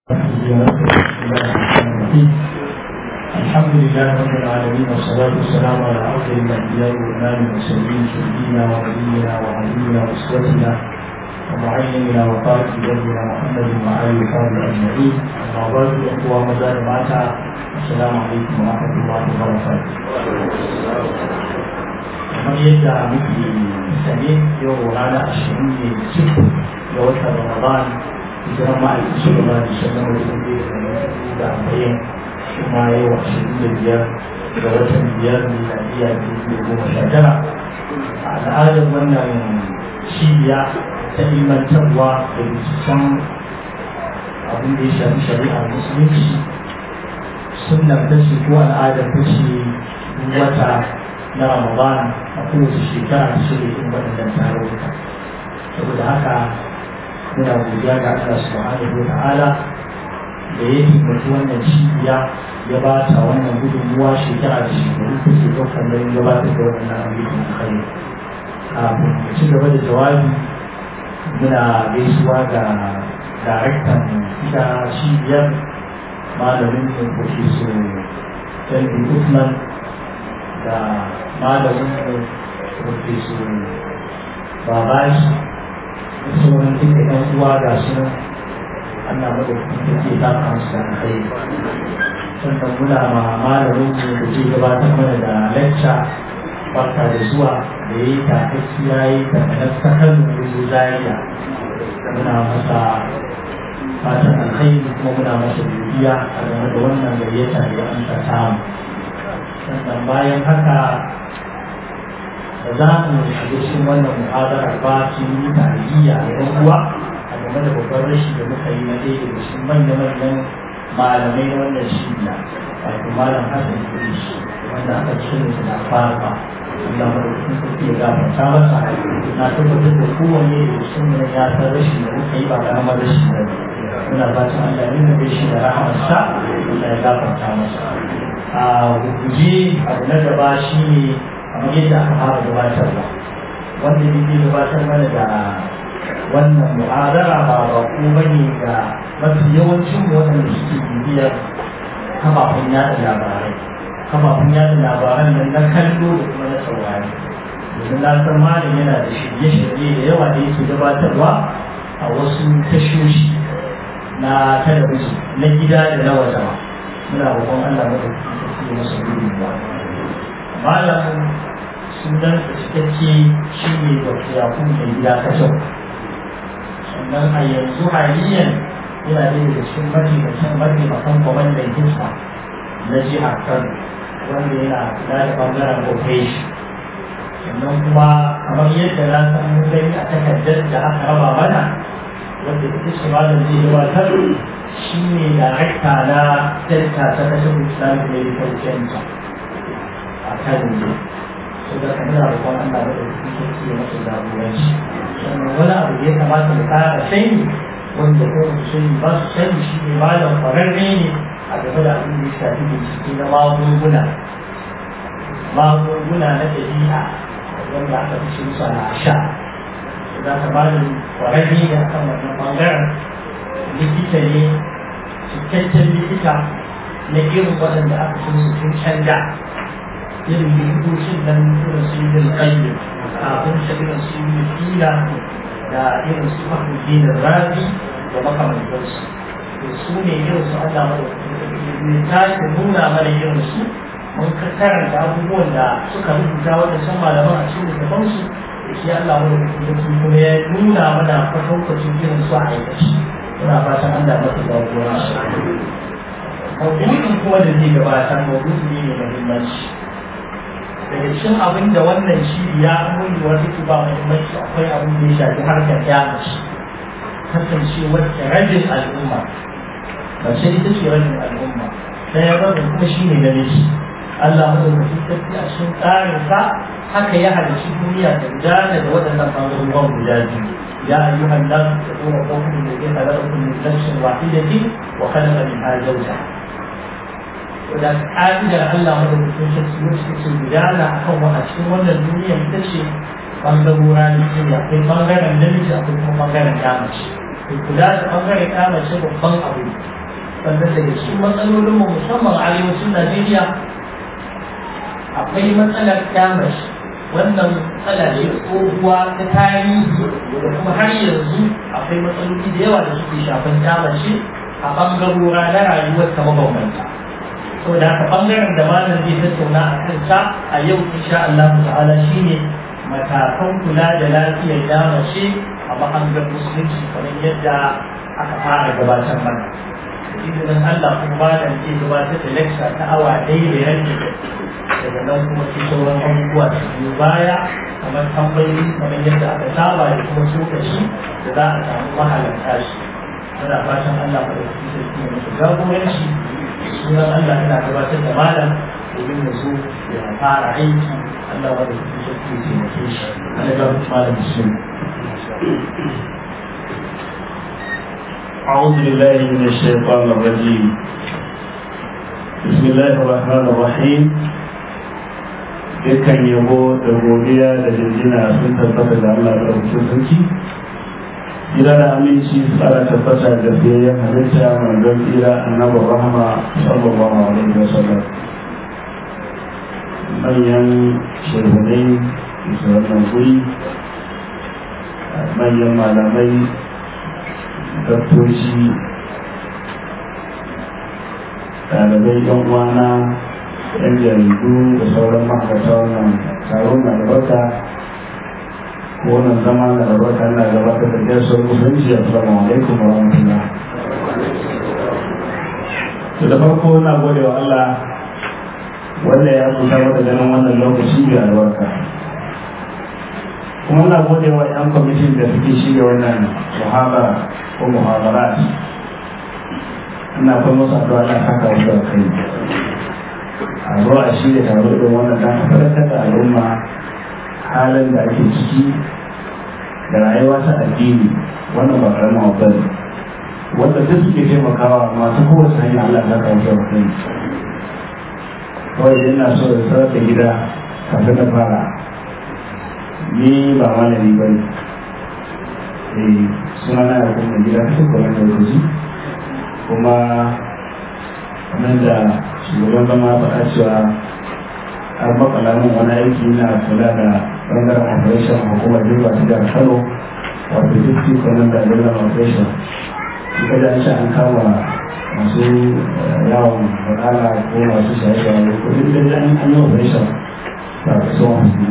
الحمد لله رب العالمين والصلاة والسلام على أفضل الأنبياء والإمام المرسلين سيدنا ونبينا وعلينا وأسوتنا ومعلمنا وقائد دربنا محمد وعلى وصحبه أجمعين أما بعد الأخوة مزار معتا السلام عليكم ورحمة الله وبركاته. kamar yadda muke sane yau rana ashirin ne cikin ga watan Ramadan hijiran ma'aikin shugaba da shanar da dubu da arba'in kuma yau ashirin da biyar ga watan biyar miladiya dubu da goma sha tara a al'adar wannan cibiya ta ilmantarwa da binciken abin da ya shafi shari'a musulunci sunnar ta ce ko al'adar ta ce wata na ramadan a kowace shekara ta shirya irin waɗannan tarurruka saboda haka muna godiya ga Allah subhanahu wa ta'ala da ya himmatu wannan cibiya ya ba ta wannan gudunmuwa shekara da shekaru ta ke ɗaukar nauyin gabatar da waɗannan ayyukan kai kafin mu ci gaba da jawabi muna gaisuwa ga daraktan ita cibiyar malamin da profesor Dalbi Usman da malamin da profesor Babashi sauran duka ɗan uwa ga su Allah madaukakin take ta kansu da kai sannan muna ma malamin mu da ke gabatar mana da lecture barka da zuwa da ya yi takaki ya yi takanar sakar da zariya muna masa fatan alkhairi kuma muna masa bibiya a game da wannan gayyata da ya amsa samu sannan bayan haka da za mu shiga cikin wannan muhadara ba su yi tarihiyya da yan uwa a game da babban rashi da muka yi na ɗaya daga cikin manya-manyan malamai na wannan shiya wato malam hassan kudus wanda aka cikin su na fara Allah madaukakin sarki ya gafarta masa na tabbatar da kowanne da cikin mu ya san rashin da muka yi ba karamar rashi ba muna fatan Allah ya nuna shi da rahamarsa Allah ya gafarta masa a guje abu na gaba shine kamar yadda aka fara gabatarwa wanda ne ke gabatar mana da wannan mu'adara ba ba ko bane ga mafi yawancin waɗanda suke bibiyar kafafen yada labarai kafafen yada labaran nan na kallo da kuma na saurari domin na san malam yana da shirye-shirye da yawa da yake gabatarwa a wasu tashoshi na talabijin na gida da na waje muna roƙon Allah madaukakin sarki ya masa gudunmuwa malamin sunan cikakke shi ne da yakun mai gida ta kyau sannan a yanzu haliyan yana da daga cikin mataimakin mataimakan kwamandan hisma na jihar kano wanda yana kula da bangaren operation sannan kuma kamar yadda na san mun gani a takardar da aka raba mana wanda ita ce malam zai gabatar shi ne darakta na delta ta kasar islamic medical center a kano ne so da kamar roƙon Allah da ɗauki sarki ya masa jagoranci sannan wani abu da ya kamata mu ƙara sani wanda ko su sani ba su sani shi ne malam kwararre ne a game da abin da ya shafi bincike na magunguna magunguna na ɗabi'a wanda aka fi cin sa na sha za ka malam kwararre ne akan wannan ɓangaren likita ne cikakken likita na irin waɗanda aka cin su tun canja irin likitocin nan irin su yi bin kayyar kafin shi irin su yi fila da irin su mahmudin rabi da makamantarsu to su ne irin su Allah mai tashi nuna mana irin su mun karanta abubuwan da suka rubuta wanda sun malaman a cikin littafansu da shi Allah mai kuma ya nuna mana kwatankwacin irin su a aikaci muna fatan Allah masu zaguwa maudu'in kuma da zai gabatar maudu'i ne mai muhimmanci daga cikin abin da wannan cibiya mulwar take ba muhimmanci akwai abin da ya shafi harkar yamaci kasancewar rajin al'umma mace ita ce rajin al'umma ɗaya rabin kuma shi ne namiji Allah madaukakin sarki a cikin tsarinsa haka ya halarci duniya da gudana da waɗannan ɓangarorin guda biyu يا أيها الناس اتقوا ربكم الذي خلقكم من نفس واحدة وخلق منها زوجها da ƙa'idar Allah madaukakin sarki wacce ke gudana a kan wani cikin wannan duniya ita ce ɓangarora na duniya akwai ɓangaren namiji akwai kuma ɓangaren ƙamace to kula da ɓangaren ƙamace babban abu sannan daga cikin matsalolin mu musamman arewacin Najeriya akwai matsalar kyamashi wannan matsala ne tsohuwa ta tarihi da kuma har yanzu akwai matsaloli da yawa da suke shafan kyamashi a ɓangarora na rayuwar ta mabambanta saboda haka ɓangaren da malam zai tattauna a kansa a yau insha Allah ta'ala shine matakan kula da lafiyar kyamashi a mahangar musulunci kamar yadda aka fara gabatar mana izinin Allah kuma malam zai gabatar da lecture ta awa ɗaya da yanki daga nan kuma sai sauran abubuwa su biyu baya kamar tambayoyi kamar yadda aka saba da kuma tsokaci da za a samu mahalarta shi muna fatan Allah ba da kuɗi sarki ya musu jagoranci sunan Allah yana gabatar da malam domin ya zo ya fara aiki Allah ba da kuɗi sarki ya taimake shi Allah ya gabatar malam bismillah أعوذ بالله من الشيطان الرجيم بسم الله الرحمن الرحيم dukkan yabo da godiya da jinjina sun tabbata da Allah da rubutun sarki gida da aminci su tsara tabbata da fiyayyen halitta manzon tsira annabi rahama sallallahu alaihi wa sallam manyan shirhunai su wannan guri manyan malamai daktoci ɗalibai yan uwana yan jaridu da sauran ma'aikata wannan taron na albarka ko wannan zama na albarka na gabatar da gaisuwar musulunci assalamu alaikum wa rahmatullah to da farko na gode wa Allah wanda ya kusa da ganin wannan lokaci mai albarka kuma na gode wa 'yan kwamitin da suke shirya wannan muhabara ko muhabarat ina kuma musu addu'a na saka wasu da kai a zo a shirya taro irin wannan dan faɗakar da al'umma halin da ake ciki da rayuwa ta addini wannan ba karamin abu ne wanda duk suke taimakawa masu kowace hanyar Allah ta kawo da kai kawai ina so da sanar da gida kafin na fara ni ba malami ba ne suna na da kuma gida ta kuma da lokaci kuma kamar da shugaban zama faɗa cewa har makala min wani aiki na kula da bangaren operation hukumar jirga ta jihar kano wato fifty kwanan da jirgin operation ita da shi an kama masu yawon bakala ko masu shaye-shaye ko duk da an yi operation ba ka so wani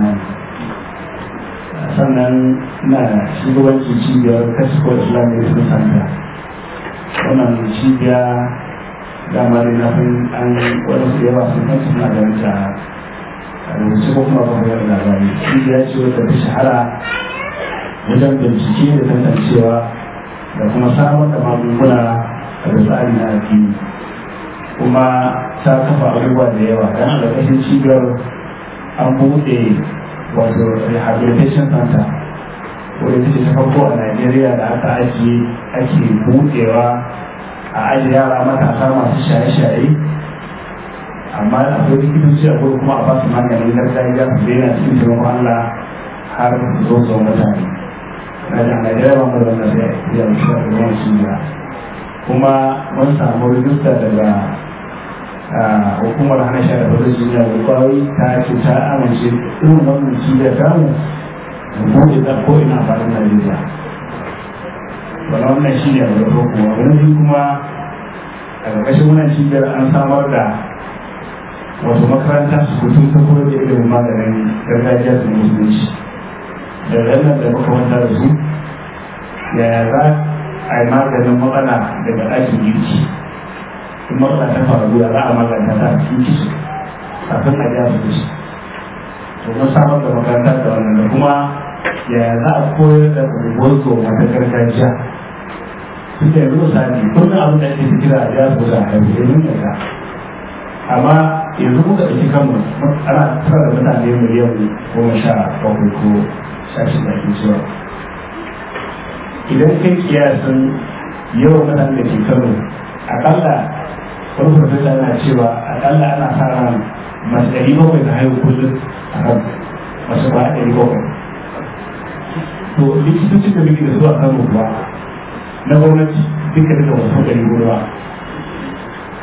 sannan na shugabanci cibiyar kasko islamic sun santa wannan cibiya dama ne na fin an wani su yawa sun san suna da wata rubuce ko kuma ba da labari cibiya ce wadda ta shahara wajen bincike da tantancewa da kuma samar da magunguna da tsari na addini kuma ta kafa abubuwa da yawa don a ƙarƙashin cibiyar an buɗe wato rehabilitation center wadda take ta farko a Najeriya da aka ajiye ake buɗewa a ajiye yara matasa masu shaye-shaye amma akwai likitoci a gudu kuma a basu maganin gargajiya su daina cikin taimakon Allah har zo zo mutane na da Najeriya ba mu da wannan sai ya mutu da ruwan shiya kuma mun samu rijista daga hukumar hana sha da fadar duniya da kwayoyi ta ce ta amince irin wannan cibiyar tamu mu buɗe ta ko ina faɗin Najeriya. Wani wannan shi ne a da kuma wani biyu kuma a ƙarƙashin wannan cibiyar an samar da wasu makaranta su kutu ta koyar da ilimin maganin gargajiya da musulunci. Da wannan da muka wanta da su yaya za a yi maganin matsala daga ɗakin girki. In matsala ta faru ya za a maganta ta a cikin kishi kafin a ja su kishi. To mun samar da makaranta da wannan da kuma yaya za a koyar da rubutu wata gargajiya su ke yanzu misali kullum abin da ake kira a jihar kusa a haifu yanzu ne ka amma yanzu muka ɗauki kanmu ana tara da mutane miliyan goma sha bakwai ko sha shida ke cewa idan kai kiyasin yawan mutane da ke kano akalla wani farfesa yana cewa akalla ana sa ran masu ɗari bakwai ta haihu kullum a kan masu ba ɗari bakwai to likitocin da muke da su a kano kuwa na gwamnati duka duka wasu ɗari hudu ba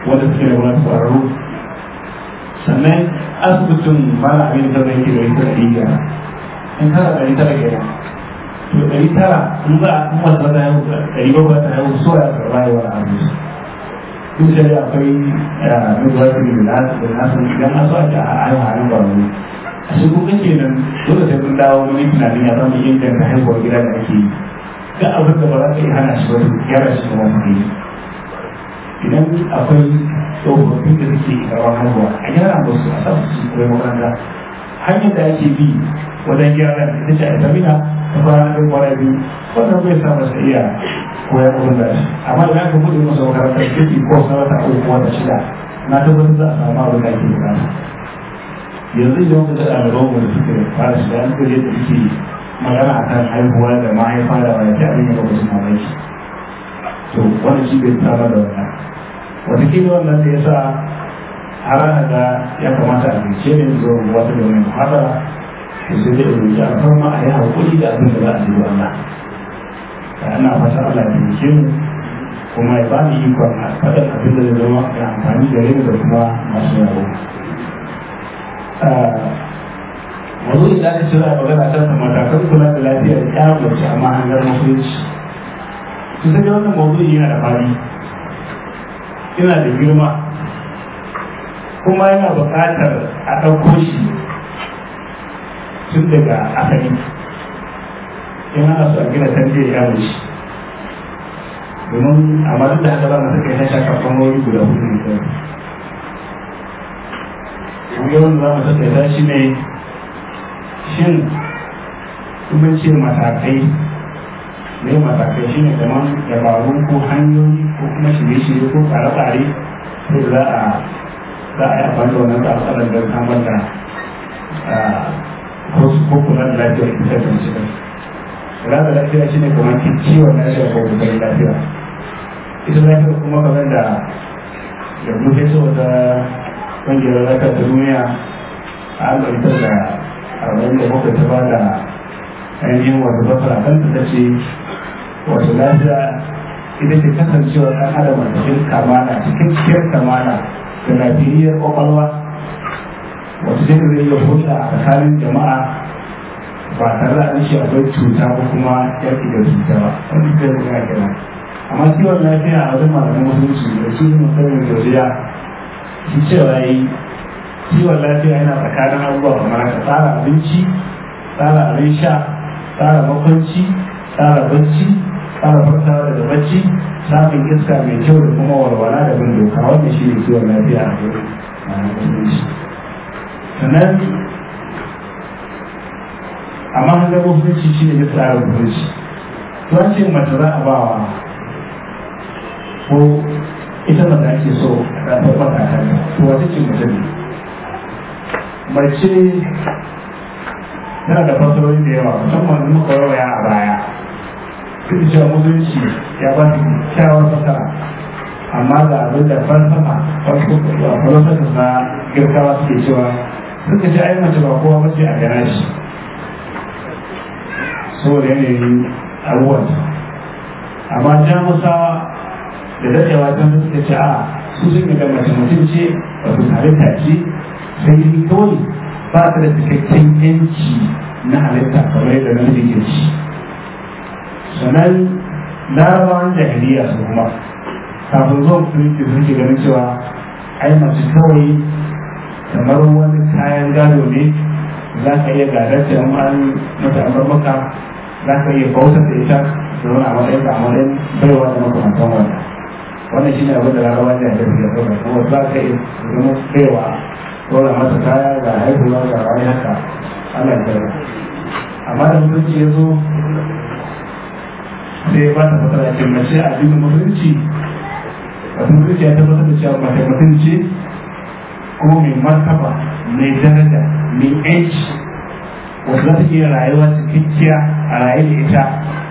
wanda suke da wani ƙwararru sannan asibitin mara abin da zai ke da ita da iya in tara ɗari tara kenan to ɗari tara in za a kuma ta da yau ɗari bakwai ta yau so ya karɓa yawan abinci duk da dai akwai midwifery da nasu da nasu idan an so a ce a ayyuka hannun ƙwararru a shi kuka ke nan dole sai mun dawo wani tunanin ya zama inganta haihuwar gida da ake yi ga abin da ba za ka iya hana shi wani gyara shi kuma mu yi idan akwai tsofaffin da suke karɓar haihuwa a gyara musu a sa su koyi makaranta hanyar da ake bi wajen gyara ita ce a zamina ta fara ɗin kwana biyu wannan bai sa masa iya koyar abin da shi amma idan aka buɗe masa makarantar kirki ko sa wata uku wata shida na tabbatar za a samu abin da ake bukata yanzu idan ka ga ɗaliban mu da suke fara shiga an kaje da suke magana a kan haihuwa da mahaifa da wani ta abin da ba su mamaki to wannan shi bai samar da wannan wataƙila wannan da ya sa har ana ga ya kamata a bincike ne zo wata da wani muhabara to sai dai rubuce a farma a yi haƙuri da abin da za a yi wa Allah ana fata Allah ya bincike mu kuma ya ba ni ikon a faɗin abin da zai zama da amfani da rai da kuma masu yaro wanzu da aka cira magana ta sa matakan kula da lafiyar ya mace amma hangar musulunci su sai wannan mawdu'i yana da fadi yana da girma kuma yana buƙatar a ɗauko shi tun daga asali in ana so a gina tarbiyyar yaro shi domin amma duk da haka za mu saka ya shaka ɓangarori guda hudu ne kawai yawan za mu saka ya shi ne shin kuma ce matakai ne matakai shi ne kamar dabaru ko hanyoyi ko kuma shirye-shirye ko tsare-tsare sai za a za a yi amfani da wannan tsare-tsaren don samar da ko kula da lafiyar ita da shi kula da lafiya shi ne kamar ciwon lafiya ko kula da lafiya ita lafiya kuma kamar da da muke so ta ƙungiyar lafiya ta duniya a albarkar da arba'in da bakwai ta bada ainihin wata fasara kanta ta ce wata lafiya ita ce kasancewa ɗan adam a cikin kamala cikin cikin kamala da lafiyar ƙwaƙwalwa wata ce zai iya hulɗa a tsakanin jama'a ba tare da an ce akwai cuta ko kuma yaƙi da cuta ba wani zai buga kenan amma kiwon lafiya a wajen malaman musulunci da su musamman da shi cewa yi kiwon lafiya yana tsakanin abubuwa kamar haka tsara abinci tsara abin sha tsara makwanci tsara bacci tsara farkawa daga bacci samun iska mai kyau da kuma walwala da bin doka wanda shi ne kiwon lafiya a gurin musulunci sannan amma hanga musulunci shi ne tsara musulunci tuwan ce mace za a bawa ko ita ba ake so a ɗanɗan matakan to wata ce mace ne mace tana da fasarori da yawa musamman da muka rawaya a baya duk cewa musulunci ya ba ta kyawar fasara amma ga abin da falsafa falsafa na girkawa suke cewa suka ce ai mace ba kowa bace a gana shi saboda yanayin abubuwan amma jamusawa da dadewa ta suka ce a su sun ga mace mutum ce wato halitta ce sai dai kawai ba ta da cikakken yanci na halitta kamar yadda na ke ci sannan larabawan jahiliya su kuma kafin zuwa musulunci sun ke ganin cewa ai mace kawai kamar wani kayan gado ne za ka iya gadar ta an mata amar maka za ka iya bautar da ita da wani a matsayin a matsayin baiwa da makamantan wannan wannan shine abin da larabawan jahiliya suke ɗauka kuma za ka iya zama baiwa dole masa kaya ga haihuwa ga wani haka ana kira amma da mutunci ya zo sai ba ta fasara ce mace a cikin mutunci a mutunci ya tabbatar da cewa mace mutunci kuma mai martaba mai daraja mai yanci wata za ta iya rayuwa cikakkiya a raye da ita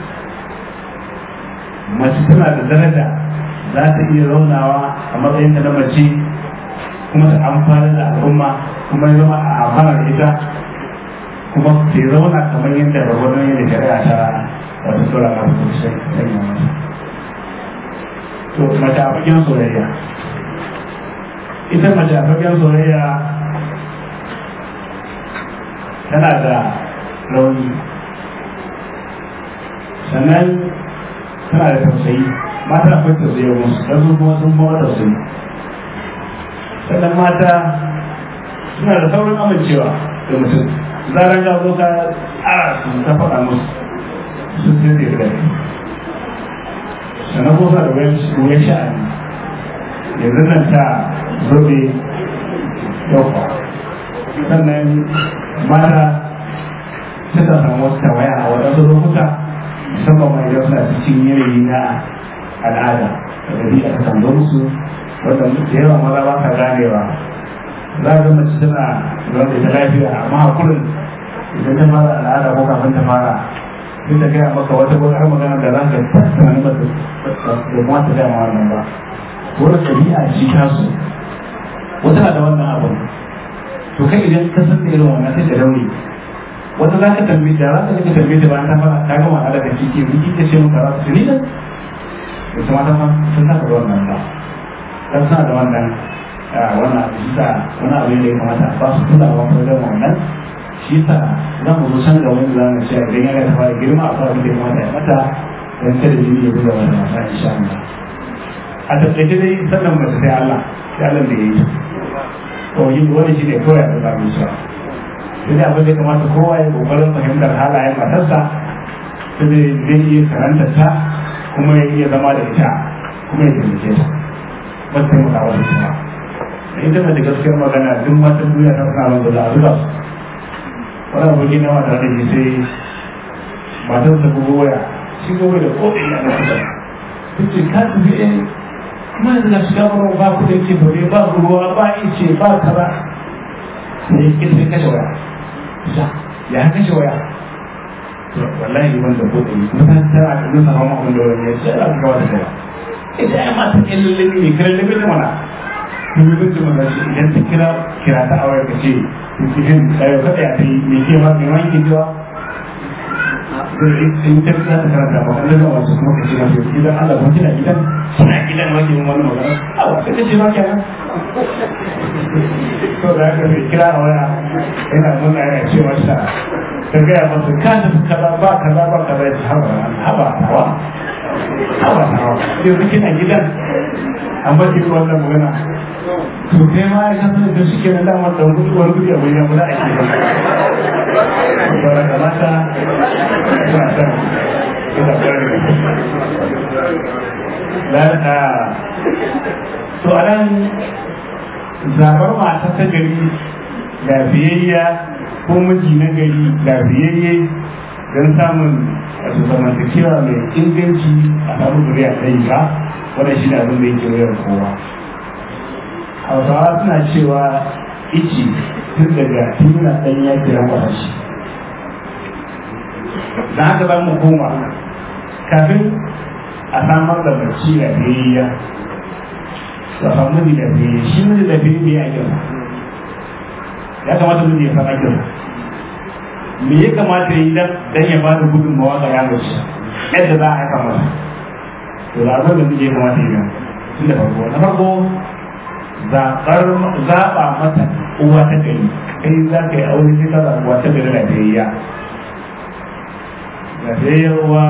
mace tana da daraja za ta iya zaunawa a matsayin ta na mace kuma ta amfani da al'umma kuma ya zama a amfana da ita kuma ta zauna kamar yadda babban yadda shari'a ta wata sura na hukunci sanya mata to mace a fagen soyayya ita mace a fagen soyayya tana da rauni sannan tana da tausayi mata akwai tausayi musu don su kuma sun bawa tausayi sannan mata suna da saurin amincewa da mutum zaran ga zo ka ara su ta faɗa musu sun sai da yarda sannan kuma suna da wuyan sha'ani yanzu nan ta zobe yau sannan mata suka samu wasu tawaya a waɗansu lokuta musamman ma idan suna cikin yanayi na al'ada da ɗabi'a ta kan zo musu wanda da yawa maza ba ka ganewa za ga mace tana zaune ta lafiya amma hakurin idan ta fara al'ada ko kafin ta fara sai ta gaya maka wata har magana da za ka tattana ba da kuma ta gaya ma wannan ba wani ɗabi'a ce tasu wata na da wannan abin to kai idan ka san da irin wannan sai da rauni wata za ka tambaye da za ka ka tambaye da bayan ta fara ta gama ala da kike miki ta ce maka za su ni da ita mata ma sun saka da wannan ba dan suna da wannan wannan abu shi wani abu ne da ya kamata ba su kulawa ko da wannan shi sa za mu zo san da wani za mu ce idan ya ta fara girma a fara da ya kamata ya mata dan kada jini ya buga wata mata insha Allah a tattace dai sannan mace sai Allah sai Allah da ya yi to yin wani shi ne kawai da za mu sha sai dai abin da kamata kowa ya kokarin fahimtar halayen matarsa sai dai zai iya karanta ta kuma ya iya zama da ita kuma ya taimake ta ba ta taimaka wata kuma da ita mace gaskiyar magana duk matan duniya ta fara wanda za a zuba su wani abokin na wata da shi sai matarsa bugu waya shi gobe da kodin ya na kusa ce ka tafi eh kuma yanzu na shiga mara ba ku da ke dole ba ruwa ba ice ba kaza sai ya sai kashe waya ya ya kashe waya to wallahi ban da kudi kuma ta tara da nusa ma mun da wani ya ce a ga wata kai ita ya ma ta kallon ne kallon ne mana kun yi zai mana shi idan ta kira kira ta awai ka ce cikin ɗaya kada ya ta yi me ke ma me ma yake cewa in ta za ta karanta ba kan daga wasu kuma ka ce na fiye gidan Allah kuma kina gidan kina gidan ma ke wani magana a wata ta ce ma kenan to da haka sai kira a waya yana nuna yana ce masa ta gaya masa ka ta kaza ba kaza ba kaza ya ce haba haba hawa haba hawa yanzu kina gidan an ba ki wannan magana to kai ma ya san da shi kenan dama da gudu wani gudu a bayan guda ake ba saboda kamata ina son ina bari lalata to a nan zaɓar mata ta gari lafiyayya ko miji na gari lafiyayye don samun wasu zamantakewa mai inganci a samun zuriya ta yi ba wannan shi ne abin da yake wayar kowa hausawa suna cewa ici tun daga tun yana ɗan ya kira shi da haka za mu koma kafin a samar da bacci da biyayya da samu da biyayya shi ne da biyayya a kyau ya kamata mu ya faɗa kyau me ya kamata yi dan ya ba da gudunmawa ga yaro shi yadda za a haifa masa to da abin da muke kamata yi tun da farko na farko zaɓar zaɓa mata uwa ta gari kai za ka yi aure sai ka zaɓa uwa ta gari da biyayya lafiyayyar uwa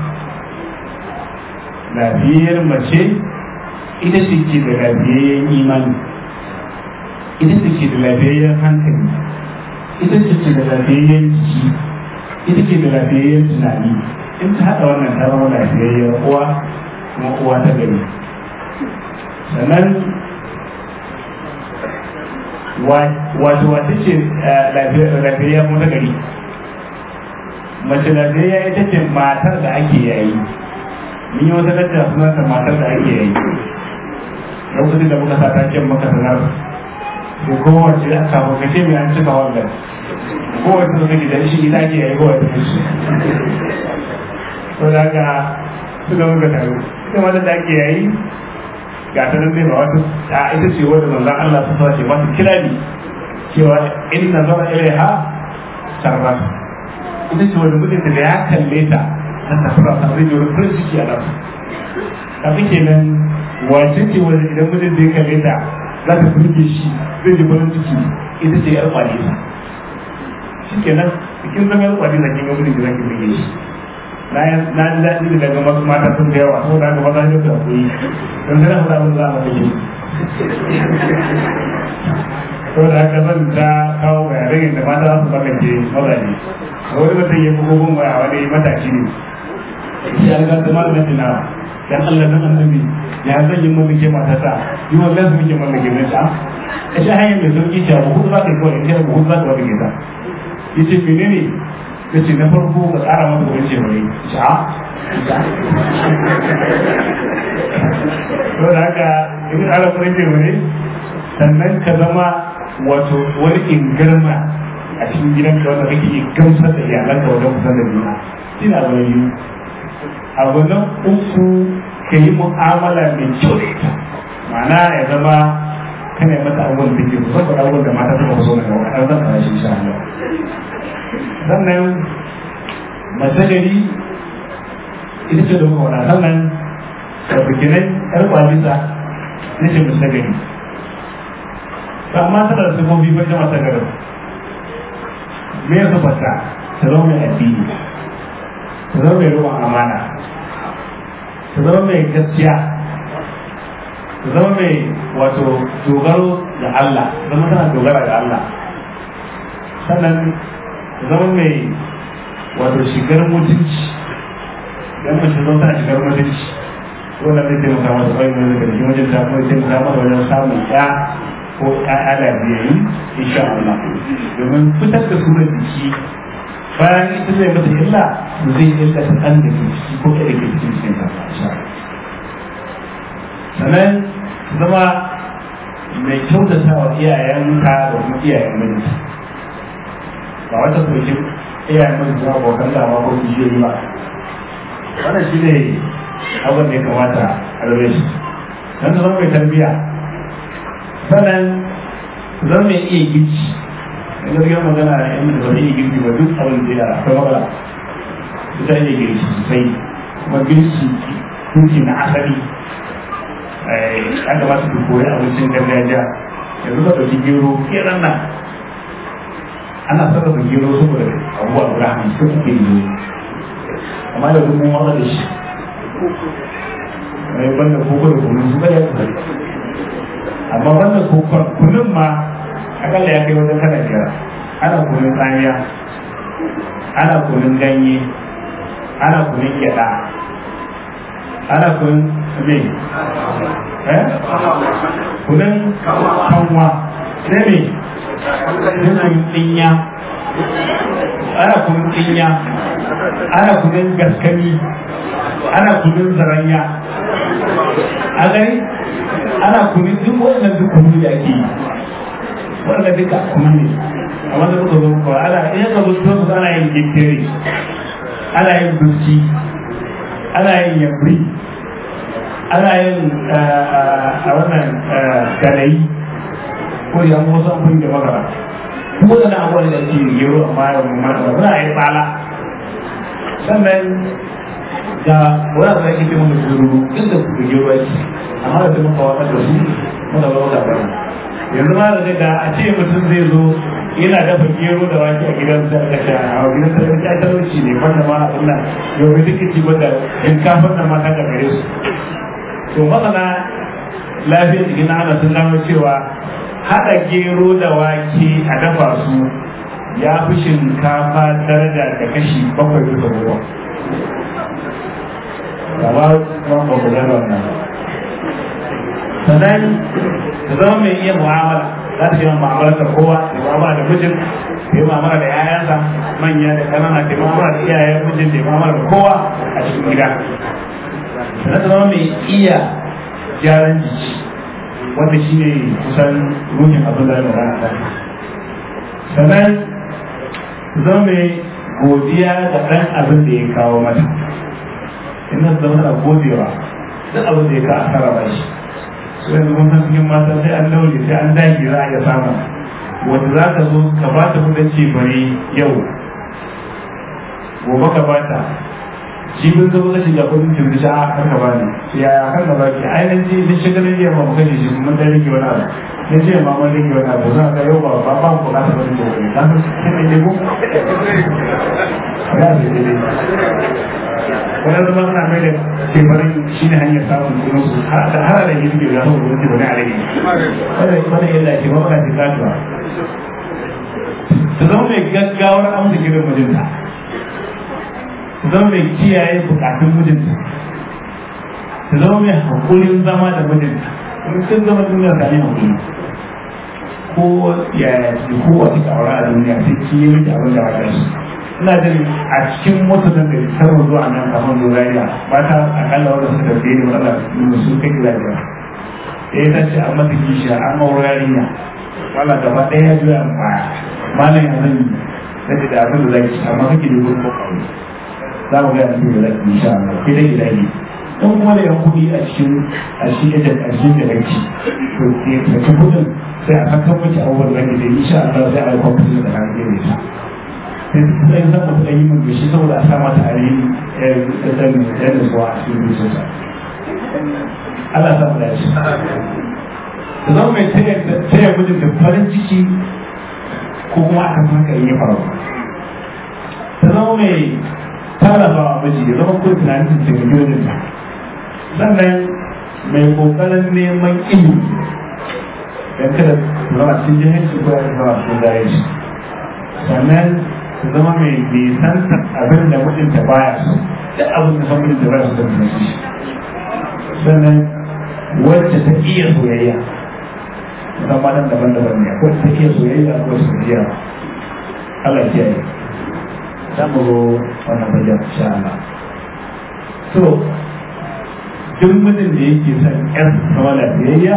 lafiyayyar mace ita ce ke da lafiyayyen imani ita ce ke da lafiyayyen hankali ita ce ke da lafiyayyen jiki ita ke da lafiyayyen tunani in ta haɗa wannan ta zama lafiyayyar uwa kuma uwa ta gari sannan wato wata ce lafiyayya kuma ta gari mace lafiyayya ita ce matar da ake yayi mun yi wata lacca sunanta matar da ake yayi lokacin da muka sa taken maka sanar da kowace a kafin ka ce mai an cika wannan kowace da kake da shi ita ake yayi kowace da shi to da ga su da muka taru ita wata da ake yayi ga ta nan ba wata ta ita ce wanda manzon Allah ta sace mata kirani cewa in nazara ilaiha sarrat ita ce wanda mutum da ya kalle ta ta tafi ta zai yi farin ciki a nan kafin kenan wace ce wanda idan mutum da ya kalle ta za ta burge shi zai ji farin ciki ita ce yar kwalisa shi kenan cikin zama yar kwalisa kin ga mutum da zaki burge shi na na ji daɗi da daga masu mata sun da yawa saboda haka maza ne da koyi don sai na faɗa mun za a mata ke saboda haka zan ta kawo bayanai da mata za su mallake mazaje a wani mutum ya fi gogon waya wani matashi ne shi an gasa malamin tunawa dan Allah dan annabi ya zan yi mallake matata yi wa gasu muke mallake na ta a shi hanyar da sauki ce abu hudu za ka yi kawai in ce abu hudu za ka mallake ta ya ce menene ya ce na farko ka tsara masa kudin ce mai sha to da haka in tsara kudin ce mai sannan ka zama wato wani ingarma a cikin gidanka wanda kake iya gamsar da iyalanka wajen kusan da juna shi na wani biyu abu na uku ka yi mu'amala mai kyau da ita ma'ana ya zama kana yi mata abubuwan da ke so saboda abubuwan da mata suka so na gaba an zan fara shi insha Allah sannan mace gari ita ce da muka wada sannan karfikinai yar kwalisa na ce mace gari ba ma tana da sifofi ba ta mace gari me ya fata ta zama mai addini ta zama mai ruwan amana ta zama mai gaskiya ta zama mai wato dogaro da Allah zama tana dogara da Allah sannan ta zama mai wato shigar mutunci dan mace zama tana shigar mutunci wannan zai taimaka masa bai mai daga cikin wajen ta kuma taimaka masa wajen samun ya ko ƴaƴa da biyayi insha Allah domin fitar da surar jiki bayan ita zai mata illa zai illa ta ɗan da ke ciki ko ɗaya da ke cikin cikin ta sannan zama mai kyautata wa iyayenka da kuma iyayen mijinta ba wata sokin iyayen mijinta ba abokan dama ko kishiyoyi ba wannan shi ne abin da ya kamata a rabe shi don zama mai tarbiyya sannan zama mai iya girki da gaskiyar magana da yan da ba zai iya girki ba duk abin da ya akwai matsala ita iya girki sosai kuma girki girki na asali ya kamata ku koyi abincin gargajiya yanzu ka ɗauki gero kenan nan ana sarrafa gero saboda abubuwa guda hamsin ake yi amma da kuma wata da shi mai banda koko da kunun su ya kusa amma banda kokon kunun ma akalla ya kai wajen kana biyar ana kunun tsamiya ana kunun ganye ana kunun gyada ana kunun me eh kunun kanwa sai me kunun dinya ana kunun dinya ana kunun gaskani ana kunun zaranya a gani ana kunun duk wannan duk kunu da ake yi wannan duka kunu ne a wanda muka zo ko ana in ka zo to ana yin gittere ana yin duski ana yin yabri ana yin a wannan galayi ko ya mu wasu amfani da magana ko da na abuwa da ake gero amma ya mu mata muna yin tsala sannan ga wani abu da ake ce mana gero inda ku ga gero ake amma da kuma kawakar da su muna ba wata bane yanzu ma da da a ce mutum zai zo yana dafa gero da wake a gidan sa da sha a gidan sa da talauci ne wanda ma abin nan yau da duka ci wanda shinkafar nan ma ta gare su to masana lafiyar jikin ana sun gano cewa haɗa gero da wake a dafa su ya fi shinkafa daraja da kashi bakwai bisa goma. Gaba ban ba ku gano wannan. Sannan ta zama mai iya mu'amala za ta yi mu'amala da kowa da mu'amala da mijin da yi mu'amala da 'ya'yansa manya da kanana da mu'amala da iyayen mijin da mu'amala da kowa a cikin gida. Sannan ta zama mai iya gyaran jiki wanda shi ne kusan ruhin abin da ya magana ta sannan zama mai godiya da ɗan abin da ya kawo mata ina zama na godewa duk abin da ya kawo asara ba shi su yanzu mun san cikin mata sai an daure sai an dage za a iya samu wanda za ka zo ka ba ta kudin ce bari yau gobe ka ba ta shi bin zo ka shiga kudin cin da a kan ka bani ya ya kan ka baki ainihin ji din shigar da yamma muka ji shi mun dan rike wani abu na ce ma mun rike wani abu za ka yau ba ba ba ku na ta wani da wani na san ne ne ko ya ce ne wani zama suna mai da tefarin shi ne hanyar samun kuma su da har da yin biyu ya hau wani wani alaihi wani wani illa ce ba ba ta katuwa ta zama mai gaggawar amsa kiran mijinta ta zama mai kiyaye bukatun mijinta ta zama mai haƙurin zama da mijinta kuma sun zama duniya ta yi haƙuri ko ya ko wata ƙaura a duniya sai ki yi miki abin da wata su ina jin a cikin mutanen da sarwa zuwa nan kamar lurariya mata akalla wanda suka fiye da matsala sun kai gida biyar ɗaya ta ce an mata kishiya an aure yarinya wala gaba ɗaya ya juya baya malam ya zan yi da abin da zaki amma kake da gurin kokari za mu ga abin da zaki insha Allah ke da gida ne in kuma da yan kuɗi a cikin a cikin da a cikin da kake to ke da kuɗin sai a saka miki abubuwan da kake insha Allah sai a yi kwamfuta da kan gare ta sai sai zan mutu da yi mun bishi saboda a sa mata a yi da dan da zuwa a cikin zuciyarsa Allah sa mu dace ta zama mai taya mijin da farin ciki ko kuma aka haka in ya faru ta zama mai tallafa wa miji ya zama kuma tunanin ta taimaki wajen ta sannan mai kokarin neman ilimi don kada su zama cikin jihanci ko ya zama cikin jahilci sannan su zama mai nisanta abin da mijinta baya so duk abin da san mijinta baya so da shi sannan wacce ta iya soyayya musamman daban-daban ne akwai ta iya soyayya akwai soyayya Allah ya yi za mu zo wannan bajan insha Allah to duk mutum da yake son ƴan sama lafiyayya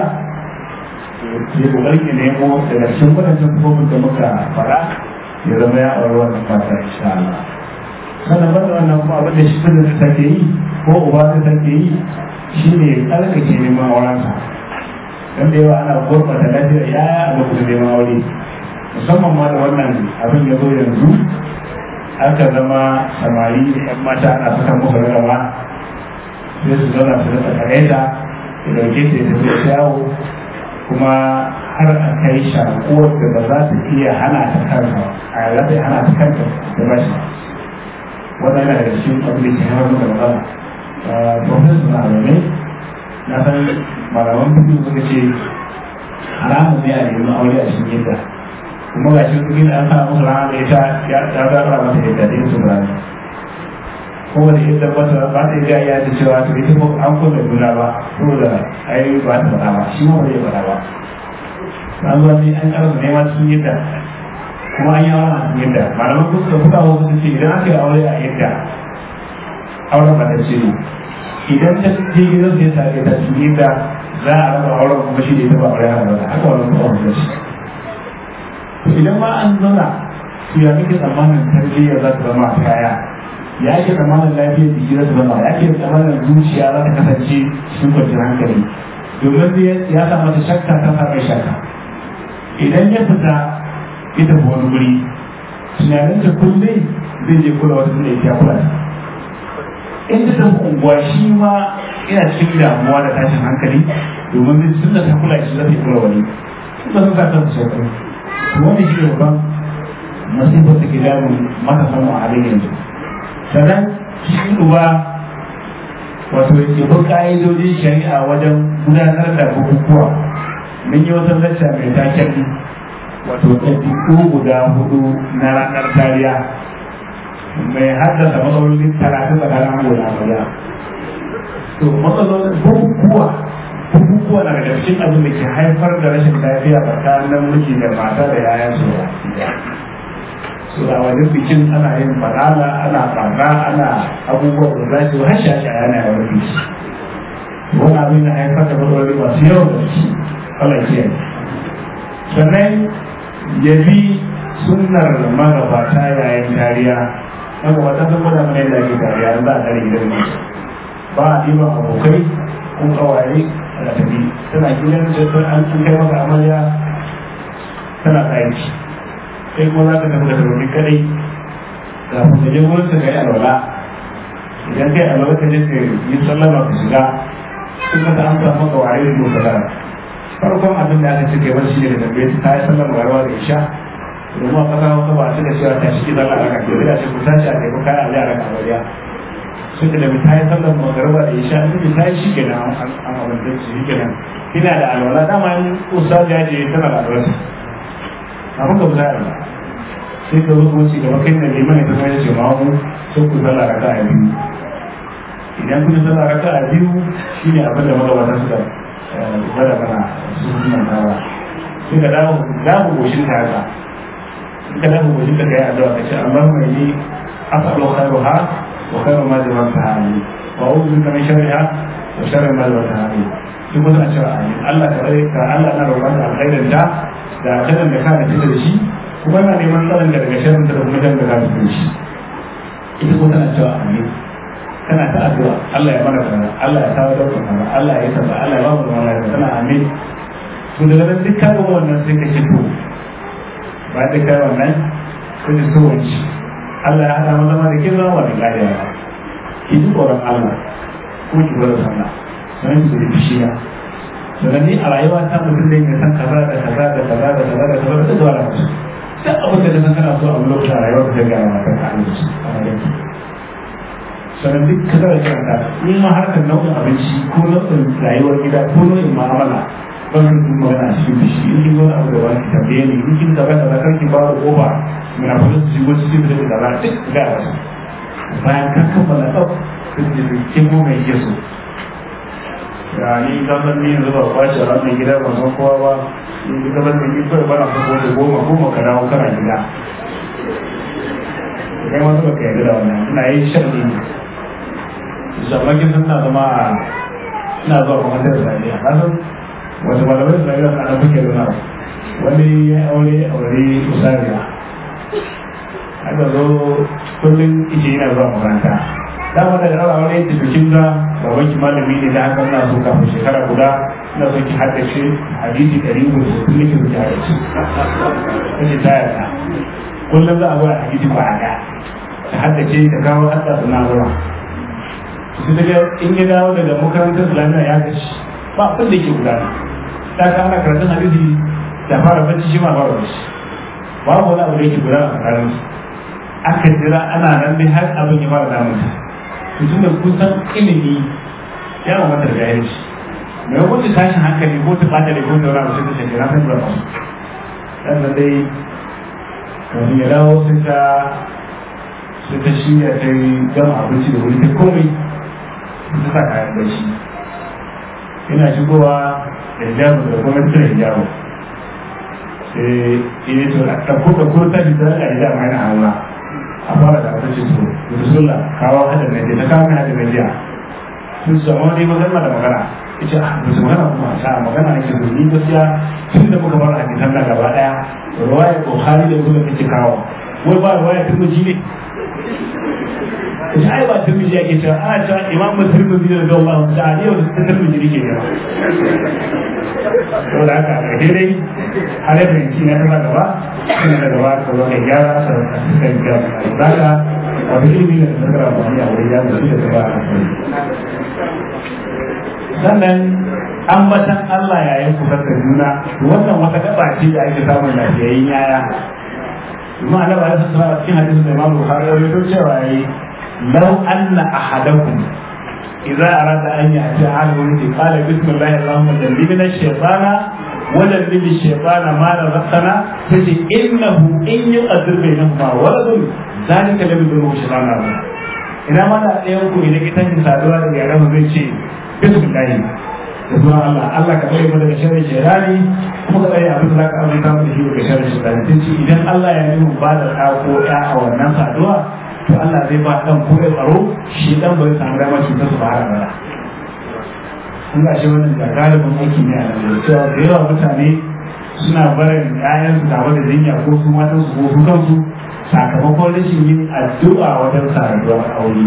ya kokarin ya nemo daga cikin waɗannan kofin da muka fara ya zama ya aure wannan fata insha Allah sannan banda wannan kuma abin da shi da take yi ko uba da take yi shine tsarkake neman aurensa don da yawa ana gurbata lafiyar ya a lokacin neman aure musamman ma da wannan abin ya zo yanzu aka zama samari da yan mata ana saka musu rarraba sai su zauna su rasa karaita ya dauke ta ya tafi da yawo kuma har a kai shakuwar da ba za ta iya hana ta kanka a za ta iya hana ta kanta da ba shi wannan yana da cikin abin da ke haifar da matsala profesor na alamai na san malaman biyu suka ce haramun ne a nemi aure a cikin yadda kuma ga shi cikin an sa musu rana da ita ya zara mata yadda da yin su rana ko da yadda mata ba ta iya ya ta cewa to ita ko an kuma juna ba saboda ai ba ta faɗa ba shi ma ba zai faɗa ba an zuwa ne an karasa nema cikin yadda kuma an yi aure a cikin yadda malaman kusa da kuka wasu ce idan aka yi aure a yadda auren ba ta ce ne idan ta je gidan sai tare da cikin da za a raba auren kuma shi ne ta ba aure haka ba haka wannan kuma wanda shi to idan ma an zauna to ya kake tsammanin tarbiyya za ta zama a kaya ya ke tsammanin lafiyar jiki za ta zama ya ke tsammanin zuciya za ta kasance cikin kwanciyar hankali domin ya sa mata shakka ta sa mai shakka idan ya fita ya tafi wani guri tunanin ta kullum zai je kula wata da ya kula ta in ta tafi unguwa shi ma ina cikin damuwa da tashin hankali domin zai tunda ta kula shi zai kula wani ba su sa kansu sai kuma to wani shi ne babban masifar da ke damun matasan a halin yanzu sannan shi uba wato ya bi ka'idodin shari'a wajen gudanar da bukukuwa mun yi wata lacca mai taken wato ɗabi'u guda hudu na ranar tariya mai haddasa matsalolin talatin tsakanin ango da amarya to matsalolin bukukuwa bukukuwa na daga cikin abin da ke haifar da rashin lafiya tsakanin miji da mata da yayan su so da wajen bikin ana yin banana ana barna ana abubuwa da za su hasha shi a yana yawon biki wani abin na haifar da matsaloli masu yawan da shi Allah ke sannan ya bi sunnar magabata yayin tariya haka wata sun gwada mana yadda ake tariya za a tare gidan ne ba a ɗiban abokai ko kawaye a tafi tana gidan da an kai maka amarya tana aiki sai kuma za ka tafi da tarobi kadai kafin ka je wurin ka yi alwala idan kai alwala ka je ka yi sallama ka shiga sun ka ta amsa maka waye da doka da farkon abin abin da aka cike wani shi ne da tambaye ta yi sallar magarawa da isha domin a kasa hausa ba a cika cewa ta shi zalla a raka ke da ce ku tashi a kai kayan abu a raka bariya sun da ta yi sallar magarawa da isha in ta yi shi kenan an abin da shi kenan ina da alwala dama in ustaz ya je tana da alwala abin ka buza alwala sai ka zo kuma ci gaba kai na neman ya zama ya ce ma mu sai ku zalla raka a biyu idan kun zalla raka a biyu shine abin da magabata suka gwada mana su suna tawa sai ka dawo dawo goshin ka haka in ka dawo goshin ka kai addu'a ka ce Allah mai yi asalu khairuha wa khairu ma jawaza hali wa a'udhu bika min sharriha wa sharri ma jawaza hali duk wasu a cewa amin Allah ka rai ka Allah na roƙon da alkhairin ta da alkhairin da ka da fita da shi kuma yana neman tsaron ka daga sharrin ta da kuma jan da ka fita da shi ita ko tana cewa amin kana ta addu'a Allah ya mana kaza Allah ya tawo da kaza Allah ya kaza Allah ya ba mu wannan kaza tana amin to daga nan duk kaga wannan sai ka ce to ba da kai wannan ko da so wani Allah ya hada mu zama da kin zama da lafiya ki ji tsoron Allah ko ki bar sallah sanan ki da fishiya sannan ni a rayuwa ta mutum da ya san kaza da kaza da kaza da kaza da kaza da zuwa da su duk abin da san kana so a lokacin rayuwar ka ga ma kan Allah a sannan duk ka zara kiranta in ma harkar nau'in abinci ko nau'in rayuwar gida ko nau'in ma'amala ban kan kuma magana a cikin bishi in kin zo abu da wani tambaye ni in kin gaba da zakar ki ba da kofa muna fara su shigo cikin da da gaba duk ga wasu bayan ka kammala tsaf duk da kin mu mai yeso ya ni ka san ni yanzu ba kwace a wannan gida ban san kowa ba ni ka san ni kawai bana so ko da goma goma ka dawo kana gida kai ma zuba ka yarda da wannan ina yin shan ne shamakin sun na zama a ina zuwa kuma da zariya na san wata malamai zariya na na kuke nuna wani ya aure aure usariya aka zo kullum ike yana zuwa makaranta dama da ɗaura aure ta bikin ga baban ki malami ne da haka na so kafin shekara guda na so ki haddace hadisi ɗari uku da sittin nake so ki haddace kace ta yarda kullum za a zo a hadisi ba a ta haddace ta kawo hadda suna zuwa su daga in ya dawo daga makarantar islamiyya ya gashi ba abin da ke gudana ta ka ana karatun hadisi da fara bacci shi ma fara bacci babu wani abu da yake gudana a tsakanin su aka jira ana nan dai har abin ya fara damun ta to tunda kun san ilimi ya ma mata da jahilci mai wani tashin hankali ko ta bata da ko ta wani abu sai ta ce na san ba su dan nan dai kafin ya dawo sai ta sai ta shirya ta yi gama abinci da wuri ta komai ta sa kayan bacci ina shigowa da hijabu da kuma cire hijabu sai ina to a ɗauko da ko ta fita a hijabu yana hawa a fara da abinci to da rasulullah kawo hadin na ta kawo mai hadin na jiya sun su amma dai magana da magana ita a ba su magana kuma a magana ake so ni gaskiya tun da muka bar hadisan na gaba daya ruwaya bukhari da kuma kake kawo wai ba ruwaya turmuji ne ita ai ba turmuji ake cewa ana cewa imam turmuji da da Allah ta ali yau da turmuji ne ke ne to da haka a dai har da yanki na ta gaba ina da gaba ka zo ka gyara sa ka suka gyara da haka wani ilimi da zakara ba ni a wurin ya da shi da ba sannan ambatan Allah yayin kusar da juna wannan wata gaba ce da ake samun lafiyayyen yaya kuma annabi alaihi salatu cikin hadisin da Imam Bukhari ya rawaito cewa yayi law anna ahadakum idza arada an ya'ti ahadun fi qala bismillahi allahumma jannibna ash-shaytana wa jannibi ash-shaytana ma razaqtana fashi innahu in yuqaddir bainahuma waladun zalika lam yadurru shaytana ina ma da ɗayan ku idan ita saduwa da yaran zai ce bismillahi da zuwa Allah Allah ka tsare mu daga sharrin shaytani kuma ka tsare abin da zaka aminta mu da shi daga sharrin shaytani tun ce idan Allah ya yi mu ba da ɗa ko ɗa a wannan saduwa to Allah zai ba ɗan ko ya tsaro shi ɗan ba zai samu damar cutar su ba har abada kun ga shi wannan da galibin aiki ne a nan cewa da yawa mutane suna barin ƴaƴansu tare da jinya ko su matan su ko su kansu sakamakon rashin yin addu'a wajen saduwar aure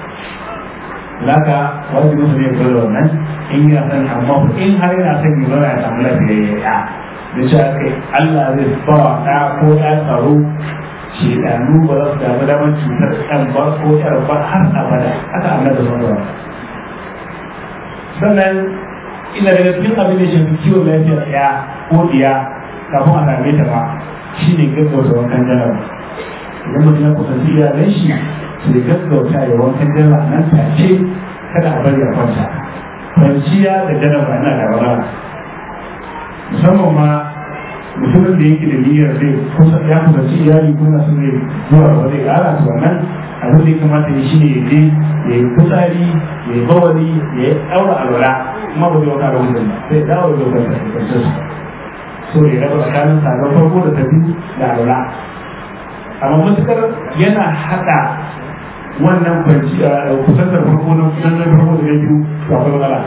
laka wani mutum ne kula da wannan in yana son amma in har yana son yi zama ya samu lafiyayya ya da shi aka Allah zai ba wa ɗa ko ɗa tsaro shedanu ba za su damu damar cutar ɗan ba ko ƴar ba har abada haka amma da zuwa sannan ina daga cikin abin da ya shafi kiwon lafiyar ɗaya ko ɗiya kafin a same ta ba shi ne gaggauta wankan janaba idan mutum ya kusanci iyalan shi sai gaggauta ya wankan janaba nan take kada a bari a kwanta kwanciya da janaba na da wahala musamman ma mutumin da yake da niyyar zai kusa ya kusanci iyali kuma su zai zuwa ba zai ƙara su wannan abin da ya kamata ya shi ne ya je ya yi kusari ya yi bawali ya yi ɗaura alwala kuma ba zai wata da wutan ba sai dawo da wutan da ya so ya raba tsakanin sabon farko da tafi da alwala amma matukar yana haɗa wannan kwanci a kusantar farko na kusantar farko da na biyu to akwai matsala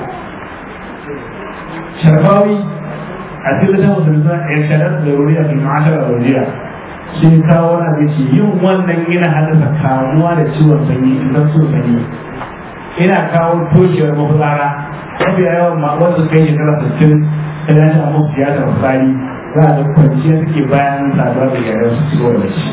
sharbawi a cikin da mutum za a yi sharar da ruriya da ma'ashar da ruriya shi kawo wani abin ce yin wannan yana haddasa kamuwa da ciwon sanyi idan so sanyi ina kawo toshewar mafitsara mafi yawan ma wanda kai shekara sittin ta dace a musu tiyatar fitsari za a ga kwanciya suke bayan saduwa da yaran su ciwo da shi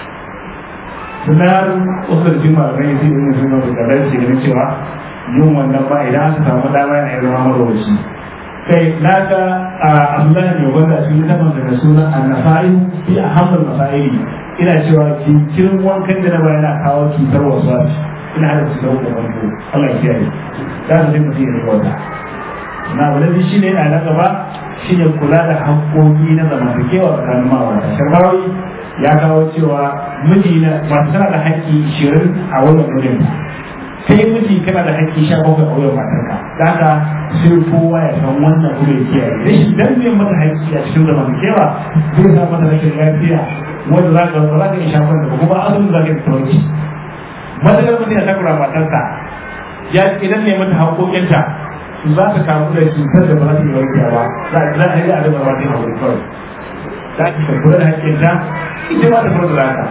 sunan wasu da cikin malamai yanzu irin sun mafi kadar ce ganin cewa yin wannan ba idan aka samu dama yana iya zama marowaci kai na ga abdullahi mai wanda a cikin littafin daga sunan annasa'i fi a hamdul masaili ina cewa jinkirin wankan da na ba yana kawo cutar wasu wasu ina hada su da wanko Allah ya kiyaye za su dinga fiye da wata na abu na biyu shine a na gaba shine kula da haƙƙoƙi na zamantakewa tsakanin ma'aurata sharbawi ya kawo cewa miji na masu tana da haƙƙi ishirin a wannan mijin kai miji kana da haƙƙi sha bakwai a wuyan matarka da haka sai kowa ya san wannan kuma ya kiyaye da shi dan biyan mata haƙƙi a cikin zamantakewa zai sa mata rashin lafiya wanda za ka za ka iya shafar da kuma azumin za ka yi tauki matakar mutum ya takura matarsa ya idan ne mata haƙoƙinta za ta kamu da cutar da ba za ta yi warkewa ba za a yi a da ba ta yi haƙoƙi kawai za ki kula da haƙƙinta ita ma ta kula da haka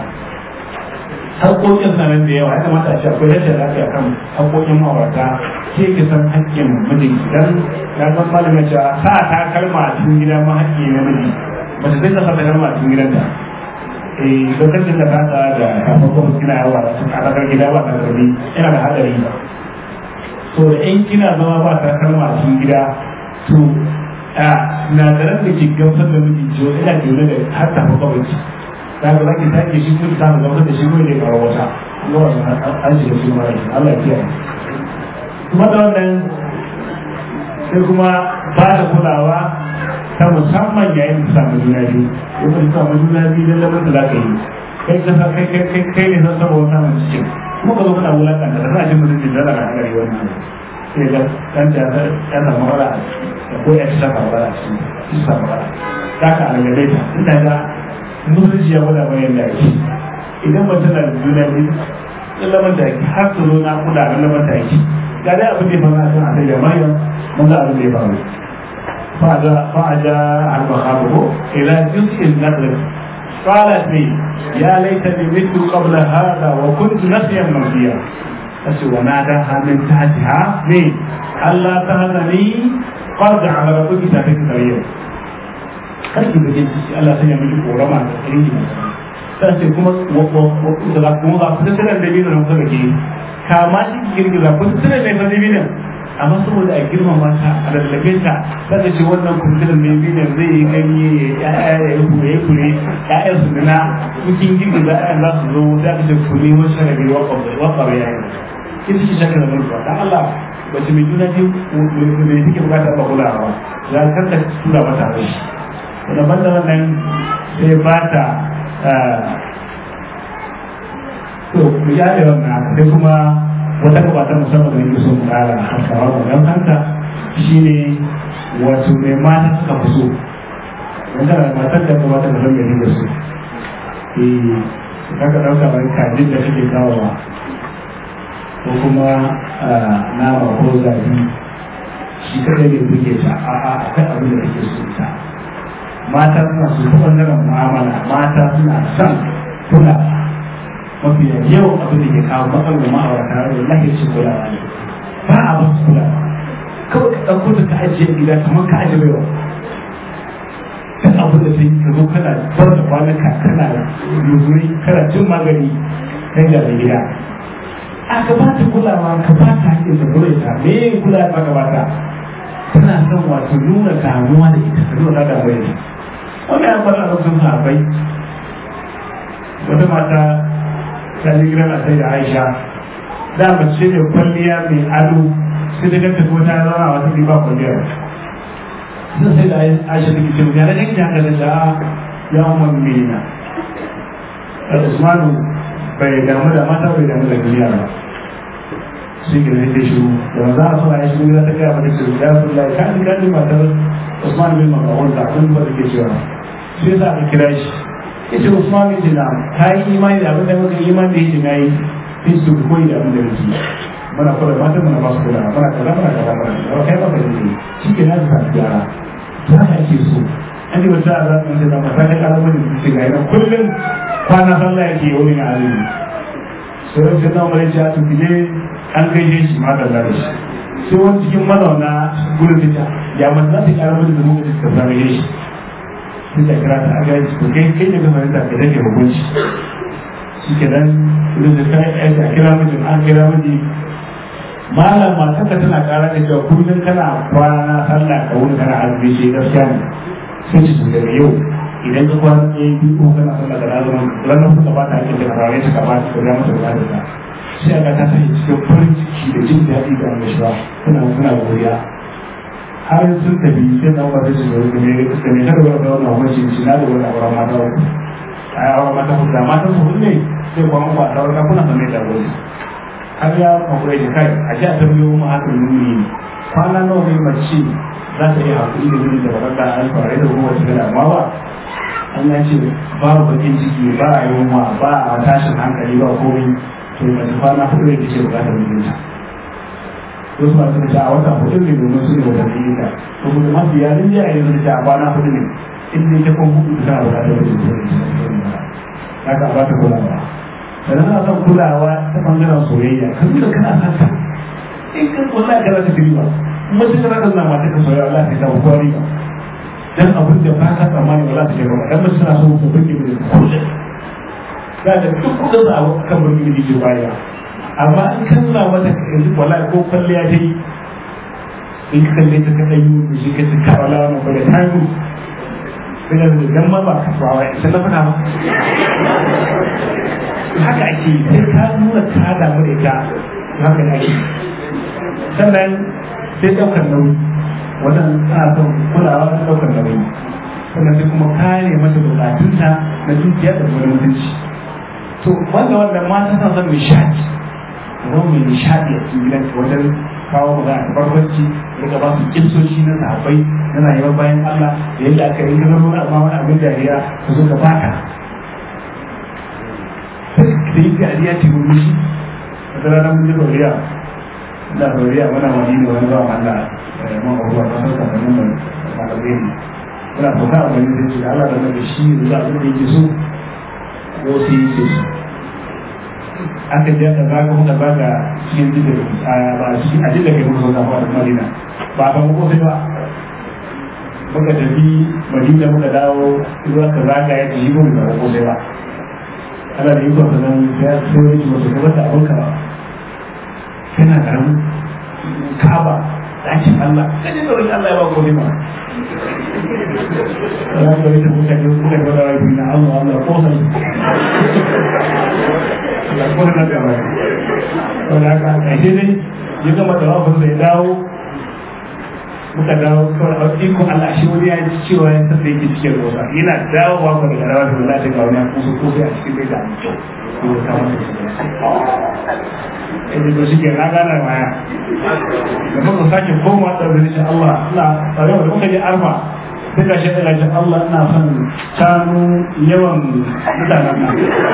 haƙoƙin sanar da yawa ya kamata a ce akwai rashin lafiya kan haƙoƙin ma'aurata ke ki san haƙƙin mijin idan ya san malamin cewa sa ta kalma a cikin gida ma haƙƙi na miji mace zai ta sa ta kalma a cikin gidanta eh lokacin da ba ta da kafin kuma kina yawa a tsakar gida ba ta gari yana da hadari so da in kina zama ba ta kalma a cikin gida to a sinadaran da ke gamsar da miji ciwo ina jone da har ta fa kawai ta ga zaki take shi kuma ta gamsar da shi kuma ne karo wata Allah an shiga su mara Allah ya kiyaye kuma da wannan sai kuma ba da kulawa ta musamman yayin da samu juna biyu yau da samu juna biyu don lamar da za ka yi kai ka sa kai kai kai kai ne san saboda samun cikin kuma ka zo kana wulakanta da za a ji mutum da daga hagari wannan sai ga dan da ya samu wala da ko ya saka wala shi shi samu wala da ka alagade ta inda ga musulunci ya gwada bayan da yake idan ba tana da juna biyu lamar da yake har su zo na kula da lamar da yake ga dai abin da ya faru a kan asali da maryam mun ga abin da ya faru فأجاء المخاطب إلى جزء النخل قالت لي يا ليتني مت قبل هذا وكنت نسيا منسيا وناداها من تحتها لي ألا تهزني قد جعل ربك تحتك سريا kake da jin ciki Allah sanya miki korama da tsirin sai sai kuma da kuma ga kusa tana da binin nan kusa ke kama shi girgiza kusa tana da fa binin amma saboda a girmama ta a lallabe ta kada ce wannan kuntunan mai bidan zai yi ganye ya yi kure ya kure ya'yan su nuna cikin girgi za a za su zo za ka ce kure wasu shagari wakar ya yi kin shi shakar da mulka dan Allah bace mai juna biyu mai take bukatar ba kulawa za ka ta tura mata rai da banda wannan sai ba ta to mu ya da wannan sai kuma wata gabatar musamman da yake so mu kara haskawa ga yan hanta shine wato mai mata suka fi so wanda da matar da kuma ta da gari da su eh kaga dauka bai kajin da kake kawowa ko kuma nama ko zabi shi kadai ne buge ta a a akwai abin da kake so ta mata suna so ta bangaren mu'amala mata suna son kula mafi yawan abin da ke kawo matsalar ma'aurata da lahi su kula ne ba a ba su kula kawai ka ɗauko ta ka ajiye gida kamar ka ajiye baiwa duk abin da sai ka zo kana bar da kwanaka kana yuzuri kana cin magani kan jami'in gida a ka ba ta kulawa ka ba ta haƙƙin da kula ta me yin kula ta ka ba ta tana son wato nuna damuwa da ita ta nuna damuwa da ita wanda ya fara a sun sahabbai wata mata ta ji gidan sai da aisha da mace ne kwalliya mai ado sai da ganta kuma ta zauna a wata ba kwalliya sun sai da aisha take ce ya da kake haka da sha'a ya umar mina usmanu bai damu da mata bai damu da duniya ba shi ke zai ta shiru da maza a suna ya shiru za ta gaya mata shiru ya sun lai kan kan matar usman bin makawar da abin ba take cewa sai za a kira shi ya ce usman bin jina ka yi imani da abin da muka yi imani da yake na yi sai su koyi da abin da muke muna kula matan muna ba su kula muna kaza muna kaza muna kaza kai ba ka yi shi ke na ta gyara ta haka ake so an yi wata a zaɓin sai zama ta kai ƙaramin da su ga yana kullum kwana sallah yake yi wani na azumi sai wani sai zama ya ce ne an gaishe shi ma da zare shi sai wani cikin mazauna gudun ta ya mace za ta ƙara mutu da muka ta zama shi sai ta kira ta aga shi kai kai ne gama ta ka dake hukunci shi ke nan gudun da kai ai ta kira mijin an kira miji malam matarka tana ƙara da cewa kullum kana kwana sallah ka wuni kana azumi shi gaskiya ne sai ci daga yau idan ka kwana ɗaya biyu ko kana sallah da azumin ranar kuka ba ta ake da karare ta ka ba ta ka ga mata da ta sai aka ta sanya cikin farin ciki da jin daɗi da annashuwa suna suna godiya har sun tafi sai na wata shi da ne da ne kada wani wani wani shi na da wani auren mata uku a yi auren mata uku da mata uku ne sai kuma mu ba ta wata kuna sanar da wani har ya kwakwai da kai a ji a tambayo mu haka nuni ne kwana nawa ne mace za ta yi haƙuri da nuni da ba ta alfarai da kuma wata gada amma ba an ya ce babu bakin ciki ba a yunwa ba a tashin hankali ba komai to mace kwana hudu ne take bukatar mijinta wasu masu da a wata hudu ne domin su ne wata mijinta to kuma mafi yarin jiya ne su da a kwana hudu ne in dai ta kwan hudu tana bukatar mijinta haka ba ta kulawa sannan ana son kulawa ta bangaren soyayya kan da kana son ta in kan wallahi kana ta riba mutum kana son na mata ka soyayya Allah ta kawo kwari ba dan abin da ba ka tsammani ba za ta shiga ba dan mutum na so ku burge mu da kullum za da duk kudin da abu kan burge mu ke baya amma in kan na mata yanzu wallahi ko kwalliya ta yi in ka kalle ta kaɗan yi da shi ka ci ka wala wannan ba da tayi sai da dan ma ba ka fawa sai na faɗa ba haka ake yi sai ka nuna ka damu da ita haka ne ake sannan sai ɗaukar nauyi wannan ana son kulawa da ɗaukar nauyi sannan sai kuma kare mata bukatunta na dukiya da wani mutunci to wanda wanda mata sa son nishadi zama mai nishadi a cikin gidan wajen kawo magana ta barkwanci daga ba su kimsoshi na sahabbai na rayuwar bayan Allah da yadda aka yi gano wani amma wani abin dariya ka zo ka baka da yi dariya ce mun shi wata rana mun ji doriya da doriya muna madina wani ba Allah man abubuwa ta sauka da nan malamai ne muna sauka a wani zai ce Allah da mai shi da abin da yake so ko sai yake so aka je aka zaga muka zaga cikin jikin ba shi a jikin kai muka zaga a madina ba ka muku sai ba muka tafi madina muka dawo zuwa ka zaga ya ji mu da muku sai ba ana da yiko sanan sai sai wani mutu ka bata abin ka kana karamin kaba dakin Allah kaje da wani Allah ya ba ko ne ma Allah ya yi muka yi muka ga da wani na Allah Allah ko sai Allah ko na da wani wanda ka kaje dai ya gama da wafin sai dawo muka dawo kawai a iko Allah shi wani ya ji cewa ya san da yake cikin rosa yana dawowa ko daga rawa da Allah ta ga wani kusa ko sai a cikin da kyau ko ta wani inda to shike na gana maya da muka sake koma da insha Allah ina tare da muka je arfa sai ka shi daga Allah ina son shanu yawan mutanen nan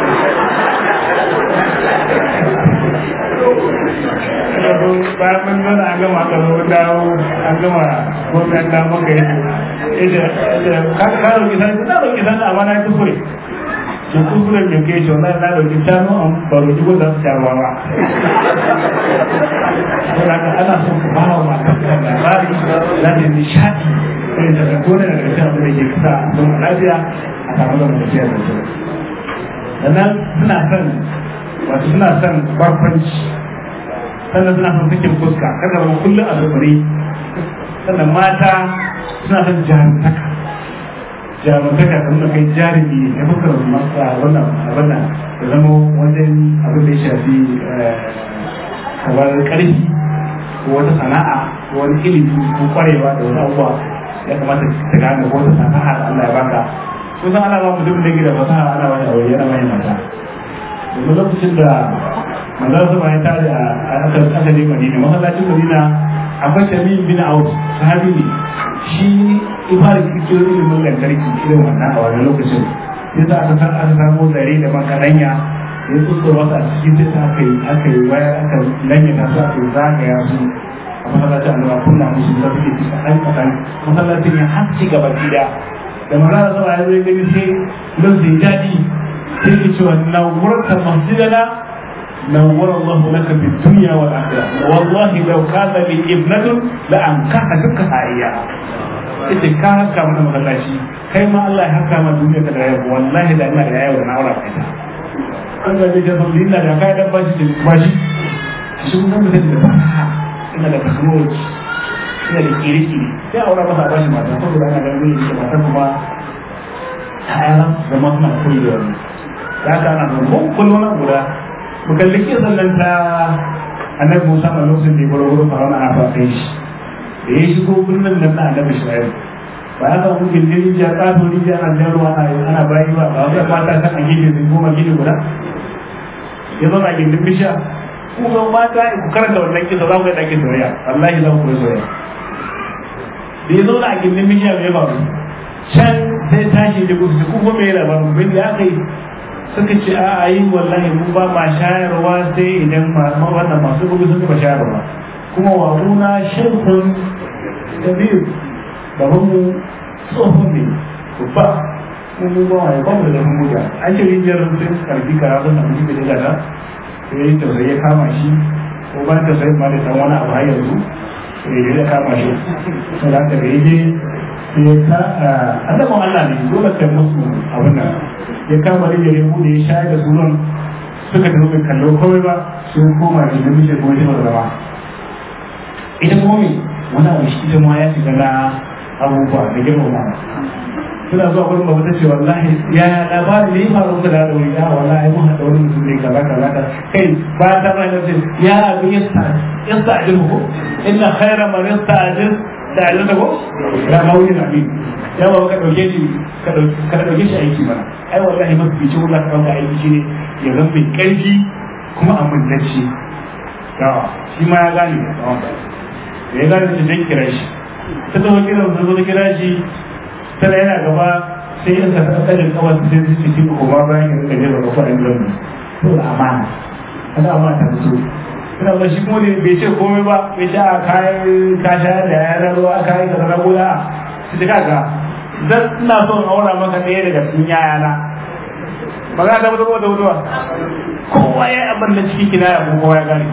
bayan mun nuna an gama aka zo dawo an gama gwamnati da maka yi ita ka ka roki sani na roki sani amma na yi kuskure to kuskure da ke shi wannan na roki shanu an ba roki ko za su sharuwa ba saboda haka ana son ka bawa mata kan labari za ta yi nishaɗi irin da ka kone daga cikin abin da ke kasa don lafiya a samu da mutum da su sannan suna son wato suna son barkwanci sannan suna son sakin fuska kada zama kullum a zubare sannan mata suna son jarumtaka jarumtaka da nuna kai jarumi ne fuskar masu wannan abin nan da zama wajen abin da ya shafi kamar karfi ko wata sana'a ko wani ilimi ko kwarewa da wani abubuwa ya kamata ta gane ko wata sana'a da Allah ya baka kusan ana ba mutum da gida fasaha ana ba shi aure yana mai mata domin lokacin da manzon sama ya tare a aka aka je Madina masallacin Madina akwai Tamim bin Auf sahabi ne shi ifar kirkiro ilimin lantarki irin wannan a wannan lokacin yasa aka san aka samu zare da makaranya ya tsutsura wasu a cikin sai aka yi aka yi wayar aka lanyata su aka yi zagaya su a masallacin annabawa kunna musu da suke ci kaɗan kaɗan masallacin ya haske gaba gida da magana sama ya zai gani sai don sai daɗi sai ke cewa na wurta masjidana na wura Allah laka fi dunya wal akhirah wallahi law kana li ibnatun la an kaha duka hayya ita ka haka mana masallaci kai ma Allah ya haka ma duniya ka da yau wallahi da ina da yau na aura kai ta an ga da jabal ina da kai dan bashi da bashi shi mun ga da fasaha ina da technology ina da kiri-kiri sai aura masa bashi mata saboda ana ganin da mata kuma ta'ayaran da masu na koyi da wani da haka ana zama ko kullum na guda mu kalli ke sallan ta annabi musa a lokacin da ya gwada wurin faruwa ana fafe shi da ya shigo birnin nan na annabi shaibu ba ya samu gindin rijiya ƙato rijiya na jan ruwa ana bayi ba ba wasu mata kan a gefe sun goma gini guda ya zama a gindin bishiya ku ga mata ku karanta wannan kisa za ku ga ɗakin soyayya wallahi za ku koyi soyayya da ya zauna a gindin bishiya mai faru can sai tashi da gudu ku kuma mai labarin bin da aka yi suka ce a a yi wallahi mun ba ma shayarwa sai idan wannan masu gudu sun ba shayarwa kuma wa kuna shirkun da biyu gaban mu tsohon ne babba mun mun ba mai bamu da zafin muja an ce rijiyar sai karfi karatun da mutum da daga sai ya yi tausayi ya kama shi ko ban tausayi ma da san wani abu har yanzu sai ya kama shi sai da aka da ya je sai ka annabin Allah ne dole kai musu abin nan ya kama da ya bude ya shayar da sunan suka tafi bai kallo kawai ba sun koma da namiji ko shi zama ita kuma me wani abu shi ita ma ya shiga na abubuwa da girmama suna zuwa gurin babu ta ce wallahi ya labarin ne ya faru ka da wuri ya wallahi mun haɗa wani mutum ne kaza kaza kaza kai ba ta ba da ce ya abu yasta yasta ajin ko inna khaira man yasta ajin da ajin ko da mawuni na bi ya ba ka dauke shi ka dauke shi aiki mana ai wallahi mafi fice wanda ka dauka aiki shine ya zama mai karfi kuma amintacce yawa shi ma ya gane da ya gane da zai kira shi ta zama kira ta zo kira shi tana yana gaba sai yin sa ta kajin kawai sai su ci koma bayan yin kaje da kafa in zan to da amana kada amana ta fito ina ba shi kuma bai ce komai ba bai ce a kayan kasha da yaran ruwa kayan ka zara goda su ji kaga dan ina son aura maka ɗaya daga cikin yayana ba za ta mutu da mutuwa kowa ya yi abin da ciki kina ya kowa ya gane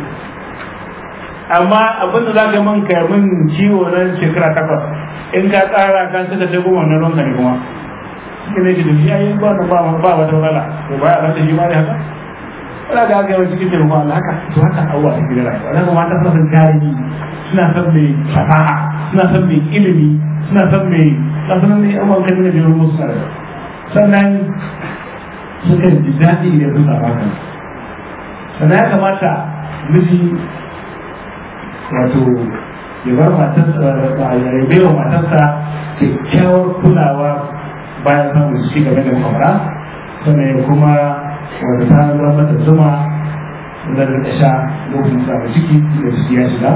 amma abin da za ka min ka min ciwo nan shekara takwas in ka tsara ka suka ta goma na ronka ne kuma shi ne shi da shi ayi ba ba ba wata matsala to ba ya rasa shi ma ne haka wala ga ga cikin taimakon Allah haka to haka abuwa ta gidan rayuwa dan kuma ta san tarihi suna san mai fasaha suna san mai ilimi suna san mai kasanan ne abubuwan kan da jirin musu sare sannan suka ji daɗi idan sun saba kan sannan ya kamata miji wato ya bar matarsa ya bai wa matarsa kyakkyawar kulawa bayan samun shi game da kwamra sannan ya kuma wanda ta zama mata zuma da da sha lokacin samun ciki da ciki ya shiga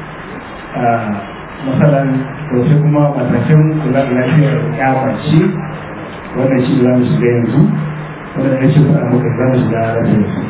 masalan to sai kuma matakin kula da lafiyar ya mace wannan shi za mu shiga yanzu wanda ya ce faɗa muka za mu shiga lafiyar su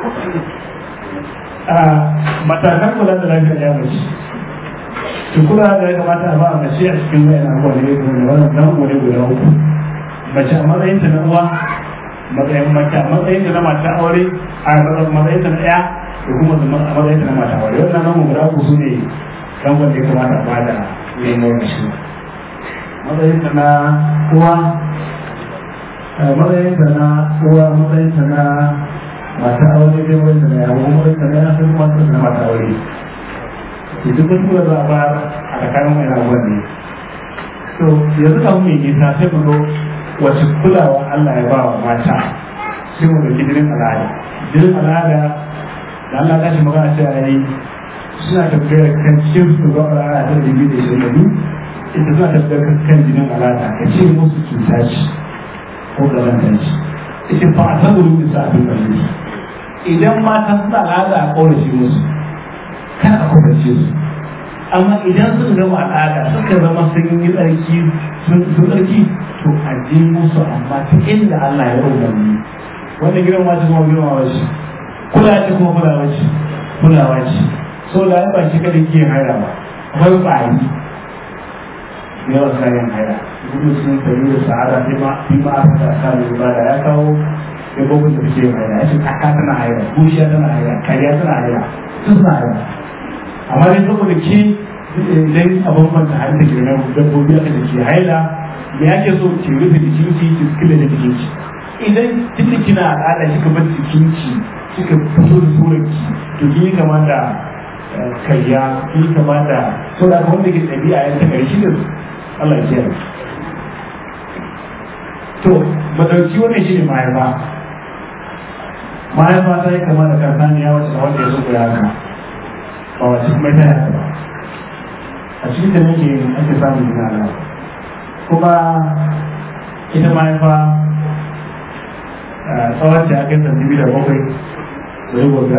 matakan kula da lafiyar ya mace to kula da ya kamata a ba a mace a cikin wayan abuwa ne da wannan nan wani guda uku mace a matsayin ta na uwa matsayin mace a matsayin ta na mata aure a matsayin ta na ɗaya da kuma a matsayin ta na mata aure wannan nan guda uku su ne kan wanda ya kamata a ba da nemo da shi matsayin ta na uwa matsayin ta na uwa matsayin ta na mata aure dai wanda na yawo matsayin ta na yawo matsayin ta na mata aure to duk wani kula za a ba a tsakanin wani abubuwan ne to yanzu kan mai nisa sai mu zo wace kulawa Allah ya ba wa mata sai mu ɗauki jinin al'ada jinin al'ada da Allah ta shi magana cewa yayi suna tafiyar kan cikin su ga al'ada ta da biyu da shi da biyu ita suna tafiyar kan jinin al'ada ka ce musu cuta ce ko ƙazanta ce ita fa a saboda bisa abin da idan mata suna al'ada a ƙaurace musu kada a kwatace su amma idan suka gama al'ada suka zama sun yi tsarki sun tsarki to a je musu amma ta inda Allah ya umarni wanda girma ce kuma girma wace kula ce kuma kulawa ce kulawa ce so da ba shi kada ke haira ba akwai ƙwari ne yawan kayan haira gudu sun tafi da sa'ada sai ma fi ma aka da kan ibada ya kawo ya gobe da suke haira ya ce kaka tana haira bushiya tana haira kariya tana haira sun suna haira amma dai saboda ke idan abin manta har da ke nan dabbobi aka da ke haila me ake so ki rufe jikinki ki kila da jikinki idan tunda kina al'ada kika bar jikinki kika fito da surarki to kin yi kama da kayya kin yi kama da so da wanda ke ɗabi'a ya ta ƙarshe da Allah ya kiyaye to madauki wannan shi ne mahaifa mahaifa ta yi kama da kansaniya wacce wanda ya zuba ya haka ba wace kuma ta yaka ba a cikin da nake ake samun jina na kuma ita mahaifa tsawon ta kai santibi da bakwai da yi gobe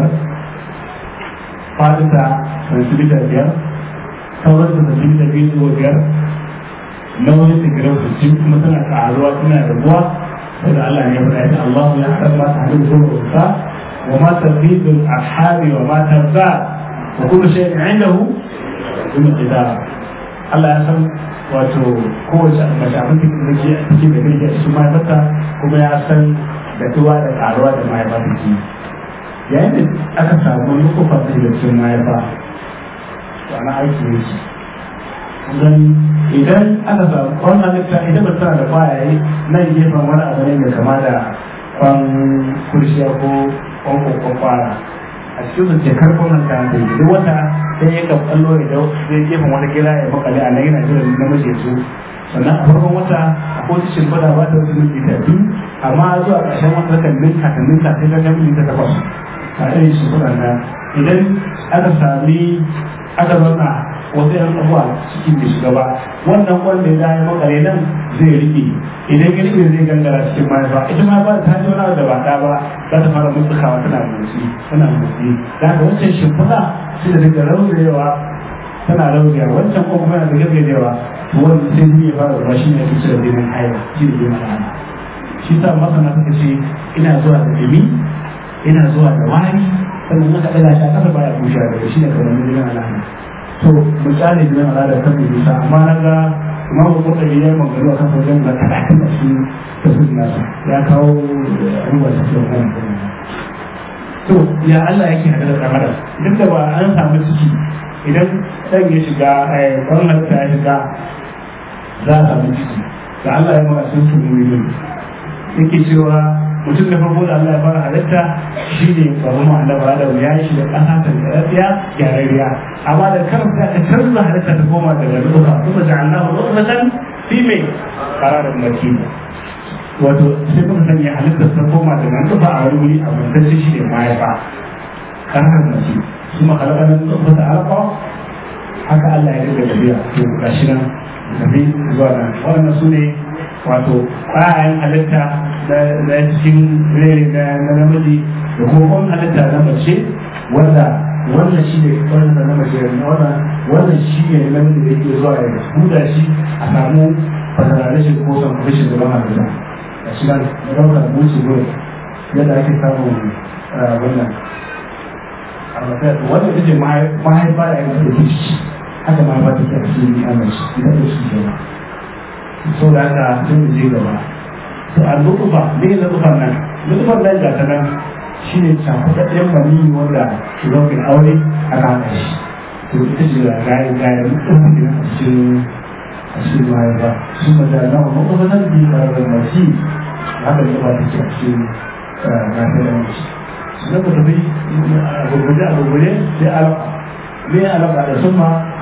fadinta santibi da biyar tsawon ta santibi da biyu zuwa biyar nauyin ta gidan su cin kuma tana ƙaruwa tana rabuwa saboda Allah ne ya faɗa ita Allah ya haɗa ma ta hadu zuwa wasa wa ma tafidul arhami wa ma tarza وكل شيء عنده بمقدار Allah ya san wato kowace mace abin da ke take da kai a cikin mahaifarta kuma ya san da tuwa da karuwa da mahaifa take yayin da aka samu nukufa da da cikin mahaifa wani aiki ne shi gani idan aka samu wannan litta idan ba tana da kwayaye nan gefen wani abu ne mai kama da kwan kurshiya ko kwan kwakwara a cikin su ce karfin nan kan da duk wata sai ya kan kallo ya dau zai gefen wata gida ya makale a nan yana jira namiji su sannan a farkon wata a kowace shimfiɗa ba ta wasu minti ta biyu amma zuwa ƙarshen wata kan ninka ta ninka sai ta kai minti ta takwas a irin shimfiɗan nan idan aka sami aka zauna wasu yan abuwa cikin da shiga ba wannan wanda ya ya makale nan zai rike idan ya rike zai gangara cikin mahaifa ita ma ba ta ji wani da ba ta ba za ta fara mutsukawa tana motsi tana motsi da haka wancan shimfiɗa sai da daga raurewa tana raurewa wancan ko kuma yana da gaggajewa to wanda sai zai fara zuwa shi ne kusa da jinin haihuwa shi ne jinin al'ada shi sa masana suka ce ina zuwa da ɗumi ina zuwa da wari sannan aka ɗaga shi a ƙasa baya bushe daga shi ne kamar jinin al'ada to mu kyale jinin al'ada kan mai nisa amma na ga imamu kurɗari ya yi magana kan wajen ga talatin da shi ta su nasa ya kawo abubuwa da suke wani to ya Allah yake hada da kamar duk da ba an samu ciki idan ɗan ya shiga ɗan halitta ya shiga za a samu ciki da Allah ya mara sun tunu miliyon yake cewa mutum da farko da Allah ya fara halitta shi ne babu ma'ana ba da ya shi da ƙasa ta tsarfiya gyararriya amma da kan sai aka canza halitta ta koma daga duka kuma ja'alnahu nutfatan fi mai qararin makin wato sai kuma sanya halitta ta koma daga duka a wani wuri a mantacce shi ne mahaifa qararin makin kuma halakanan nutfata alqa haka Allah ya dinga tafiya to gashi nan tafi zuwa nan wannan su ne wato ƙwayayen halitta na cikin rere na namiji da kuma kwan halitta na mace wanda wannan shi ne wannan na mace da wannan wannan shi ne namiji da yake zuwa ya huda shi a samu fasara rashin ko san rashin zaman halitta a shi nan ɗaukar buci zuwa yadda ake samun wannan a matsayin wannan ita ce mahaifa da yanzu da ciki haka mahaifa take a cikin amince idan da shi ke so da haka sai mu je gaba to a lutufa me ne lutufan nan lutufan nan ga ta nan shine cakuɗaɗɗen maniyi wanda zaukin aure aka haɗa shi to ita ce da gaya gaya lutufan ne a cikin a cikin mahaifa sun mata na wani lutufan bi ƙararren mashi haka lutufa take a cikin gasa da mashi sannan ku tafi a gurguje a gurguje sai alaƙa me alaƙa da summa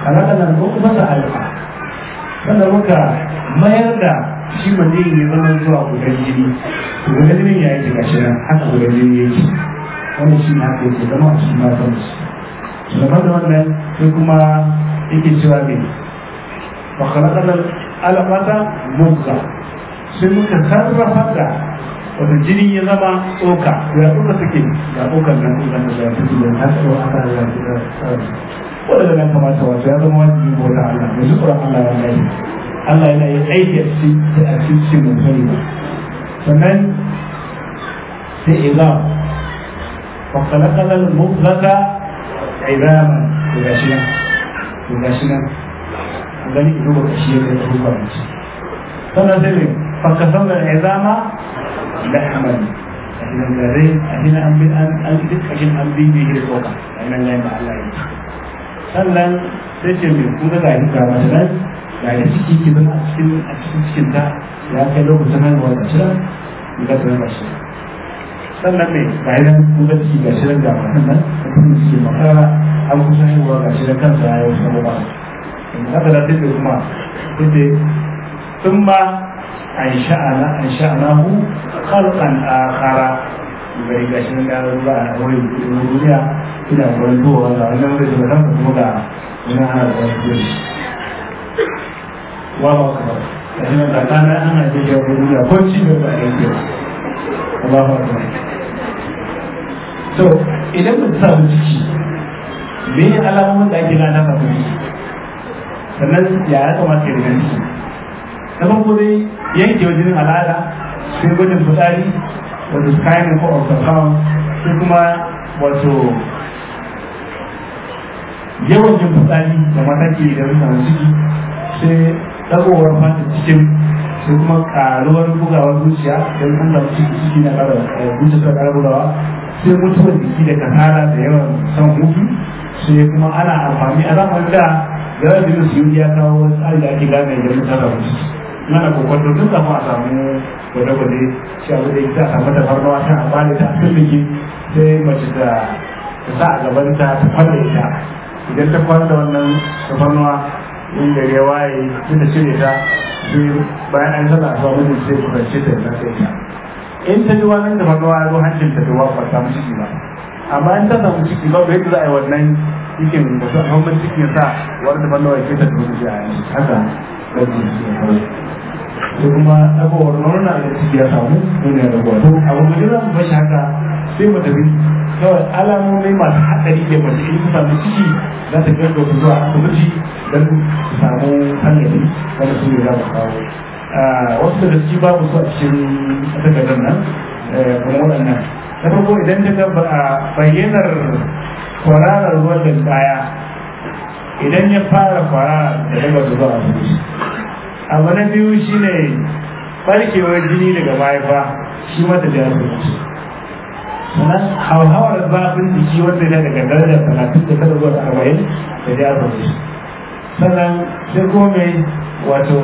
halakanar nufata alfa sannan muka mayar da shi maniyin ya zama zuwa gudan jini gudan jini ya yi gashi nan haka gudan jini ya yi wanda shi na haka yake zama a cikin matan su zama da wannan sai kuma yake cewa ne wa khalaqana alqata mudgha sai muka sarrafa da wata jini ya zama tsoka ya tsoka take ya tsokan nan tsokan da ya fito da ta tsoro aka ya fito wanda nan kamata wato ya zama wajibi ko da Allah mai tsoron Allah ya gani Allah yana yin aiki a cikin a cikin mutum ba sannan sai izam wa khalaqana al-mudghata idaman to gashi nan to gashi nan an gani ido ba kashi ya kai ko ba ci sannan sai ne fa kasamna izama lahman ahinan gare ahinan an bi an an duk kashin an bi ne da tsoka nan ne ba Allah ya sannan sai ce mai kun ga gani ga mata nan ga da ciki ki zama a cikin a cikin cikin ta ya kai lokacin haihuwa da shi nan ga ta ba shi sannan ne ga nan kun ga ciki ga shi nan ga matan nan da kuma ciki makara an kusa haihuwa ga shi nan kansa ya yi wasu abubuwa in haka da take kuma sai sun ba an sha'ana an sha'anahu khalqan akhara bai ga shi nan da ruwa a wurin duniya ina wani zuwa wanda wannan wani da kan kuma ga wani ana da wani dole wa ba ka da shi da kana ana da ya wani da ko ci da ba ya ce Allahu akbar to idan mun samu ciki me alamomin da ake gana ka kuma sannan ya ya kamata ya gani ciki na farko dai yanke wajen al'ada sai gwajin fitsari wato scanning ko ultrasound sai kuma wato yawan jin fitsari da mataki da mutane ciki sai dagowar fata cikin sai kuma karuwar bugawar zuciya don an samu ciki ciki na kara zuciya ta kara bugawa sai mutuwar jiki da kasala da yawan son hutu sai kuma ana amfani a zamanin da gara da su yi ya kawo wani tsari da ake gane da mutane da ciki mana kokonto tun kafin a samu gwade-gwade shi abu da ita a samu tafarnawa ta amfani ta firmiki sai mace ta sa a gabanta ta kwalla ita idan ta kwana da wannan tafarnuwa in da ya waye tun da cire ta sai bayan an sana a samu mutum sai kusance ta yasa sai ta in ta ji wannan tafarnuwa ya zo hancin ta tuwa ba samu ciki ba amma in ta samu ciki ba bai za a yi wannan cikin da su a cikin sa wani tafarnuwa ya ke ta tuwa a yanzu haka ɗauki su ya kawai sai kuma abubuwar murna da ciki ya samu duniya da gwato abu mu jira mu bashi haka sai mu tafi kawai alamomi masu haɗari da mace in su samu ciki za ta gaggauta su zuwa asibiti don su samu hanyari wanda su ne za su kawo wasu daga ciki babu su a cikin takardar nan kuma waɗannan na farko idan ta ga bayyanar kwararar ruwan da baya idan ya fara kwarara da daga zuwa asibiti abu na biyu shine barkewar jini daga mahaifa shi mata da yaro sannan hauhawar zafin jiki wanda ya daga darajar talatin da kada zuwa arba'in da ya yaro sannan sai kuma wato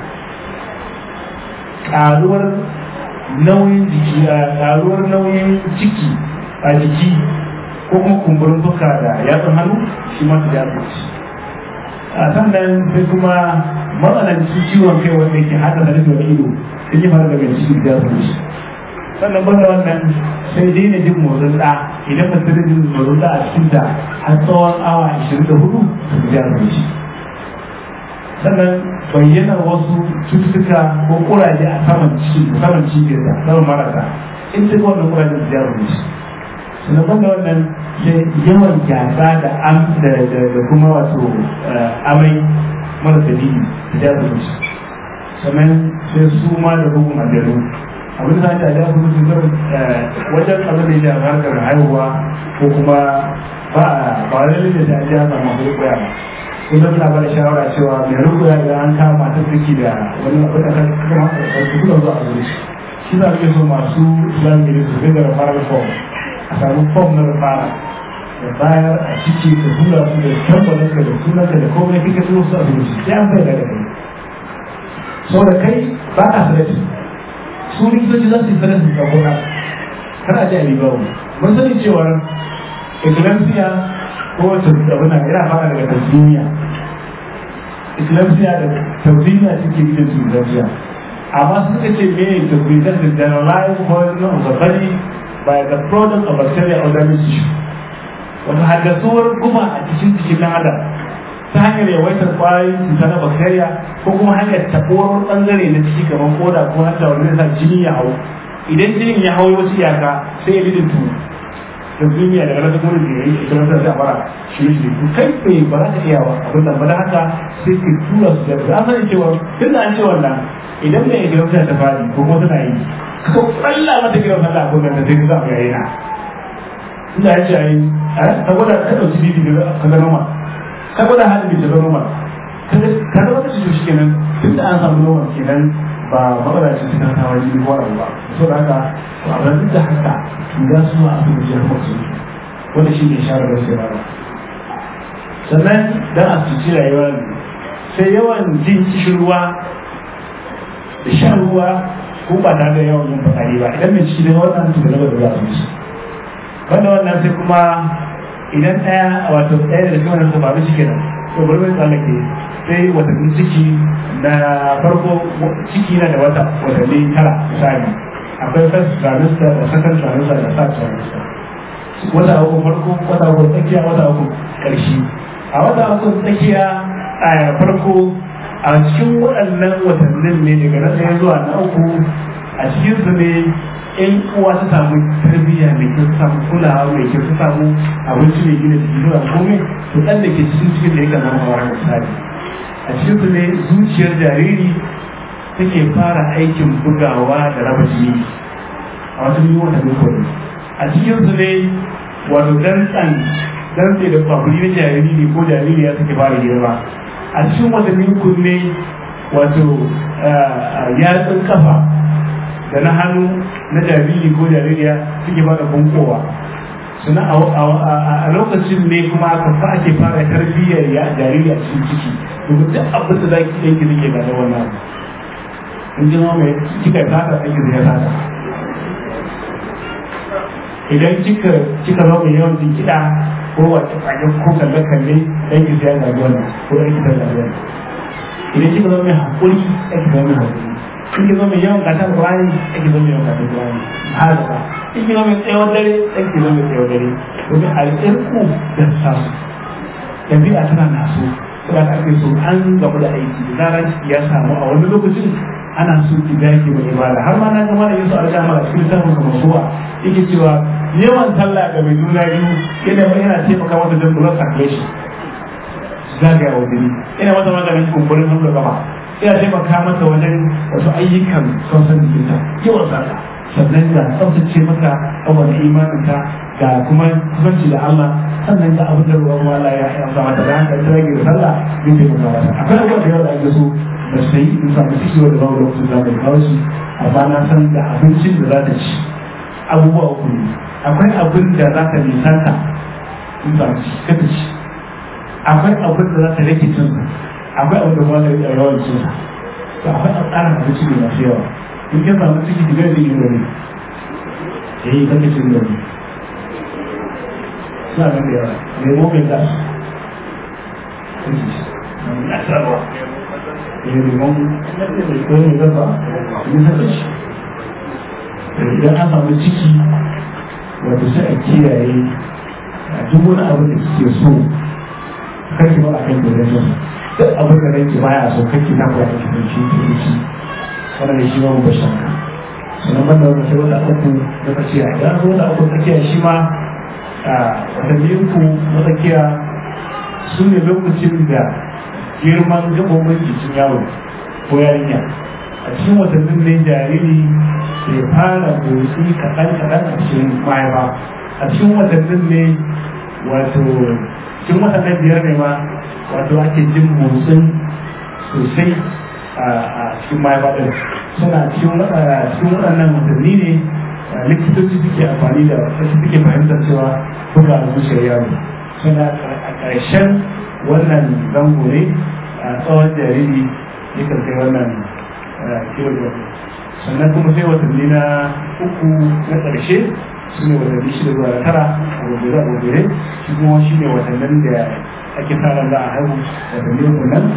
ƙaruwar nauyin jiki a ƙaruwar nauyin ciki a jiki ko kuma kumburin fuska da yatsun hannu shi mata da yaro a sannan sai kuma matsanancin ciwon kai wanda yake hada da rufin ido sun yi fara daga cikin da su shi sannan banda wannan sai daina jin motsin da idan ba da jin motsin da a cikin ta har tsawon awa 24 su ja su shi sannan bayyanar wasu cututtuka ko kuraje a saman ciki saman cibiyar da saman marasa in ta wannan kurajen su ja su shi sannan banda wannan sai yawan gyatsa da am da kuma wato amai mara dalili da ya zuci sannan sai su ma da bugun aljanu abin da ta ja su zuci wajen abin da ya harkar haihuwa ko kuma ba ba lalle da ta ja ba masu koya ba kullum suna bada shawara cewa mai rukuya idan an kama matar ciki da wani abin da kan kuma su kuma zuwa a zuci shi za su so masu islamic su dinga da farar form a samu form na fara da bayar a ciki da hula su da tabbatar ka da sunanka da komai kika so su a zuci sai an bai da kai so da kai ba ka sanati su likitoci za su yi sanati ga gona kar a ji a riba mun sani cewar eclampsia ko wacce abin nan yana fara daga tasiriya eclampsia da tauriya suke yi da eclampsia amma suka ce me to present the generalized poison of the body by the product of bacteria or damage tissue wata haddasuwar guba a cikin jikin ɗan adam ta hanyar yawaitar kwayoyin cuta na bacteria ko kuma hanyar taɓuwar ɓangare na ciki kamar koda ko hanta wani zai sa jini ya hau idan jinin ya hau wasu iyaka sai ya lidin tu da duniya daga nan kuma da yayi ita nan sai a fara shi shi to kai bai ba za ka iya ba abin nan ba da haka sai ka tura su da an sani cewa tun da an ce wannan idan mai gidan sai ta fadi ko kuma tana yi ka kalla mata gidan sallah ko nan sai ka samu yayi na inda ya ce ai ka gwada ka dauki bibi ka ga noma ka gwada halin da ta noma ka ga wata shi kenan tun da an samu noma kenan ba matsala ce ta kawo jini ko wani ba so da haka to a duk da haka ga su a abin da ya su wanda shi ne share da sai ba sannan dan a cici rayuwa ne sai yawan jin kishin ruwa da shan ruwa ko ba tare da yawan yin fitsari ba idan mai ciki ne wannan to da da za su ci wanda wannan sai kuma idan ɗaya wato ɗaya da kuma su faru shi kenan to bari mai tsallake sai watannin ciki na farko ciki na da wata watanni tara misali akwai first trimester da second trimester da third trimester wata uku farko wata uku tsakiya wata uku ƙarshe a wata uku tsakiya a farko a cikin waɗannan watannin ne daga na ɗaya zuwa na uku a cikin su ne in uwa ta samu tarbiyya mai kyau ta samu kulawa mai kyau ta samu abinci mai gina jiki zuwa komai to ɗan da ke cikin cikin da ya zama mawara misali a cikin su ne zuciyar jariri take fara aikin bugawa da raba jini a wata yi wata ne a cikin su ne wato dantsan dantse da kwabri na jariri ko jaririya take fara girma a cikin watanni uku ne wato yatsun kafa da na hannu na jariri ko jaririya suke fara bunkowa suna a lokacin ne kuma aka fa ake fara tarbiyyar ya jariri a cikin ciki domin duk abin da zaki yanki zai ga da wannan in ji mai kika sata ɗan zai sata idan kika kika zo mai yawan jin kiɗa ko wace kwajen ko kalle kalle dan ki sai ga wannan ko dan ki sai ga wannan idan kika zo mai hakuri dan ki zo mai hakuri in ki zo mai yawan katar Qur'ani dan ki zo mai yawan katar Qur'ani haka in ki zo mai tsayawar dare dan ki zo mai tsayawar dare domin al'irku da samu ɗabi'a tana naso saboda ake so an gaba da aiki da zarar ya samu a wani lokacin ana so ki dage mai ibada har ma na ga mana yin su alƙama a cikin samun kamar suwa yake cewa yawan sallah ga mai juna biyu yana yana taimaka mata don blood circulation zagaya wa jini ina mata maganin kumburin hannu da gaba ina taimaka mata wajen wasu ayyukan sosan jikinta yawan sallah sannan ga tsaftace maka abubuwan imaninta ga kuma kusanci da Allah sannan ga abin da ruwan wala ya yi amsa mata da haka ta rage da sallah yin taimaka mata akwai abubuwan da yawa da ake so da su yi in samu ciki da babu lokacin da mai kawo su amma na san da abincin da za ta ci abubuwa uku ne akwai abin da za ta nisanta in samu ciki ka ta ci akwai abin da za ta rage cin akwai abin da kuma ta rage yawan cin to akwai a tsarin abinci ne masu yawa in kin samu ciki ki gani yin gani eh kake cin gani suna nan da yawa nemo mai gas nasarwa ya limon ko mai gaba yi haka shi idan an samu ciki wato sai a kiyaye a duk wani abu da kike so kake ba a kan da zai duk abin da ranki baya so kake ta kuwa kake da shi ke shi wannan da shi ma ba shakka sannan banda wannan sai wata uku na tsakiya idan an wata uku tsakiya shi ma watanni uku na tsakiya su ne lokacin da girman gabobin jikin yaro ko yarinya a cikin watannin ne jariri ke fara motsi kaɗan kaɗan a cikin mahaifa a cikin watannin ne wato cikin watannin biyar ne ma wato ake jin motsin sosai a cikin mahaifa ɗin suna cikin waɗannan watanni ne likitoci suke amfani da wasu suke fahimtar cewa buga zuciyar yaro suna a ƙarshen wannan zango ne a tsawon jariri ya kai wannan kiwon sannan kuma sai watanni na uku na ƙarshe su ne watanni shida zuwa tara a gobe a gobe shi kuma shi ne watannin da ake fara za a haihu watanni uku nan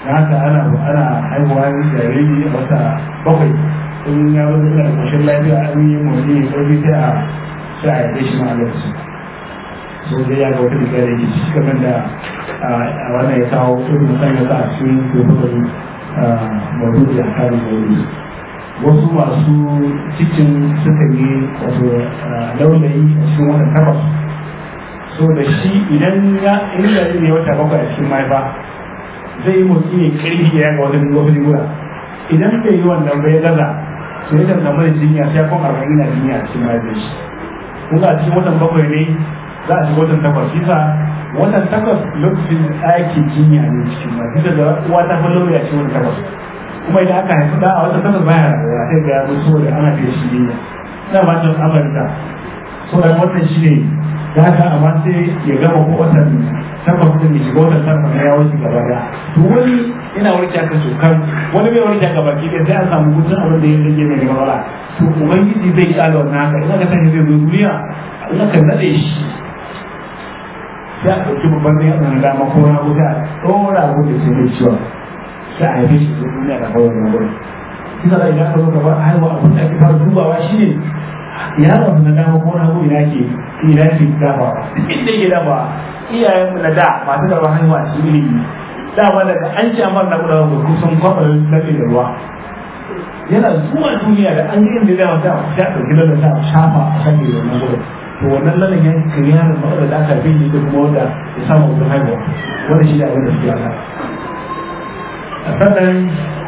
na haka ana ana haihuwa jariri a wata bakwai in ya zo da ƙoshin lafiya an yi motsi ya ƙarfi sai a sai a yi shi ma a lokacin so dai ya ga wata riga da yake ciki kamar da a wannan ya kawo irin mutan ya sa a cikin dokokin maudu'i a kan maudu'i wasu masu cikin suka yi wato laulayi a cikin watan takwas so da shi idan ya in jariri ne wata bakwai a cikin mahaifa zai yi motsi ne karfi ya ga wata wasu riguna idan bai yi wannan bai gaza to ya kan samu da jinya sai ya kwan arba'in na jinya a cikin mahaifin shi kun ga a cikin watan bakwai ne za a shiga watan takwas bisa watan takwas lokacin ɗakin jinya ne cikin mahaifin da uwa ta fi lauya cikin watan takwas kuma idan aka haifi da a wata takwas baya rayuwa sai ga yaro saboda ana fiye shi ne ina ba ta amurka saboda wannan shi ne da haka amma sai ya gama ko watan takwas din ya shiga watan takwas na ya wuce gaba da to wani ina warke aka kan wani bai warke aka baki da sai an samu gudun abin da ya rage mai gaba wala to ubangiji zai kyale wannan haka ina ka sani zai zo duniya ina ka nade shi sai a ɗauki babban ne a dama ko na gudu a ɗora abin da sai mai ciwon sai a haife shi da duniya da kawai na gurin kisa da idan ka zo gaba haihuwa abin da ake fara dubawa shi ne yaron na dama ko na ina ke ina ke dafa inda ke dafa iyayen mu na da masu gaba haihuwa shi ilimi dama daga an ce amar na gudawa ko kusan kwabar lalle da ruwa yana zuwa duniya da an yi inda zai mata ta ɗauki lalle ta shafa a kan da wannan gurin to wannan lalle ya kiri yaron matsalar da aka fi da kuma wanda ya samu wurin haihuwa wanda shi da abin da suke aka sannan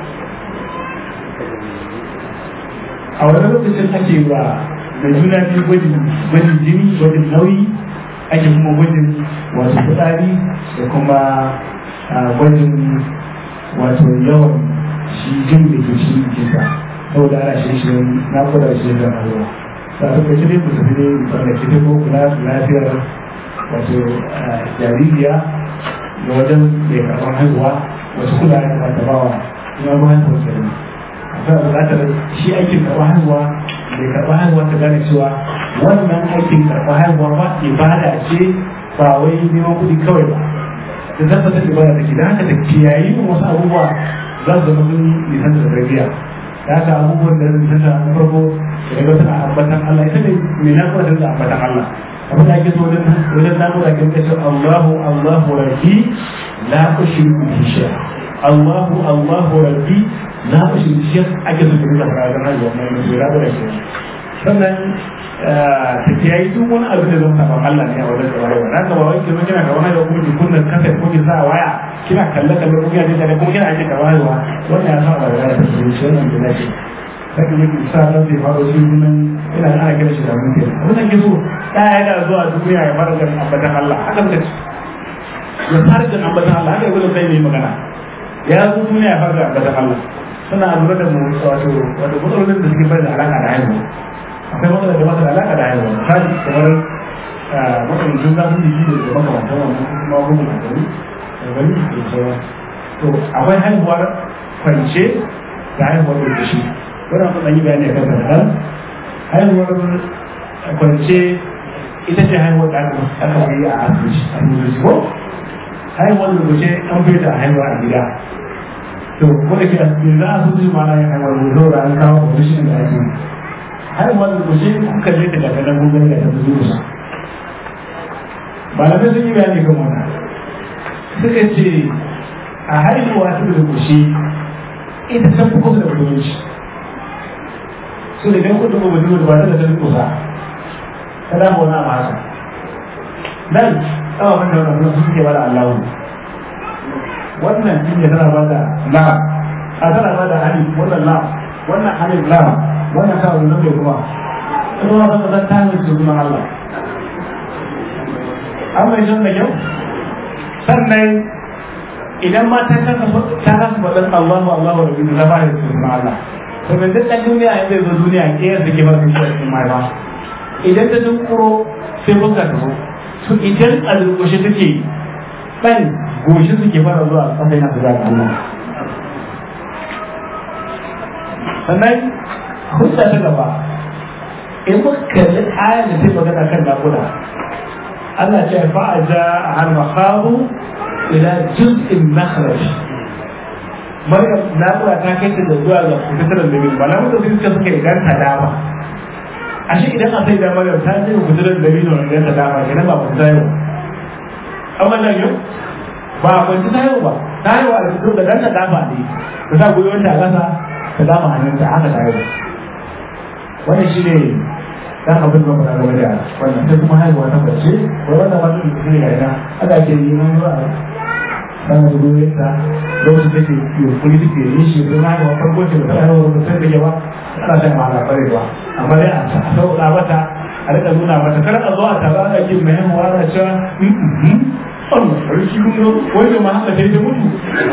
a wani lokacin ake ba da juna biyu gwajin gwajin jini gwajin nauyi ake kuma gwajin wato fitsari da kuma gwajin wato yawan shi jin da ke shi jikinsa saboda ana shi shi na kuda shi da ruwa ba su kai dai ku tafi dai wanda ke ko kula da lafiyar wato jaririya da wajen mai karɓar haihuwa wasu kula ya kamata ba wa kuma ba haihuwa ke nan akwai buƙatar shi aikin karɓar haihuwa mai karɓar haihuwa ta gane cewa wannan aikin karɓar haihuwa ba ibada ce ba wai neman kuɗi kawai ba da tabbatar ibada take da haka da kiyayi wasu abubuwa za su zama sun nisan da tarbiyya da haka abubuwan da zai nisan da farko da ga tana ambatan Allah ita ne mai nakuwa da ambatan Allah abin da ake so wajen wajen nakuwa ke kace Allahu Allahu rabbi la ushriku bihi shay'a Allahu Allahu rabbi la ushriku bihi shay'a ake so da fara da rayuwa mai mai rabu da shi sannan ta kiyayi duk wani abu da zan saba Allah ne a wajen da rayuwa na gaba wai kina kina gaba da kuma ki kunna kafa ko ki sa waya kina kalle kalle ko kina da kuma kina ake gaba da wannan ya saba da rayuwa shi wannan da nake sai ne ki sa da zai faro shi nan ina ana kira shi da mun ke wannan ke so da ya da zuwa duniya ya fara da ambatan Allah haka muka ci ya fara da ambatan Allah haka yau sai ne magana ya zo duniya ya fara da ambatan Allah suna lura da mu wato wato matsalolin da suke bai da alaka da haihuwa akwai matsalar da mata da alaka da haihuwa misali kamar matsalancin zafin jiki da da makamantan wannan kuma gugun a gari da gari da sauran to akwai haihuwar kwance da haihuwar da shi wannan kuma yi bayani kan kadan haihuwar kwance ita ce haihuwar da aka yi a asibiti a asibiti ko haihuwar da kuce an fi ta haihuwa a gida to ko da ke yanzu asibiti ma na yin haihuwar da zo da an kawo position da ake haihuwar da kuce kuka je ta daga nan gugun da ta zuwa malamai sun yi bayani kan wannan suka ce a haihuwa ta da kuce ita ta fi kusa da mutunci so da idan kuka duba mutum da ba ta da ta kusa ta dama wani abu haka nan tsawa kan da wani sun ke bada allahu wannan jinya tana ba da lam a tana ba da hani wannan lam wannan hanin lam wannan kawo nan bai kuma ita ma zan zan tamin su kuma allah an mai shan da kyau sannan idan ma ta kasa ta kasa faɗin allahu allahu da bin zama da su kuma allah to da duk ɗan duniya in zai zo duniya ke yadda ke ba su shi a cikin mahaifa idan ta tunkuro sai fuska ta zo to idan a durƙushe take ɗan goshi suke fara zuwa ƙasa yana su zaga Allah sannan hujja ta gaba in muka kalli ayar da ta magana kan naƙuda Allah ce fa'aja a halmakahu ila juz'in nakhlash maryam naƙuda ta kai ta da zuwa ga fitar da biyu ba na mutu sai suka suka ganta dama ashe idan a sai da maryam ta ce fitar da biyu ne ganta dama kenan ba ku tayo amma nan yau ba ku tayo ba tayo a cikin da ganta dama ne ka sa goyon ta kasa ka dama hannunta haka tayo wannan shi ne dan abin da muka game da wannan sai kuma haihuwa ta bace ko wannan ba su ne ga ina aka ke yi mun ba sana da goyon ta lokacin da ke yunkuri suke yi shi don haihuwa farko ce da ta haihuwa ba sai da ba ana shan mahala kwarewa amma dai a sauƙa mata a rika nuna mata kar a zo a tara ana kin mai haihuwa na cewa Allah sarki kun zo wanda ma haka sai ta mutu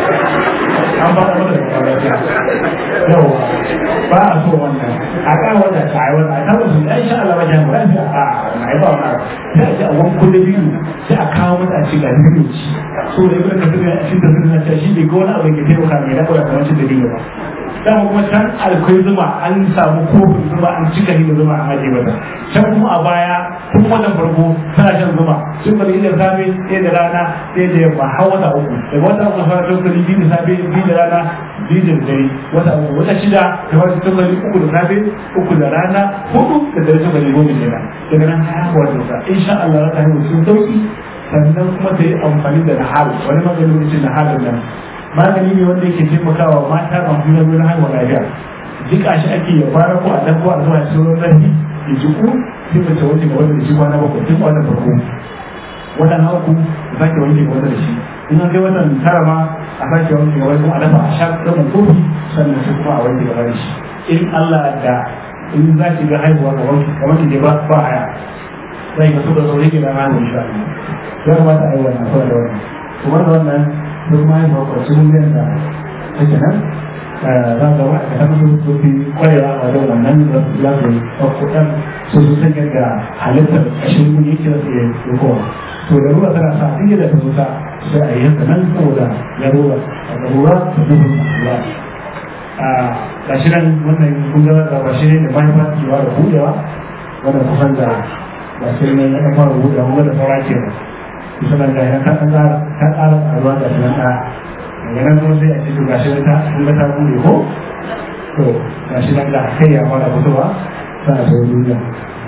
an ba da mata da kwarewa yawa ba a so wannan a kan wata ta yi wata ta wasu ya sha Allah wajen mu lafiya a na yi ba wani sai a ji a wani kulle biyu sai a kawo mata a ce ga biyu ci so da ibn kasir ya ci da sirrin ta shi bai ga wani abu da ke taimaka mai dawo da kamar cin da dinga ba dama kuma can alkwai zuma an samu kofin zuma an cika shi da zuma an aje mata can kuma a baya tun watan farko tana shan zuma sun bari da safe ɗaya da rana ɗaya da yamma har wata uku daga wata uku fara tokali biyu da safe biyu da rana biyu da dare wata uku wata shida ta fara tokali uku da safe uku da rana hudu da dare tokali goma kenan daga nan haihuwar da sa insha Allah za ta haihu sun sauki sannan kuma ta yi amfani da nahal wani maganin mutum nahalin nan magani ne wanda yake taimakawa mata masu nauyi na haihuwa lafiya jika shi ake ya fara ko a dan ko a zuwa cikin ruwan zafi ya jiku sai mace wanke gaba da shi kwana bakwai tun kwanan farko watan haku a sake wanke gaba da shi in an kai watan tara ma a sake wanke gaba kuma a dafa a sha rabin kofi sannan sai kuma a wanke gaba da shi in Allah da in za ki ga haihuwa ga wanke kamar ki ba ba haya zai ga so da sauri ki da haihuwa insha Allah ya kamata a yi wannan saboda wannan kuma da wannan duk ma yin bakwarci miliyan da take nan za ga wa a kan su fi kwarewa a wajen wannan da su za su bakwadan su su san yadda halittar ƙashin guni yake da su yi kowa to da ruwa tana sa duk da ta zuta sai a yi haka nan saboda ya ruwa a ga ruwa da nufin ruwa a gashi nan wannan kun ga da bashi ne da mahimman kewa da budewa wannan kusan da gashi ne na fara budewa kuma da saura kenan misalnya gaya kan antar kan alat alat dan nata jangan terus dia itu kasih kita kita tahu dulu ho to kasih nanda saya pada betul ah saya dulu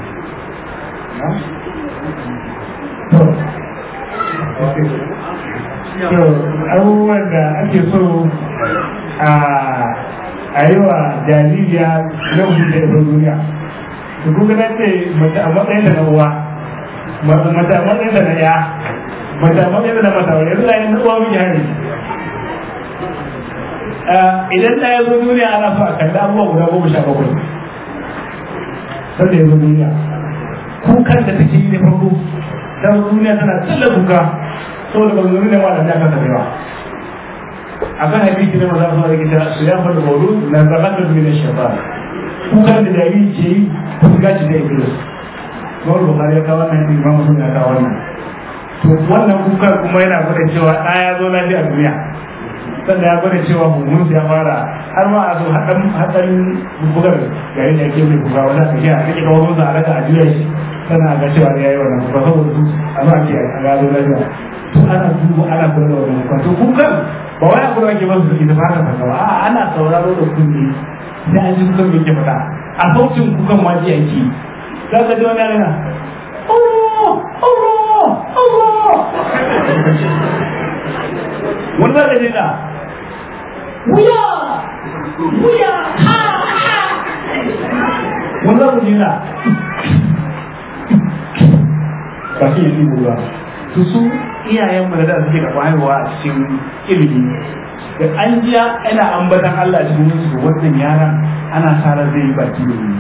to to abubuwan da ake so a a yi wa jaririya lokacin da ya duniya su kuka ce mace a matsayin da na uwa mace a matsayin da na ya mace a matsayin da na mata wani yanzu da yin uwa miji hari idan da ya zo duniya ana so a kalli abubuwa guda goma sha bakwai sanda ya zo duniya kukan da take yi da farko ta zo duniya tana tsalla kuka saboda ba zo duniya ma da ya kasa ba akan hadisi ne maza su da kita su ya fada baudu na zakatar min shaitan kukan da jariri ke yi fuska ce da iblis Mawar Bukhari ya kawo wannan imam Muslim ya kawo wannan to wannan kukan kuma yana gwada cewa ɗa ya zo lafiya duniya sannan ya gwada cewa mummun ya fara har ma a zo haɗan haɗan bugar gari da yake mai kuka wani aka kiya ake kawo musu a raka a juya shi sannan a ga cewa ya yi wannan kuka saboda su a zo a kiya a ga zo lafiya to ana duba ana kula da wannan kuka to kukan ba wai abu da ake masu suke da fata fata ba a ana sauraro da kunne sai an ji kukan me ke fata a sautin kukan ma ji ake za ka ji wani yana Allah Allah Allah wani za ka ji na wuya wuya ha ha wani za ka ji na ba shi yi ba su su iyayen mu da suke da haihuwa a cikin ilimi da an jiya ana ambatan Allah cikin su wannan yaran ana sa ran zai yi baki da ni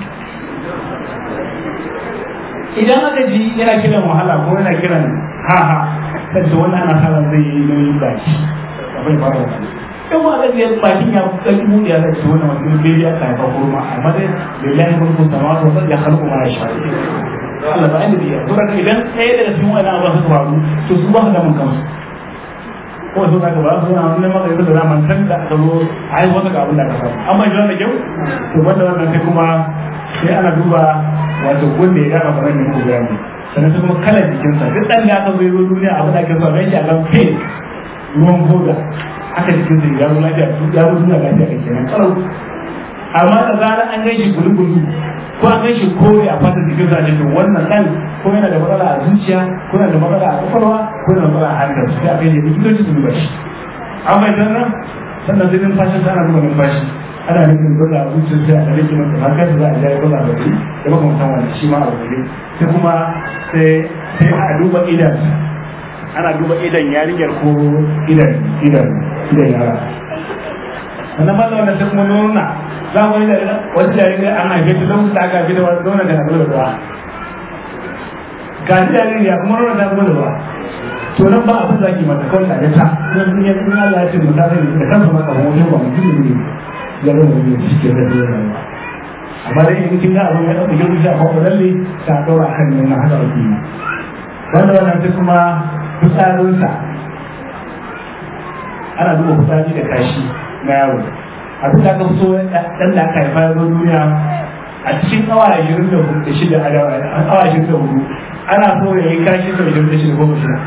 idan aka ji yana kiran wahala ko yana kiran ha ha sai wannan ana sa ran zai yi nauyin baki abin fara wannan in ba ga biyar bakin ya kai mu ya da wannan wannan bai ya kai fa kurma amma dai lillahi mulku samawati wa ya khalqu ma yasha Allah ba inda biya to idan ɗaya daga cikin wannan abu su faru to su ba da mun kansu ko su ka ba su na wannan maka yanzu da zaman kan da aka zo ai wata ga abin da aka samu amma idan da kyau to banda wannan sai kuma sai ana duba wato wanda ya dafa faran ne ko bayani sannan sai kuma kalar jikinsa duk dan da aka zo zo duniya abin da ake so ga shi a kan kai ruwan goga haka cikin zai ya zo lafiya ya zo duniya lafiya da kenan kalau amma da zarar an gaishe gulu-gulu ko an gaishe kore a fatan jikin sa to wannan dan ko yana da matsala a zuciya ko yana da matsala a kwakwalwa ko yana da matsala a hankali sai a kai ne likitoci su duba shi an bai nan sannan sai numfashin sa ana duba numfashi ana nufin dole a zuciyar sai a rage masa hankali za a jaya dole a bari da makamantan wani shi ma a bari sai kuma sai sai a duba idan ana duba idan yarinyar ko idan idan idan yara wannan ba da sai kuma nuna za mu yi da wata yarinyar an haife ta lokacin da aka haife ta wani nuna da na zuwa da ruwa ga jaririya kuma nuna ta zuwa da ruwa to nan ba abin zaki mata kawai da ta sun yi sun Allah ya ce mu ta da kansa maka wani ba mutum ne ya zama da shi ke da rayuwa amma dai in kin ga abin ya dauke ki shi a kwakwalwar lalle ta daura kan nuna haka ake yi wanda wannan sai kuma fitsarinsa ana duba fitsari da kashi na yaro abin da aka so dan da aka haifa zo duniya a cikin awa ashirin da shida a awa ashirin da hudu ana so ya yi kashi sau ashirin da shida goma shida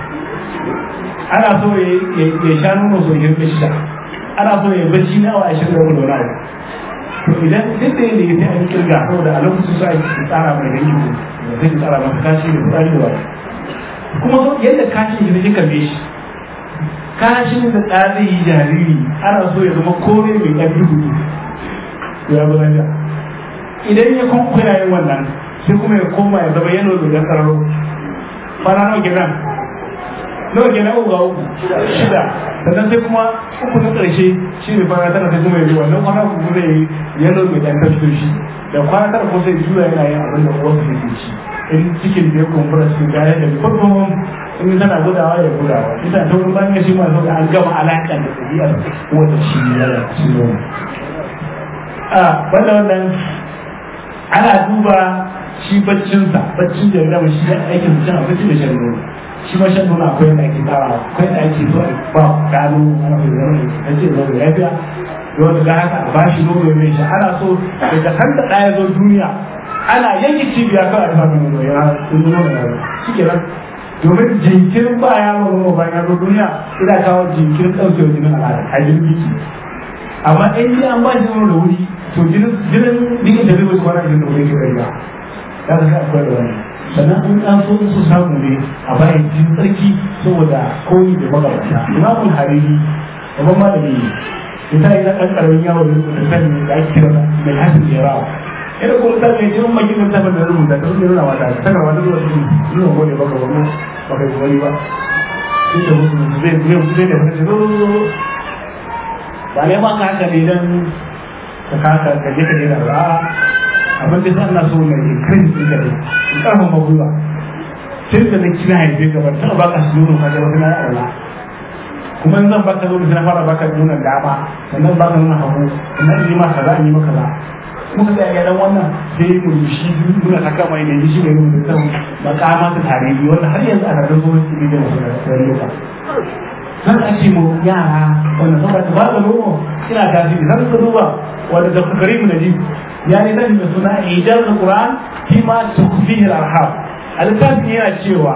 ana so ya sha nono sau ashirin da shida ana so ya bacci na awa ashirin da hudu na to idan duk da yadda ya sai an kirga saboda a lokacin su ake tsara mai dangi ko zai tsara masa kashi da fitsari da wani kuma yadda kashin shi ne kalle shi kashin da tsari yi jariri ana so ya zama kore mai ƙarfi hudu to ya zama ja idan ya kwankwaya yin wannan sai kuma ya koma ya zama yano da ya sararo fara nawa kenan nawa kenan uku ga uku shida sannan sai kuma uku na ƙarshe shi ne fara tara sai kuma ya yi wannan kwana uku zai yi yano mai ɗan tafi shi da kwana tara ko sai juya yana yin abin da uwarsa take ci in cikin da ya kumbura cikin gaya da farkon in tana gudawa ya gudawa ita ta wurin bayan shi ma zo an gama alaƙa da ɗabi'ar wata shi ya da shi zo a banda wannan ana duba shi baccinsa baccin da ya shi ya aikin cin abinci da shan nono shi ma shan nono akwai yadda ake tsara akwai yadda ake so a ba gano ana mai zama da ce zo da lafiya dole ga haka a bashi nono mai shi ana so daga kan da ɗaya zo duniya ana yanke cibiya kawai a samun nono ya sun nono da yaro shi ke nan domin jinkirin ba ya nono bayan ya zo duniya ina kawo jinkirin ɗauke wa jinin al'ada a jinin biki amma in ji an ba shi nono da wuri to jinin jinin bikin da zai wuce kwana jinin da wuri ke bai ba ya zai akwai da wani sannan in an so su samu ne a bayan jin tsarki saboda koyi da magabata imamul hariri babban malami ne ita yi na ɗan ƙaramin yawon da sani da ake kira mai hasin jerawa ina ko ta mai jin mai kin tabbata da rubuta ta ne nuna mata ta ga wani zuwa cikin nuna gode baka wannan baka yi wani ba sai da mutum zai zai zai da wani zo ba ne ma ka haka ne dan ka kaka ka je ka je da ra abin da Allah so ne ke kai din da in karfin magula sai da nake kina haife ka ba ta baka su nuna ka ga wani Allah kuma in zan baka zo da fara baka nuna dama sannan baka nuna hagu sannan in yi maka za in yi maka za muka ga ya dan wannan sai mu shi nuna ta kama ne shi ne mun san makama ta tarihi wanda har yanzu ana da zuwa cikin da su da loka zan ake mu yara wanda saboda ta bada nono ina tasiri zan ka duba wanda da karimu na ji ya ne zan da suna ijaz alquran fi ma tukfihi arham al-littafin yana cewa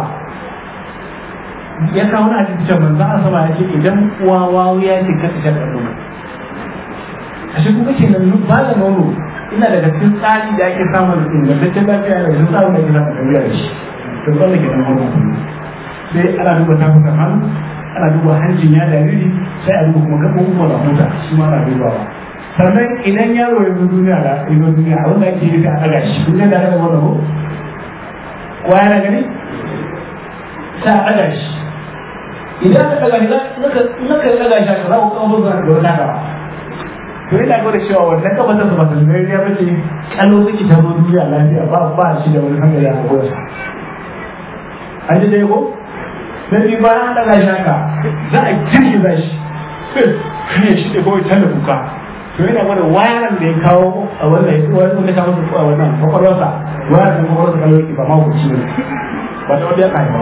ya kawo na hadisi cewa manzo Allah sama ya ce idan uwa wawu ya ce ka ta nono ashe kuma kenan ba da nono ina daga cikin tsari da ake samun ingantaccen lafiya da cikin tsarin da ake samun tafiya da shi to wanda ke nan hormon sai ana duba tafukan hannu ana duba hancin ya jariri sai a duba kuma gaɓoɓin wanda mota shi ma ana dubawa sannan idan yaro ya zo duniya da ya zo duniya abin da ake yi sai a ɗaga shi duniya da aka wanda ko kowa yana gani sai a ɗaga shi idan aka ɗaga shi naka ɗaga shi aka za ku kawo zuwa da wata gaba to ina gwada cewa wannan kafa ta ba ta zai ya bace kallo take ta zo duniya lafiya ba ba shi da wani hankali a gwada an ji dai ko sai ni ba an daga shi haka za a girgiza shi ne shi da kawai tana kuka to ina gwada wayaran da ya kawo a wannan wanda ya kawo su a wannan kwakwalwarsa wayaran da kwakwalwarsa kallo yake ba ma hukunci ne ba ta wanda ya kai ba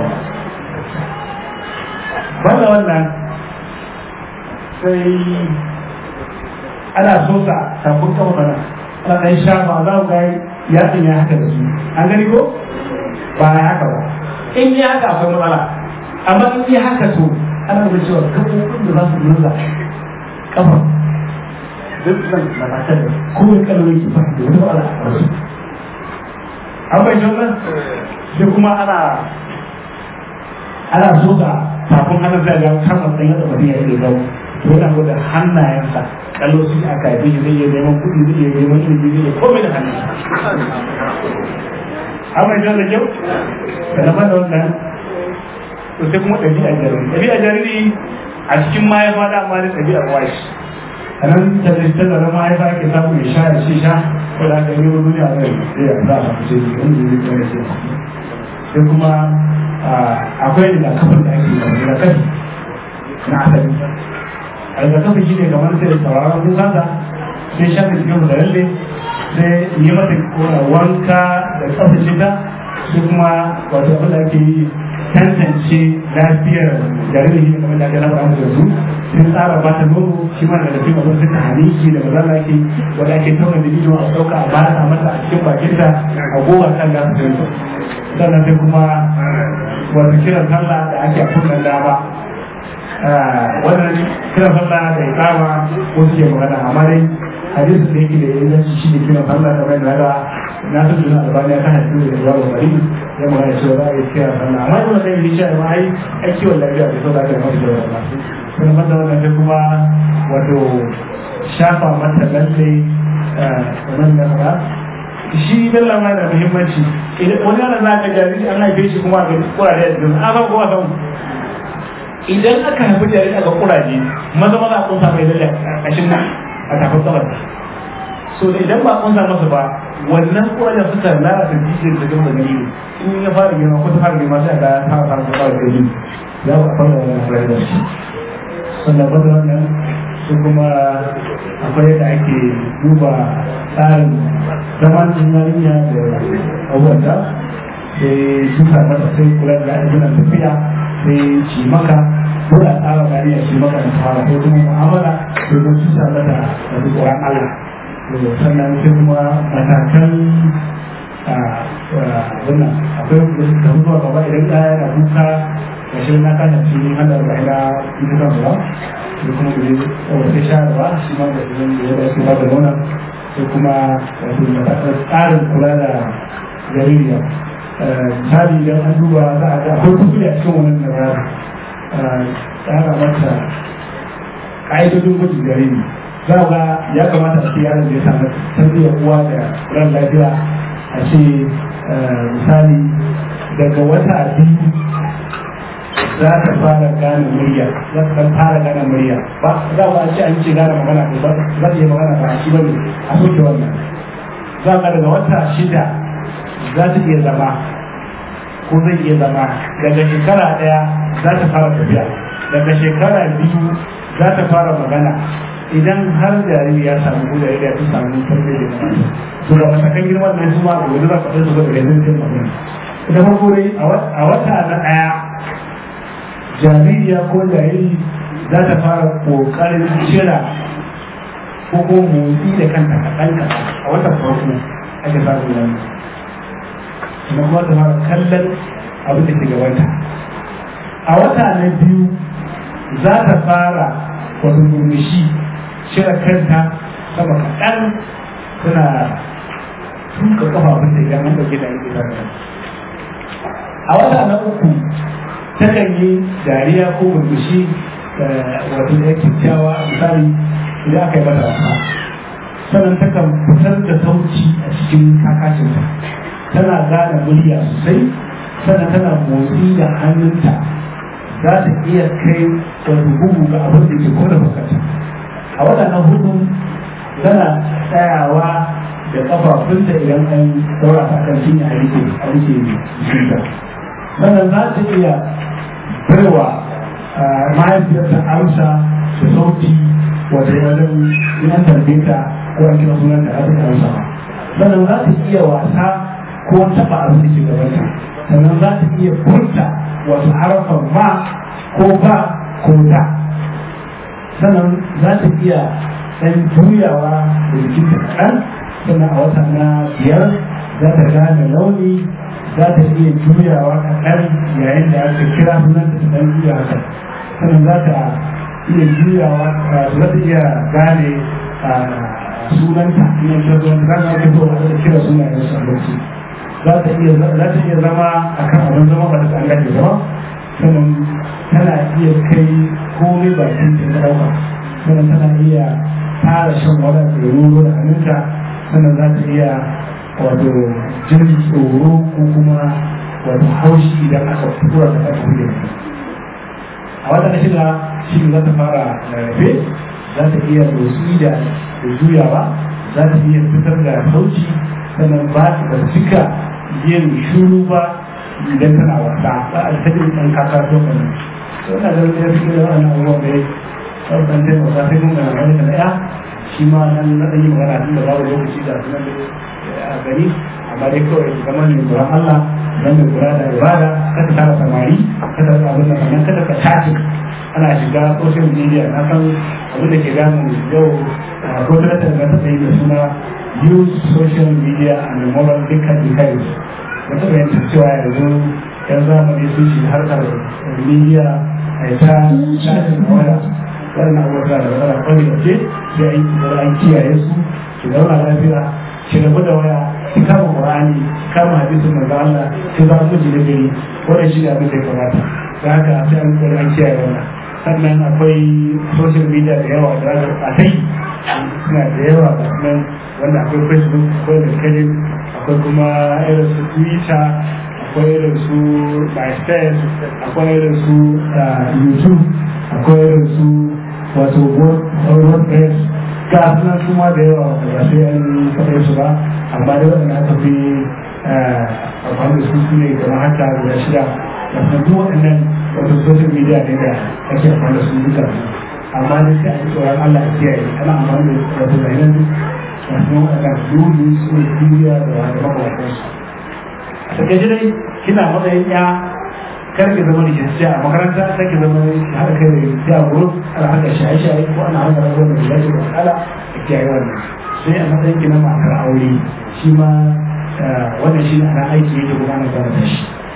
banda wannan sai ana so sa sabon kafa mana ana ɗan shafa za ku gani yatsun ya haka da su an gani ko ba ya haka ba in ya haka akwai matsala amma in ya haka to ana da cewa kafofin da za su nuna kafa duk nan matakan da kowane kalmar ke fahimta da wata ala a wasu an bai wannan sai kuma ana ana so ga tafin hannun zai ga kama tsaye da mutum ya yi gaba to yana gwada hannayensa kallo su aka yi zai iya neman kuɗi zai iya neman ilimi zai iya komai da hannun an bai da kyau da na bada wannan to sai kuma ɗabi'a jariri ɗabi'a jariri a cikin mahaifa da amma da ɗabi'ar washi a nan tattalin da mahaifa ke samu ya sha ya ce sha ko da aka yi wa duniya zai zai ya za a fice ne wani zai zai zai zai sai kuma akwai rigakafin da ake yi rigakafi na asali a rigakafi shi ne kamar sai sauraron kusansa sai shafi cikin da lalle sai yi mata wanka da tsaftace ta sai kuma wato abin da ake yi tantance lafiyar jaririn kamar da ake na faɗa da su sun tsara ba ta nono shi ma daga cikin abin suka haniki da maza da ake wanda ake tauna da ido a ɗauka a bata mata a cikin bakinta a gowa kan da su zai sannan sai kuma wata kiran sallah da ake a kunnan dama wannan kiran sallah da ya kama ko suke magana amma dai hadisin da yake da inganci shi ne kiran sallah da bai da na san da albani ya kan hadisi da ya bari ya magana cewa za a yi kiran sallah amma yana da yin shi ma ai ai kiwon lafiya da sau da aka yi masu da wannan kuma mata wannan sai kuma wato shafa mata lalle kamar da fara shi bella ma da muhimmanci wani yana za ka jariri an haife shi kuma ga kuraje da jikin an kuma san idan aka haifi jariri aka kuraje maza maza a kunsa mai lalle a ƙashin nan a tafin tsabar so da idan ba kunsa masa ba wannan kurajen suka lalata jijiyar da gaba da in ya fara girma ko ta fara girma sai ga ta fara ta fara gari za ku fara wannan fara da shi sannan ba da wannan su kuma akwai yadda ake duba tsarin zaman yarinya da abubuwanta sai suka mata sai kula da abubuwan tafiya sai ci maka ko da tsara yarinya ci maka da fara ko kuma mu'amala domin su sa mata da tsoron Allah sannan sai kuma matakan wannan akwai da mutuwa gaba idan ɗaya yana kuka gashin na kana cikin hada da ina ita kan ruwa da kuma da yawon sai shayarwa shi ma da idan da ya dace ba da nuna sai kuma wato tsarin kula da jaririya misali idan an duba za a ga akwai kuskure a cikin wannan da tsara mata ƙa'idodin gwajin jariri za ga ya kamata a ce yaron da ya samu tarbiyyar uwa da ran lafiya a ce misali daga wata biyu za ta fara gane murya za ta fara gane murya ba za ba ce an ce gane magana ba za ta yi magana ba shi bane a soke wannan za ka daga wata shida za ta iya zama ko zai iya zama daga shekara daya za ta fara tafiya daga shekara biyu za ta fara magana idan har jariri ya samu ko jariri ya fi samu tarbiyya da magana to da matakan girman nan su ma da wani za ka ɗaya su ga da yanzu jin magana da farko dai a wata na ɗaya jaririya ko jariri za ta fara ƙoƙarin cira ko ko motsi da kanta kaɗan kaɗan a watan farko ake samun wannan sannan kuma ta fara kallon abin da ke gabanta a wata na biyu za ta fara wata murmushi cire kanta sama kaɗan tana tuka kafafun da idan an ɗauke da ake sarrafa a wata na uku takan yi dariya ko murmushi wato da kyakkyawa misali idan aka yi mata wasa sannan takan fitar da sauci a cikin kakacinta tana gane murya sosai sannan tana motsi da hannunta za ta iya kai wato bugu ga abin da ke kona bukata a waɗannan hudu tana tsayawa da kafafunta idan an daura ta kan cinya a rike a rike jikinta sannan za ta iya baiwa mahaifiyarta amsa da sauti wata wajen yan tarbiyta ko an kira sunan da za ta amsa sannan za ta iya wasa ko taɓa abin da ke gabanta sannan za ta iya furta wasu harafan ma ko ba ko da sannan za ta iya ɗan juyawa da jikinta kaɗan sannan a wata na biyar za ta gane launi za ta iya juyawa kaɗan yayin da aka kira sunan da ta ɗan juya haka sannan za ta iya juyawa za ta iya gane sunanta in ta zo ta zama ta zo da kira sunayen su a lokaci za ta iya za ta iya zama akan abin zama ba ta an gaje ba sannan tana iya kai komai bakin ta na ɗauka sannan tana iya tara shan wani da roro da hannunta sannan za ta iya wato jin tsoro ko kuma wato haushi idan aka tura ta aka hude a wata na shida shi za ta fara rarrafe za ta iya motsi da juyawa za ta iya fitar da sauci sannan ba ta cika yin shuru ba idan tana wasa ba a cikin ɗan kasa to kan to ina da wani yake da wannan abubuwan da ya ɗaukan taimaka sai mun ga wani da ɗaya shi ma nan na ɗan yi magana tun da babu lokaci da sunan a gani amma dai kawai su zama mai tsoron Allah don mai kula da ibada kada tara samari kada ka abin da sannan kada ka tashi ana shiga social media na san abin da ke damu yau ko da ta ga ta yi da suna use social media and moral dukkan details da ta bayyana cewa yanzu yan zamani sun shi harkar media a ta tashin waya wannan abubuwa da wani kwari da ce sai an kiyaye su su zauna lafiya ki rabu da waya ki kama qur'ani ki kama hadisin manzo Allah ki zama miji na gari wannan shi ne abin da ya kamata da haka sai an kokari an kiyaye wannan sannan akwai social media da yawa da aka a kai suna da yawa ga nan wanda akwai facebook akwai linkedin akwai kuma irin su twitter akwai irin su myspace akwai irin su youtube akwai irin su wato wordpress ga sunan su ma da yawa ba sai an faɗe su ba amma da waɗanda aka fi amfani da su su ne kamar haka guda shida da kuma duk waɗannan wato social media ne da ake amfani da su duka amma da sai a yi tsoron Allah ya kiyaye ana amfani da wato bayanan da kuma waɗanda dole su ne duniya da wani makamantansu a takaice dai kina matsayin ya kar ki zama da jinsiya a makaranta sai ki zama haɗa kai da ya guru ana haɗa shaye-shaye ko ana haɗa rabuwar da zai da ala da kiyaye wannan sai a matsayin ki na matar aure shi ma wannan shi ne ana aiki yake kuma ana gyara da shi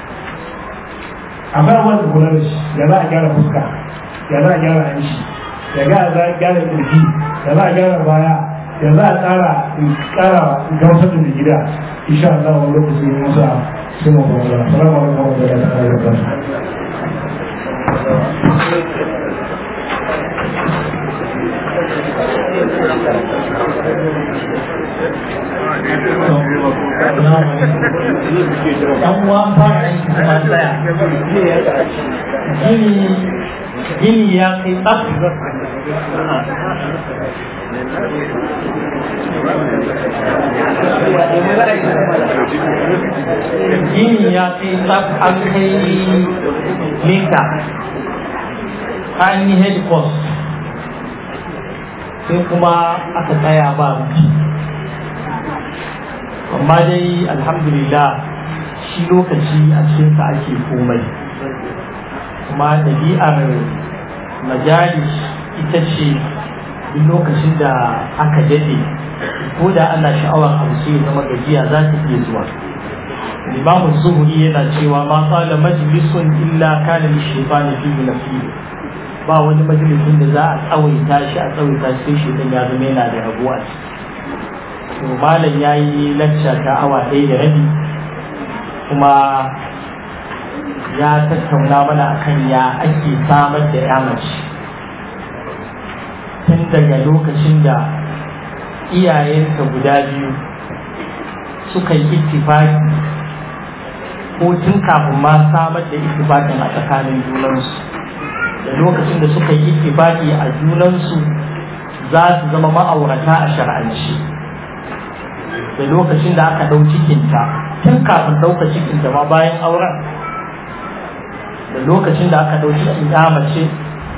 amma wanda kula da shi ya za a gyara fuska ya za a gyara hanci ya za a gyara kirji ya za a gyara baya ya za a tsara tsara gamsar da gida insha Allah wani lokaci ne masa sai mu fara salamu alaikum wa rahmatullahi wa barakatuh dan uwa fara aiki kuma tsaya gini gini ya kai tsaf gini ya kai tsaf an kai mita an yi head cost sai kuma aka tsaya ba amma dai alhamdulillah shi lokaci a cikinsa ake komai kuma ɗabi'ar majalis ita ce duk lokacin da aka daɗe ko da ana sha'awar abu sai ya zama gajiya za ta iya zuwa limamun zuhuri yana cewa ma qala majlisun illa kana li shaytani fihi nasib ba wani majalisin da za a tsawaita shi a tsawaita shi sai shaytan ya zama yana da rabuwa to malam yayi lacca ta awa ɗaya da rabi kuma ya tattauna mana akan ya ake samar da ya mace tun daga lokacin da iyayensa guda biyu suka yi ittifaki ko tun kafin ma samar da ittifakin a tsakanin junansu da lokacin da suka yi ittifaki a junansu za su zama ma'aurata a shar'anci da lokacin da aka ɗau cikinta tun kafin ɗauka cikinta ma bayan auren da lokacin da aka ɗau cikin ya mace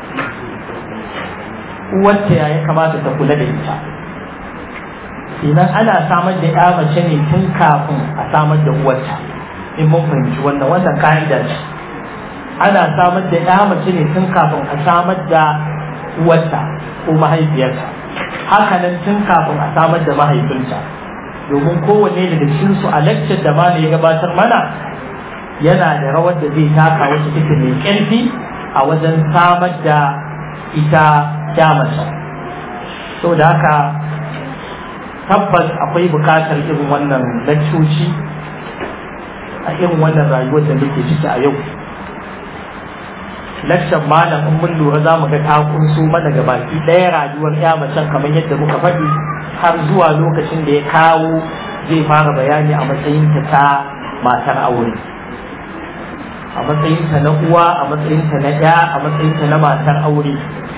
uwarta ya ya kamata ta kula da ita idan ana samar da ya mace ne tun kafin a samar da uwarta in mun fahimci wannan wannan ka'ida ce ana samar da ya mace ne tun kafin a samar da uwarta ko mahaifiyarta hakanan tun kafin a samar da mahaifinta domin kowanne daga cikin su a lecture da mana ya gabatar mana yana da rawar da zai taka wacce take mai ƙarfi a wajen samar da ita kyamata so da haka tabbas akwai bukatar irin wannan laccoci a irin wannan rayuwar da muke ciki a yau lakcan malam in mun lura za mu ga ta kunso mana ga baki ɗaya rayuwar ya macen kamar yadda muka faɗi har zuwa lokacin da ya kawo zai fara bayani a matsayinta ta matar aure a matsayinta na uwa a matsayinta na ya a matsayinta na matar aure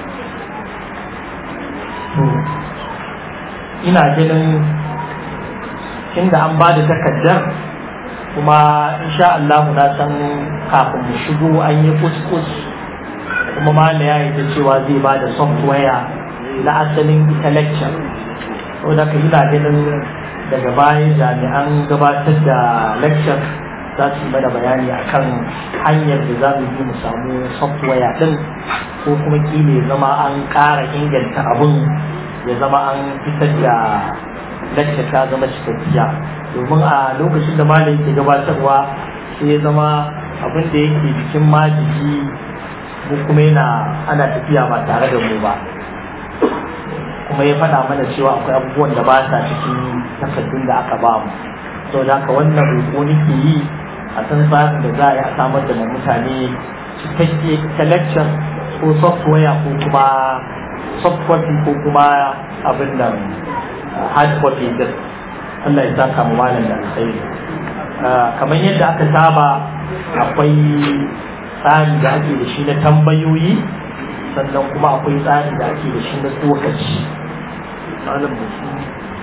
to ina ganin inda an ba da takardar kuma insha Allah na san kafin mu shigo an yi kuskus kuma ma ya yi ta cewa zai ba da software na asalin ita lecture saboda ka ina ganin daga baya jami'an gabatar da lecture za su yi mana bayani akan hanyar da za mu yi mu samu software din ko kuma kila ya zama an ƙara inganta abun ya zama an fitar da lecture ta zama cikakkiya domin a lokacin da malam ke gabatarwa sai ya zama abin da yake jikin majiki mu kuma yana ana tafiya ba tare da mu ba kuma ya faɗa mana cewa akwai abubuwan da ba sa cikin takardun da aka ba mu sau da haka wannan roƙo nake yi a san tsarin da za a yi a samar da mutane cikakke selection ko software ko kuma soft copy ko kuma abin da hard copy din Allah ya saka mu malam da alkhairi kamar yadda aka saba akwai tsari da ake da shi na tambayoyi sannan kuma akwai tsari da ake da shi na tsokaci malam mutum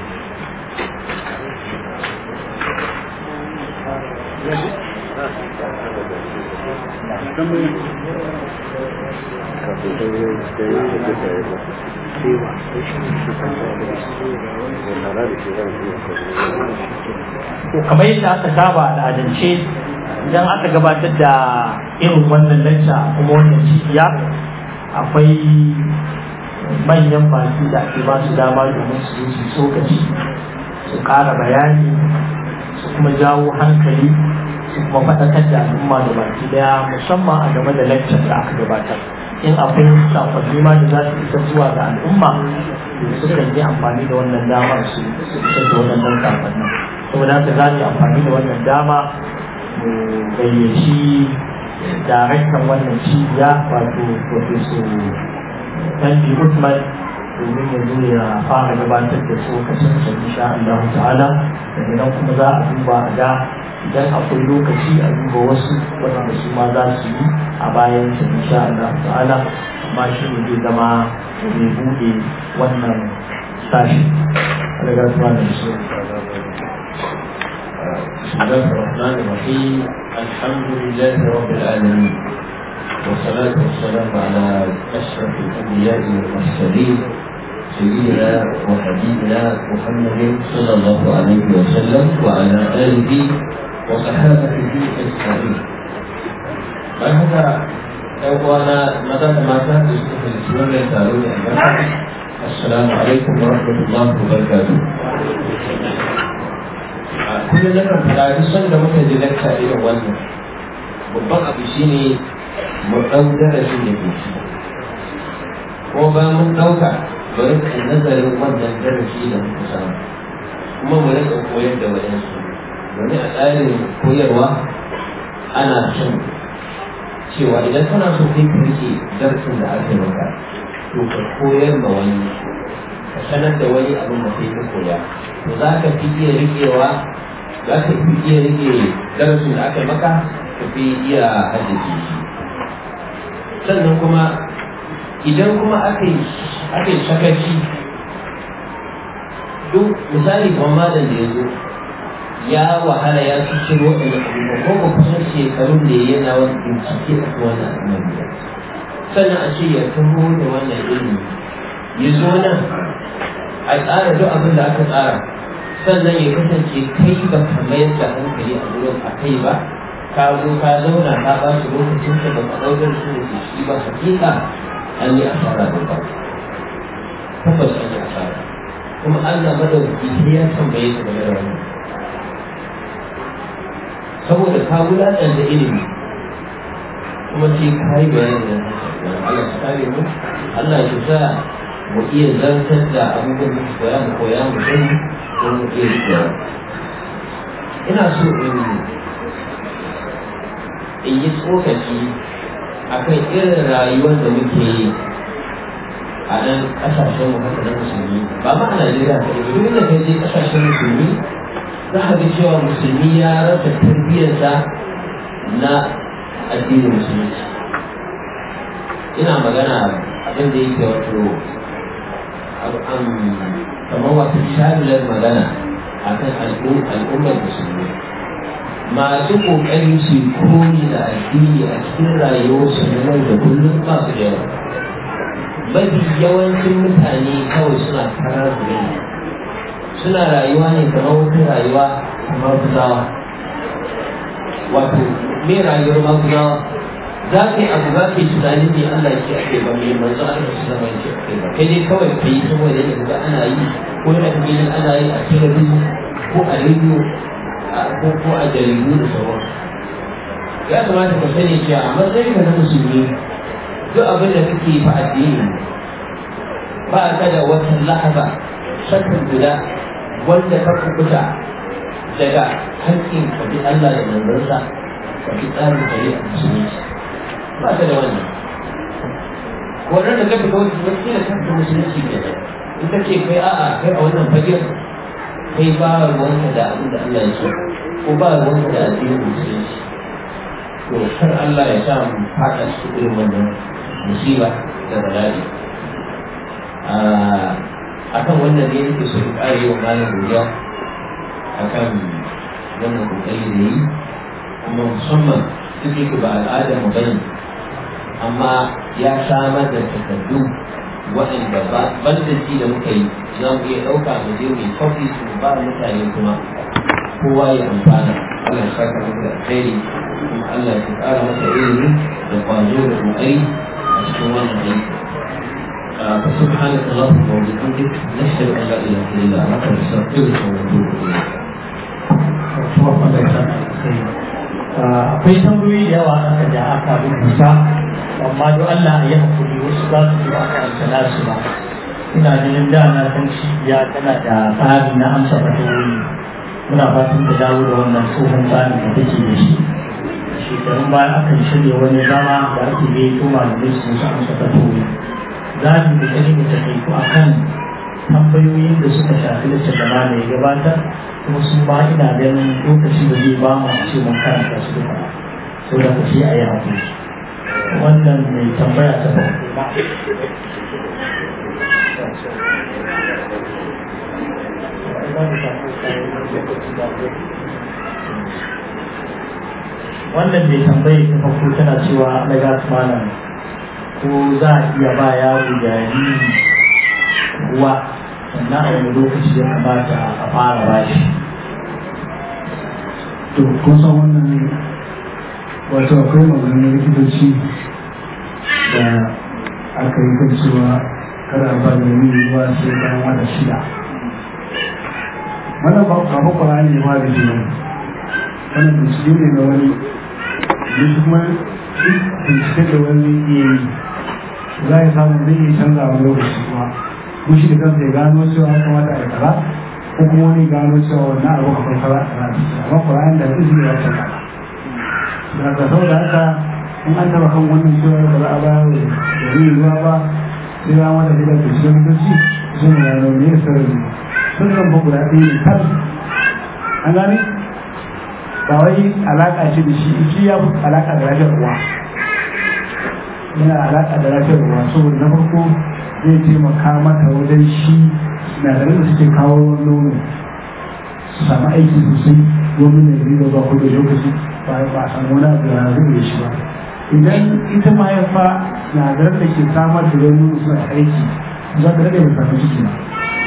to kamar yadda aka saba al'adance idan aka gabatar da irin wannan lacca kuma wannan cibiya akwai manyan baki da ake ba su dama domin su su tsokaci su ƙara bayani su kuma jawo hankali su kuma faɗakar da al'umma da baki daya musamman a game da laccar da aka gabatar in akwai sakonni ma da za su isa zuwa ga al'umma sukan yi amfani da wannan damar su isar da wannan sakonnin saboda haka za su amfani da wannan dama mu gayyaci daraktan wannan cibiya wato professor Tanji Usman domin ya zo ya fara gabatar da tsokacin sa insha Allah ta'ala daga nan kuma za a duba a ga idan akwai lokaci a duba wasu waɗanda su ma za su yi a bayan sa insha Allah ta'ala amma shi ne zai zama mai buɗe wannan sashi. Allah ya da shi. بسم الله الرحمن الرحيم الحمد لله رب العالمين والصلاة والسلام على أشرف الأنبياء والمرسلين سيدنا وحبيبنا محمد صلى الله عليه وسلم وعلى آله وصحابته أجمعين. ما هذا أخوانا مدى ما كان يستفيد سورة تارون السلام عليكم ورحمة الله وبركاته. kullum na kan fara duk sanda muka ji lakta irin wannan babban abu shine mu ɗau darasin da ke ci ko ba mun ɗauka bari ka nazarin wannan darasi da muka samu kuma mu rika koyar da waɗansu domin a tsarin koyarwa ana son cewa idan kana so kai ka rike darasin da aka yi maka to ka koyar ma wani ka sanar da wani abin da kai ka koya to za ka fi iya riƙewa za ka fi iya rike darasin da aka maka ka fi iya haddace shi sannan kuma idan kuma aka yi sakaci duk misali kamar malam da ya zo ya wahala ya fi cin waɗanda abubuwa ko ba kusan shekarun da yana wani bincike a kan wannan al'amari sannan a ce ya taho da wannan ilimi ya zo nan a tsara duk abin da aka tsara sannan ya kasance kai ba ka mayar da hankali a wurin a kai ba ka zo ka zauna ka ba shi lokacin ka ba ka ɗaukar su da ke shi ba hakika an yi asara da ba tabbas an yi asara kuma Allah madaukaki sai ya tambaye ka game da wannan saboda ka wulaƙanta ilimi kuma sai ka yi bayanin da Allah su kare mu Allah ya sa mu iya zartar da abubuwan da koya mu koya mu sani ko mu iya rikewa ina so in in yi tsokaci akan irin rayuwar da muke yi a nan ƙasashen mu haka na musulmi ba ma a Najeriya ka ɗaya duk da kai je ƙasashen musulmi za ka ga cewa musulmi ya rasa tarbiyyarsa na addinin musulunci ina magana abin da yake wato kamar wato shamilar magana akan al'ummar musulmi masu ƙoƙarin su koyi da addini a cikin rayuwarsu na yau da kullum ba su da yawa mafi yawancin mutane kawai suna karar da suna rayuwa ne kamar wata rayuwa kamar guzawa wato me rayuwar maguzawa za ka yi abu za ka yi tunanin ne Allah ke ake ba mai manzo Allah su zama ke ake ba kai dai kawai ka yi saboda yadda ana yi ko da kake yin ana yi a talabijin ko a rediyo ko ko a jaridu da sauran ya kamata ka sani cewa a matsayin ka na musulmi duk abin da kake fa addini ba ka da wata lahaba shakkan guda wanda ka kubuta daga haƙƙin ka bi Allah da manzansa ka bi tsarin shari'a musulunci ba ta da wannan wannan da ka fita wani wani da kanta musulunci ke nan in ka ce kai a'a kai a wannan fagen kai ba ruwanka da abin da Allah ya so ko ba ruwanka da addinin musulunci to kar Allah ya sa mu faɗa cikin irin wannan musiba da bala'i a kan wannan ne yake so ƙare wa malam godiya a kan wannan kokari da yi kuma musamman duk yake ba al'adar mu bane amma ya samar da takardu waɗanda ba banda ji da muka yi za mu iya ɗauka mu je mu yi kofi su ba mutane kuma kowa ya amfana Allah ya saka masa da alheri kuma Allah ya ƙara masa ilimi da kwazo da kokari a cikin wannan aiki فسبحانك اللهم وبحمدك نشهد ان لا اله الا انت نستغفرك ونتوب اليك. akwai tambayoyi da yawa aka da aka rubuta amma don Allah ya hakuri wasu za su ji ba karanta nasu ba ina ganin da na san cibiya tana da tsari na amsa fatawoyi muna fatan da dawo da wannan tsohon tsarin da take da shi shekarun baya akan shirya wani zama da ake yi to malamai su su amsa fatawoyi za mu da gani mu taƙaitu a kan tambayoyin da suka shafi da shugaba da ya gabatar kuma su ba ina ganin lokaci da zai ba mu ce mun karanta su duka sau da kashi a yi haƙuri wannan mai tambaya ta farko ba wannan mai tambaye ta farko tana cewa daga malam ko za a iya ba yaro jariri ruwa sannan a wani lokaci ya kamata a fara ba shi to kusan wannan wato akwai maganin likitoci da aka yi kan cewa kada ba da yi ruwa sai bayan wata shida wannan ba abu kwara ne ma da jini wannan bincike ne na wani ne kuma bincike da wani iya yi za ya samu zai iya canza wani lokaci kuma ko shi da kansa ya gano cewa ya kamata a yi kaza ko kuma wani gano cewa wannan abu akwai kaza a kaza amma Qur'ani da izini ya canza da ka sau da haka in an taba kan wannan cewa ba za a ba da yi ruwa ba sai ya wata gida da shi da shi sun ya gano ne sarari sun zan ba guda ɗaya ne kan an gani ba wai alaƙa ce da shi shi ya fi alaƙa da lafiyar uwa yana alaƙa da lafiyar uwa saboda na farko zai taimaka mata wajen shi sinadaran da suke kawo nono su samu aiki sosai domin ya riga ba ko da lokaci ba ba a samu wani abu da zai shi ba idan ita mahaifa sinadaran da ke samar da nono suna aiki za ta rage mai samu ciki ba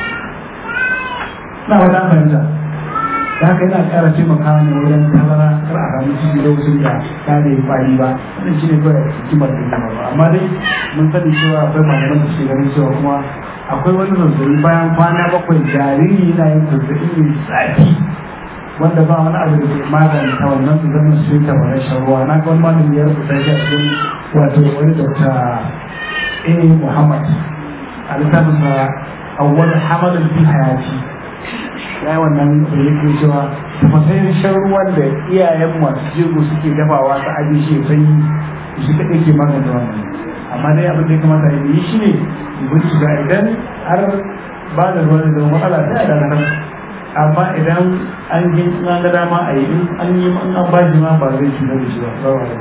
na wata fahimta da haka yana ƙara taimaka ne wajen tazara kar a samu ciki lokacin da ta da yi kwari ba wannan shi ne kawai hikimar da kuma ba amma dai mun sani cewa akwai malaman da suke ganin cewa kuma akwai wani zazzabi bayan kwana bakwai jariri yana yin zazzabi mai zafi wanda ba wani abu da ke maganta wannan zazzabin su ta wani shan ruwa na ga wani malami ya rubuta shi a cikin wato wani dokta a muhammad a littafin sa awwal hamalin fi hayati ya yi wannan da yake cewa tafasayin shan ruwan da iyayen masu jego suke dafawa ta aji shi ya sanyi shi kaɗai ke magance wannan amma dai abin da ya kamata ya yi shi ne bincika idan har ba da ruwan da matsala sai a dakatar amma idan an yi an ga dama a yi in an yi in an ba shi ma ba zai cutar da shi ba ba ba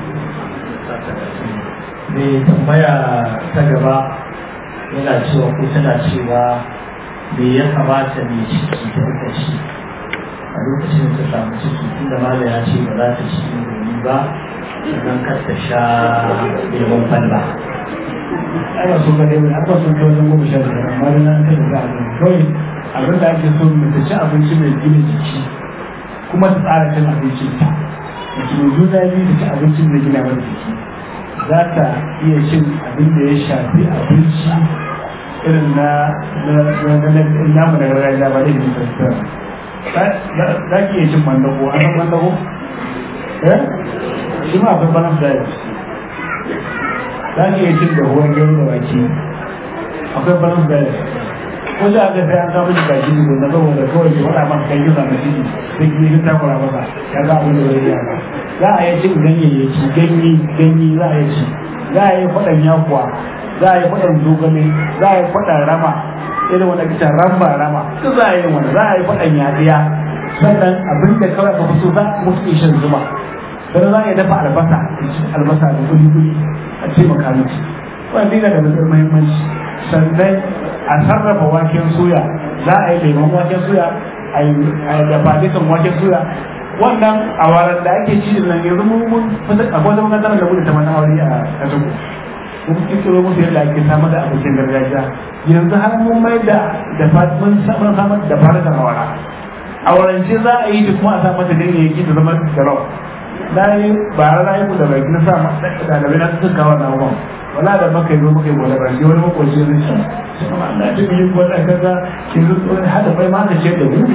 mai tambaya ta gaba yana cewa ko tana cewa me ya kamata mai ciki ta rika ci a lokacin da ta samu ciki tunda mala ya ce ba za ta ci indomi ba sannan kar ta sha lemon kwalba ai ba su ga dai ba su kai wajen goma sha biyar amma dai an kai da kawai abin da ake so mu ta ci abinci mai gina jiki kuma ta tsara cin abinci ta mace mai juna biyu ta ci abincin da gina mata jiki za ta iya cin abin da ya shafi abinci irin na namu na gargajiya ba da yin tattar za ki iya cin mandago a san mandago eh shi ma akwai balance diet za ki iya cin da ruwan gero da wake akwai balance diet ko za a ga sai an samu shi kaji ne na saboda kawai ki faɗa masa kai kisa na ciki sai ki yi takura masa ya ga abin da bai yi ba za a yi cin ganyayyaki ganye ganye za a yi ci za a yi faɗan yakuwa za a yi faɗan zogale za a yi faɗan rama irin wanda kita ramba rama duk za a yi wani za a yi faɗan yaɗiya sannan abin da kawai ka fito za a musu shan zuma sannan za a yi dafa albasa albasa da kuli kuli a ce maka miki wannan dina da matsar muhimmanci sannan a sarrafa waken soya za a yi lemon waken soya a yi dafa dukan waken soya wannan awaran da ake ci nan yanzu mun mun akwai wata makarantar da mu da ta mana aure a kasuwa mun kiro musu yadda ake samar da abincin gargajiya yanzu har mun mai da da mun samar da fara da awara awarance za a yi da kuma a sa mata ganyayyaki da zama da rau na yi bara na yi ku da baki na sa ɗalibai na sun kawo na ruwan wala da maka yi zo maka yi gwada baki wani makwaci zai sha shi kuma Allah ta yi gwada kaza ki zo tsohon hada bai ma ka ce da mu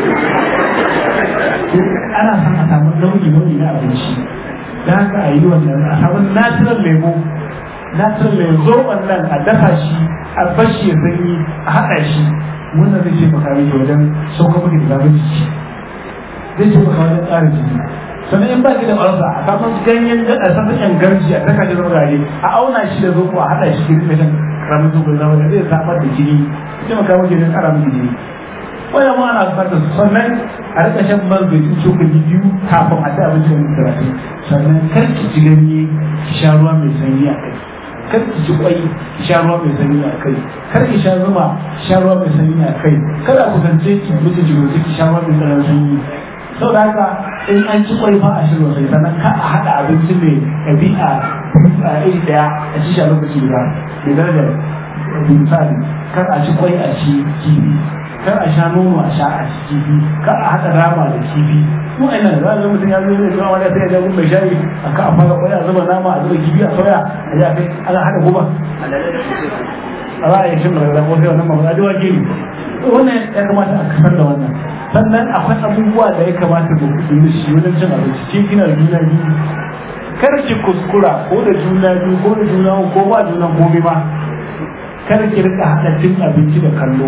ana son a samu nauyi nauyi na abinci da haka a yi wannan a samu natural lemo natural lemo zo wannan a dafa shi a bashi ya sanyi a haɗa shi wannan zai ce maka miki wajen sauka miki da zafin jiki zai ce maka wajen tsara jiki sannan in baki da ƙwarsa a samu ganyen a samu yan garji a saka shi zama a auna shi da zoɓo a haɗa shi kirin mai karamin zoɓo zama da zai samar da jini zai maka miki da ƙara miki jini wannan ma ana bukatar su sannan a rika shan man zaitun cokali biyu kafin a ci abinci da karatu sannan kar ki ci ganye ki sha ruwa mai sanyi a kai kar ki ci kwai ki sha ruwa mai sanyi a kai kar ki sha zuma ki sha ruwa mai sanyi a kai kar a kusance ki mutu jigoji ki sha ruwa mai tsananin sanyi sau da haka in an ci kwai fa a shirya sai sannan ka a haɗa abinci mai ɗabi'a a iri ɗaya a ci shi a lokaci guda mai darajar misali kar a ci kwai a ci kifi kar a sha nono a sha a ci kifi kar a haɗa rama da kifi mu a nan za a mutum ya zo ne zuwa wani sai ya ga mai shayi a ka a fara kwai a zuba nama a zuba kifi a soya a ji a kai ana haɗa guba a za a yi shin rarra ko sai wannan mamman ajiwa ke wannan ya kamata a kasar da wannan sannan akwai abubuwa da ya kamata ku yi shi wajen cin abinci ke kina da juna biyu kar ki kuskura ko da juna biyu ko da juna ko ba juna gobe ba kar ki rika haɗa cin abinci da kallo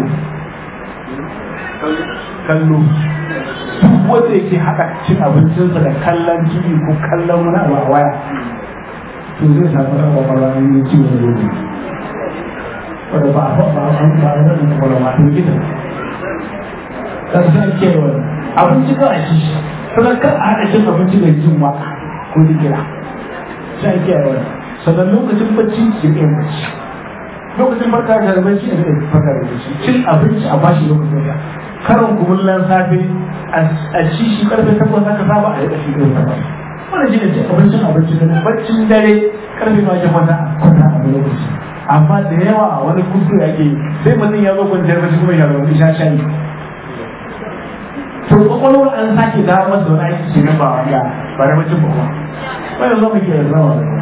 kallo duk wanda yake haɗa cin abincinsa da kallon tv ko kallon wani abu a waya to zai samu ɗan kwakwalwa ne ciwon gobe wadda ba a ba a ba a da kwakwalwa ma to gida kan sai ake yi wani abinci ka a ci sannan kan a haɗa cin abinci da jin waka ko dikira sai ake yi wani sannan lokacin bacci ki ɗaya bacci lokacin farka da bacci a ɗaya farka da bacci cin abinci a bashi lokacin da karin kumullan safe a ci shi karfe takwas aka saba a yi ƙashi ɗaya takwas wannan shi ne cin abincin abinci da baccin dare karfe ma ke kwanta a kwanta a lokaci amma da yawa a wani kuskure ake sai mutum ya zo kwanciyar bacci kuma ya zama sha shayi to kwakwalwar an sake dawo masa wani aiki ke nan ba wanda ba da bacin ba kuma wanda zo mu ke zama da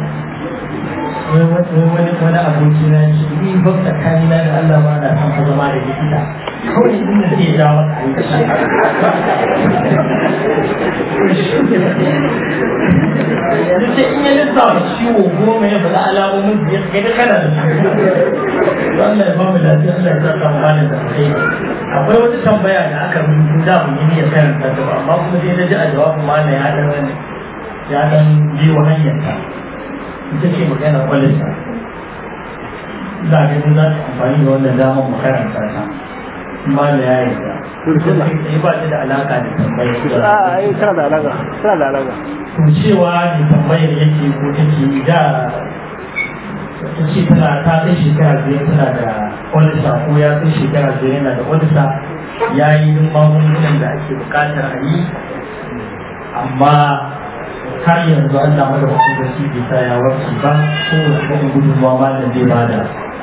wani wani aboki na shi ni ba tsakani na da Allah ma na san ka zama da likita kawai din da zai jawo maka aiki yanzu sai in ya lissawa ciwo goma ya faɗa alamomin da ya kai da kana da su Allah ya ba mu lafiya Allah ya sa mu bani da kai akwai wata tambaya da aka rubuta da mun yi niyyar karanta ta ba amma kuma sai na ji a jawabin ma ya dan ya dan biyo hanyar ta ita ce magana kwalita za a gani za ta amfani da wannan damar mu karanta ta ma da ya yi ta ba ta da alaka da tambayar a ai tana da alaka tana da alaka to cewa ne tambayar yake ko take da ta ce tana ta kai shekara biyar tana da olisa ko ya kai shekara biyar yana da olisa ya yi duk magungunan da ake bukatar a yi amma har yanzu Allah mada wasu da shi bai sa ya warke ba ko wasu irin gudunmawa ma da zai bada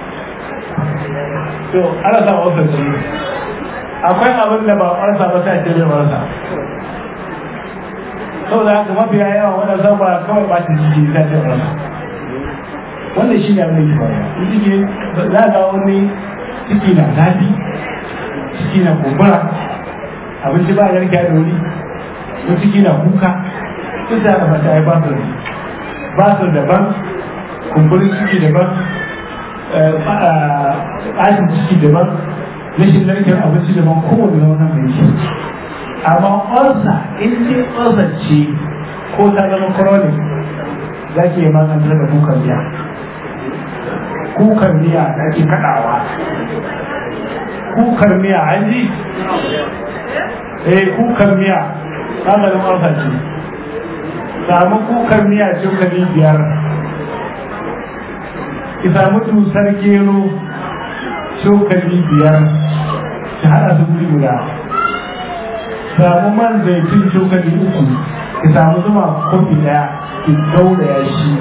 to ana sa wasu ce akwai abin da ba ƙwarsa ba sai ce bai ƙwarsa saboda haka mafiya yawa wanda zan ba kawai ba ta jiki ta ce ƙwarsa wannan shi ne abin da ke faruwa in ciki za ga wani ciki na zafi ciki na kumbura abinci ba ya rike da wuri ko ciki na kuka duk da ba ta yi ba su ba su daban kumburin ciki daban ɓacin ciki daban rashin narkar abinci daban kowane launin mai shi amma ƙwarsa in ce ƙwarsa ce ko ta zama chronic za ki yi maganin da kukan miya kukan miya da ake kaɗawa kukan miya an ji eh kukan miya maganin ƙwarsa ce samu kukan miya cokali biyar ki samu dusar gero cokali biyar ki haɗa su guri guda samu man zaitun cokali uku ki samu zuma kofi ɗaya ki gauraya shi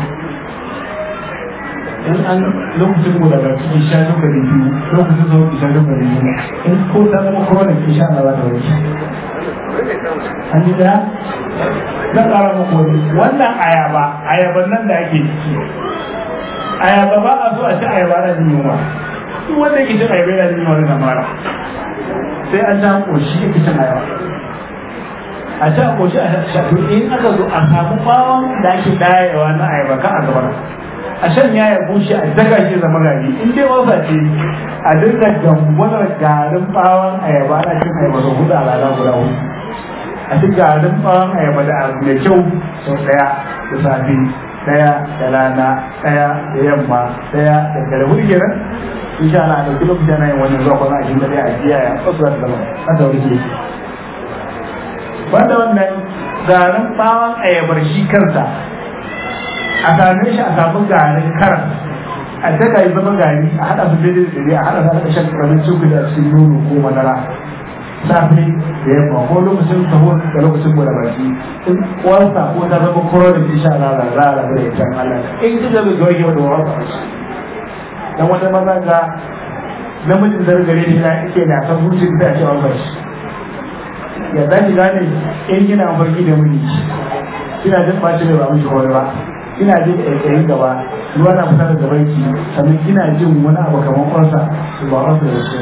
in an lokacin mu daga ki sha cokali biyu lokacin zo ki sha cokali biyu in ko ta zama chronic ki sha na za ta wuce an yi daya zan ƙara muku wani wannan ayaba ayaban nan da ake ciki ayaba ba a so a ci ayaba na jin yunwa duk wanda yake cin ayaba yana jin yunwa na mara sai an ta koshi yake cin ayaba a ci a koshi a shafi in aka zo a samu bawon da ake dayewa na ayaba kan a gabar a shan ya ya bushe a daga shi zama gari in dai wasa ce a dinga gangwanar garin bawon ayaba na cin ayaba da hudu a rana guda hudu a ci garin bawon ayaba da abu mai kyau sau daya da safe daya da rana daya da yamma daya da dare hudu kenan insha Allah da duk lokacin yin wannan zuwa kwana ashirin da dai a jiya ya tsasu da zama a da wuri ke banda wannan garin bawon ayabar shi kansa a same shi a samu garin karas a daga yi zama gari a haɗa su daidai da daidai a haɗa su haɗa shan ƙaramin cokali a cikin nono ko madara safe da yamma ko lokacin sahur da lokacin bude baki in uwarsa ko ta zama kuro da ke sha rara rara da ita Allah in ji da bai warke da uwarsa dan wata maza ga namijin da gare ni na yake na san hutu da ce Allah shi ya zaki gane in kina farki da miji kina jin baci da ba miji kawai ba kina jin ƙaiƙayin gaba ruwa na fita da gaban ki sannan kina jin wani abu kamar kwansa ba wasu da wasu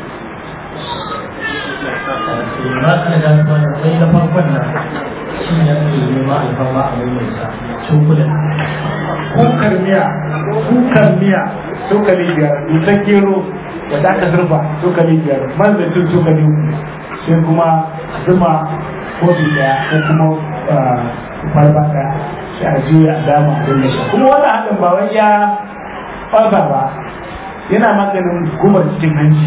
ba ka da wannan sai na farkon nan shi ne ake nema alfarma a mai sa cokulan kukar miya kukar miya cokali biyar dutsen gero da aka zurfa cokali biyar man zaitun cokali uku sai kuma zuma kofi daya ko kuma farba daya sai a juya a dama a dinga sha kuma wannan haɗin ba wai ya ɓarfa ba yana maganin gubar cikin hanci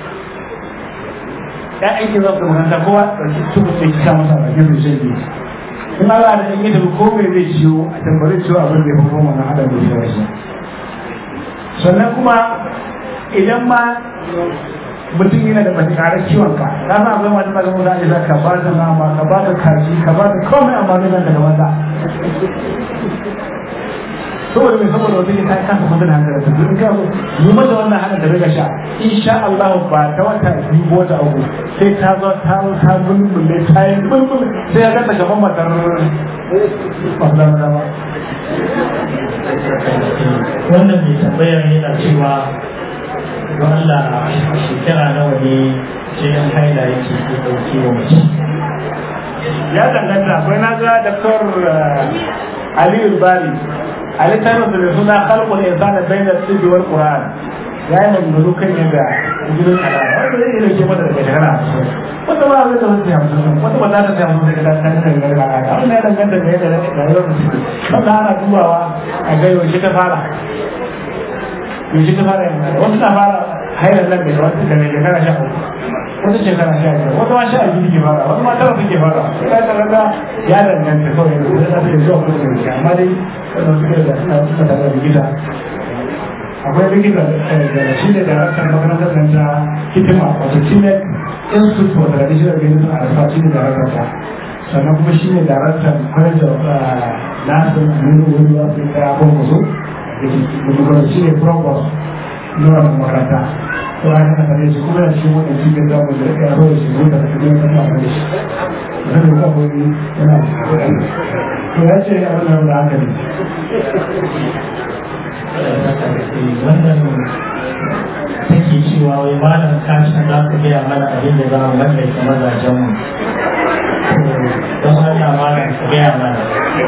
ya aiki za su makaranta kowa ɗauki tubu sai kisa masa a bakin da shan in Allah da in yi tafi ko mai zai ciwo a tambari ciwo abin da ya fi kuma wannan haɗin da ya shi sannan kuma idan ma mutum yana da matakarar ciwon ka na san akwai wata daga mu za a za ka ba da nama ka ba da kaji ka ba da komai amma zai zanta da wanda saboda mai saboda wata ke ta kasa mutum hankali ta in ka yi mata wannan hana da riga sha insha Allah ba ta wata biyu ko wata uku sai ta zo ta zo ta bulbule ta yi bulbul sai ya gata gaban matar ba wannan mai tambayar yana cewa don Allah shekara nawa ne jinin haila yake ke ɗauke wa mace ya danganta akwai na ga daktar aliyu bari a littafin da mai suna kalkul insana bainar tsibi wal qur'an ya yi maganganu kan yadda jinin alama wanda zai iya dauke mata daga shekara hamsin wata ba zai zama sai hamsin wata ba za ta sai hamsin daga ta kan kan gari alaka wannan ya danganta da yadda rayuwar da suke wanda ana dubawa a ga yaushe ta fara yaushe ta fara yin wasu na fara hairar nan da wata daga shekara sha uku wata shekara sha biyar wata ma sha biyu ke fara wata ma tara suke fara ya ta raga ya danganta kawai da zai zafi da zuwa kuma da amma dai wannan suke da suna suna tare da likita akwai likita da shi ne daraktan makarantar nan ta hitima wato kimet institute for traditional medicine a rasa shi ne daraktan ta sannan kuma shi ne daraktan college of nasin aminu wani wasu ta kwankwaso da ke shi ne provost na wannan makaranta to a yana tare shi kuma yana cikin wannan cikin zamu da ya zo da shi zuwa da kuma yana tare da shi zan yi kafin yana to ya ce abin da haka ne wannan take cewa wai malam kashin za ku gaya mana abin da za mu mallake mazajen mu don Allah malam ku gaya mana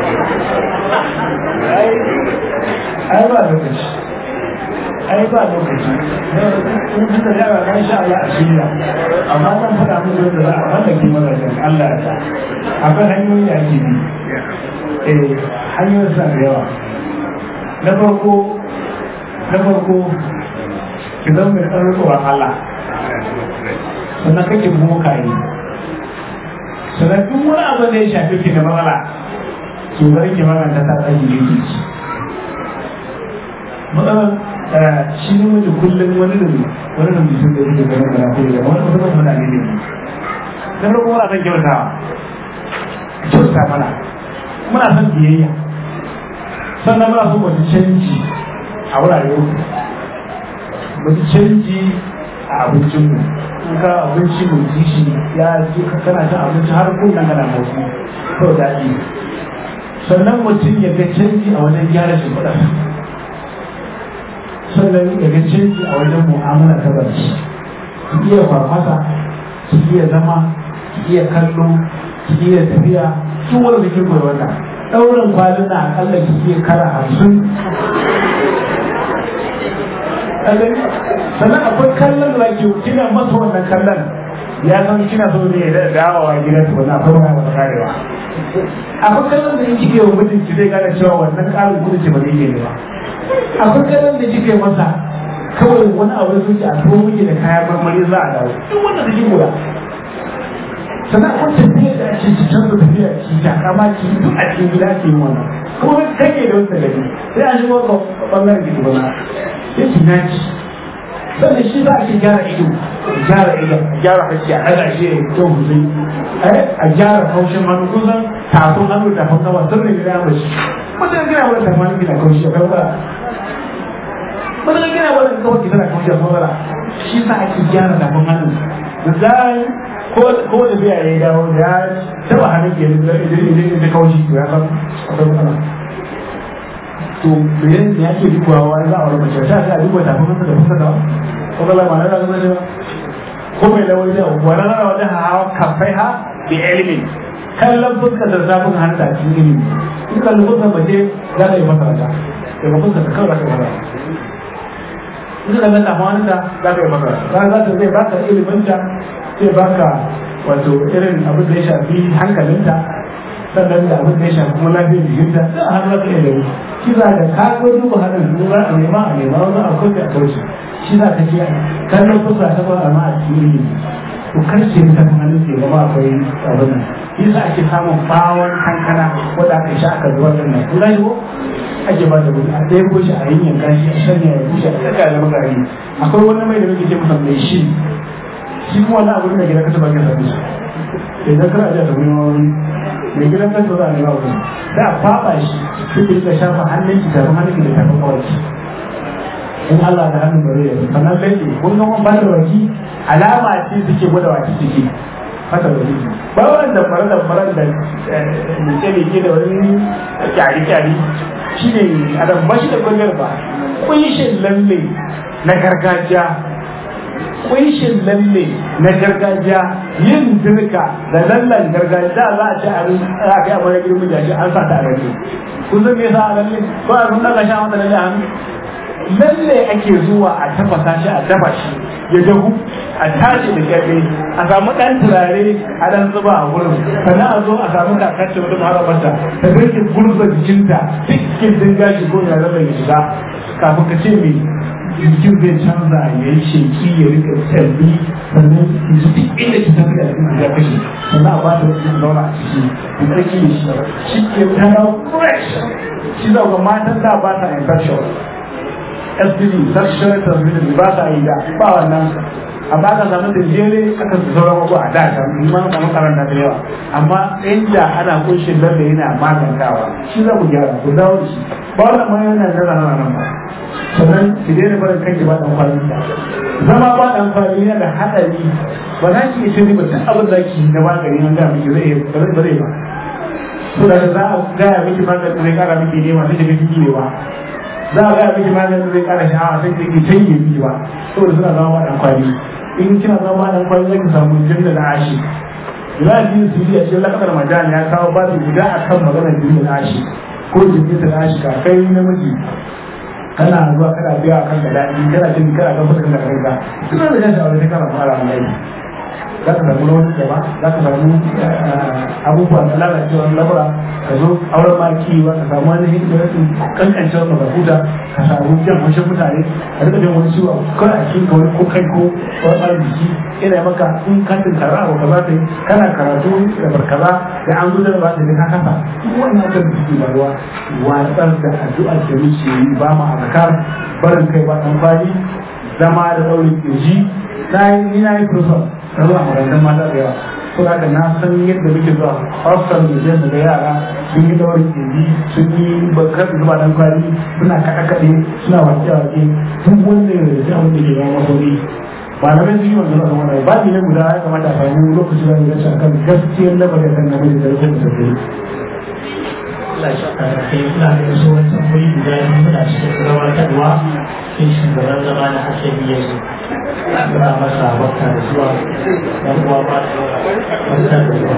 ai ba lokaci ai ba lokaci in suka yara kan sha Allah a shirya amma zan faɗa musu da za a mallake mazajen Allah ya sa akwai hanyoyi da ake bi eh hanyoyin suna da yawa na farko na farko ki zama mai tsarin tsoron Allah sannan kake bokaye sannan duk wani abu da ya shafi ki da matsala ki bari ki maganta ta tsayi ne ki ci matsalar shi ne mutu kullum wani da wani da mutum da yake ganin mana ko da wani mutum muna ne ne na farko muna son kyautawa kyauta mana muna son biyayya sannan muna so wata canji a wurare uku wata canji a abincinmu in ka abinci mai ji shi ya ji kana cin abinci har kullum kana motsi kawai daɗi sannan mutum ya ga canji a wajen gyara shimfiɗa sannan ya ga canji a wajen mu'amala ta barci ki iya farfasa ki iya zama ki iya kallo ki iya tafiya duk wanda ke koyi wannan ɗaurin kwalin na akalla ki iya kara hamsin sannan akwai kallon da ke kina masa wannan kallon ya san kina so ne da dawowa gidan su wannan akwai wani wata karewa akwai kallon da kike wa mijinki zai gane cewa wannan ƙarin kudi ce ba zai yi ba akwai kallon da kike masa kawai wani abu da suke a tuwo miki da kayan marmari za a dawo duk wanda da koya sannan akwai tafiya da ake ci canza tafiya ki takama ki duk a cikin gida ke yin wannan kuma kake da wata gari sai a shigo ga bangaren gidi bana sai ki naci sannan shi za a ce gyara ido gyara ido gyara harshe a ɗaga shi ya kyau sosai a gyara kaushin hannu kusan tafin hannu da tafin kafa sun ne gida mace mutum gina wani tafin hannu gina kaushi a kan ba mutum gina wani kawai ki tana kaushi a kan shi sa ake gyara tafin hannu da zai ko da biya ya dawo da ya taba hannun ke da kaushi to ya san akwai matsala to me ne yake dubawa za a wani mace ta ta duba tafin hannu da fuska da ko kala ma na da zama ne ko mai da wani wa na da wani hawa kafai ha bi ilimi kallon fuska da zafin hannu da cikin ilimi in kallon fuska mace za ta yi masa rata daga fuska ta kawai za ta yi masa in ka kallon tafin hannu da za ta yi masa rata za ta zai baka ilimin ta zai baka wato irin abin da ya shafi hankalinta sannan da abin da ya shafi kuma lafiyar jikinta da a hannun kai da shi za ka ka ko duba hannun su za a nema a nema wani a kauce a kauce shi za ka ce kallon fuska ta ba amma a cikin ilimi to karshe ta kan hannun ke gaba akwai abin nan shi za ake samun bawon kankana wanda aka sha aka zuwa din nan kun gani ko ake ba da gudu a ɗaya ko shi a yin yanka shi a shanya ya bushe a tsaka da magari akwai wani mai da muke ce masa mai shi shi kuma wani abu da gidan kasa ba ka sami shi idan kana ajiya ta gudun wani mai gidan kasa za a nema wani da a faɓa shi sai ki rika shafa hannun ki tafin hannun ki da tafin kawai in Allah da hannun bare ya sannan sai ki kun ga wani fata waki alama ce suke gwada waki suke fata waki ba wani da fara da fara da mace mai ke da wani kyari kyari shi ne adam ba shi da kwanar ba kunshin lalle na gargajiya kunshin lalle na gargajiya yin dirka da lallan gargajiya za a ce a za a kai abu da girmin jashi an sa ta a lalle kun san me yasa a lalle ko a nuna ka sha mata lalle a hannu lalle ake zuwa a tafasa shi a dafa shi ya dahu a tashi da kyafe a samu ɗan turare a ɗan zuba a wurin sannan a zo a samu kakacce wata maharabarta ta rage gurza jikinta cikin din gashi ko ya zama ya shiga kafin ka ce mai jikin zai canza ya yi sheki ya rika tsalli sannan ya ji duk inda ki tafi da cikin ya kashe sannan a ba ta wasu zauna a ciki ya tsaki da shi shi ke tara fresh shi zauga matan da ba ta infection STD sexual transmitted ba ta yi da ba wannan amma aka samu da jere aka su sauran wasu a da kan ma samu karanta da yawa amma inda ana kunshin lalle yana magantawa shi za ku gyara ku dawo da shi ba wannan ma yana da rana nan ba sannan ki daina barin kanki ba dan kwali zama ba dan kwali yana da hadari ba za ki iya shiri ba duk abin da ki na magani an ga miki zai ba zai ba to da za a gaya miki magani zai kara miki nema sai ki miki ne ba za a gaya miki maganin zai kara sha'awa sai ki canje miki ba saboda suna zama dan kwali in kina zama dan kwali zaki samu jinda na ashi ila din su yi a cikin lakar majani ya kawo babu guda akan maganar jinda na ashi ko jinda na ashi ka kai namiji kana zuwa kana biya kan da daɗi kana jin kana kan fuskar da kanka suna da jan sha'awar sai kana fara mai za ka samu rawan gaba za ka samu abubuwa na lalacewa labura ka zo auren maki ba ka samu wani rashin kankancewar mazakuta ka samu jan haushin mutane a rika jan wani ciwo kawai a cikin kawai ko kai ko wani ɓarin jiki ina maka in ka tunkara abu ka za ta yi kana karatu da barkaza da an zo da ba ta ka kafa wannan kan da suke faruwa watsar da addu'ar da muke yi ba mu azkar barin kai ba dan kwali zama da daurin kirji na yi ni na yi professor na zuwa makarantar mata da yawa ko da na san yadda muke zuwa hostel da zai da yara sun yi daurin kirji sun yi bakar zuba dan kwali suna kaɗe kaɗe suna wake wake duk wanda ya rage abin da ke zama masori malamai sun yi wannan zama wannan ba ne guda ya kamata a samu lokaci da ya a kan gaskiyar lamarin kan namiji da rukun da take Allah shi ka kai ina da yaso wani tambayi guda biyu muna cikin gabatarwa sai shugaban zama na hasali ya zo muna masa barka da zuwa dan uwa ba barka da zuwa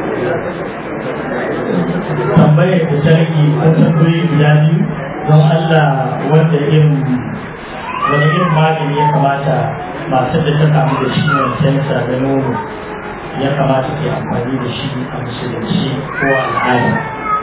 tambayar da ta rage ko tambayi guda biyu don Allah wanda irin wani irin magani ya kamata masu da ta kamu da ciwon sensa da nono ya kamata ke amfani da shi a musulunci ko al'ada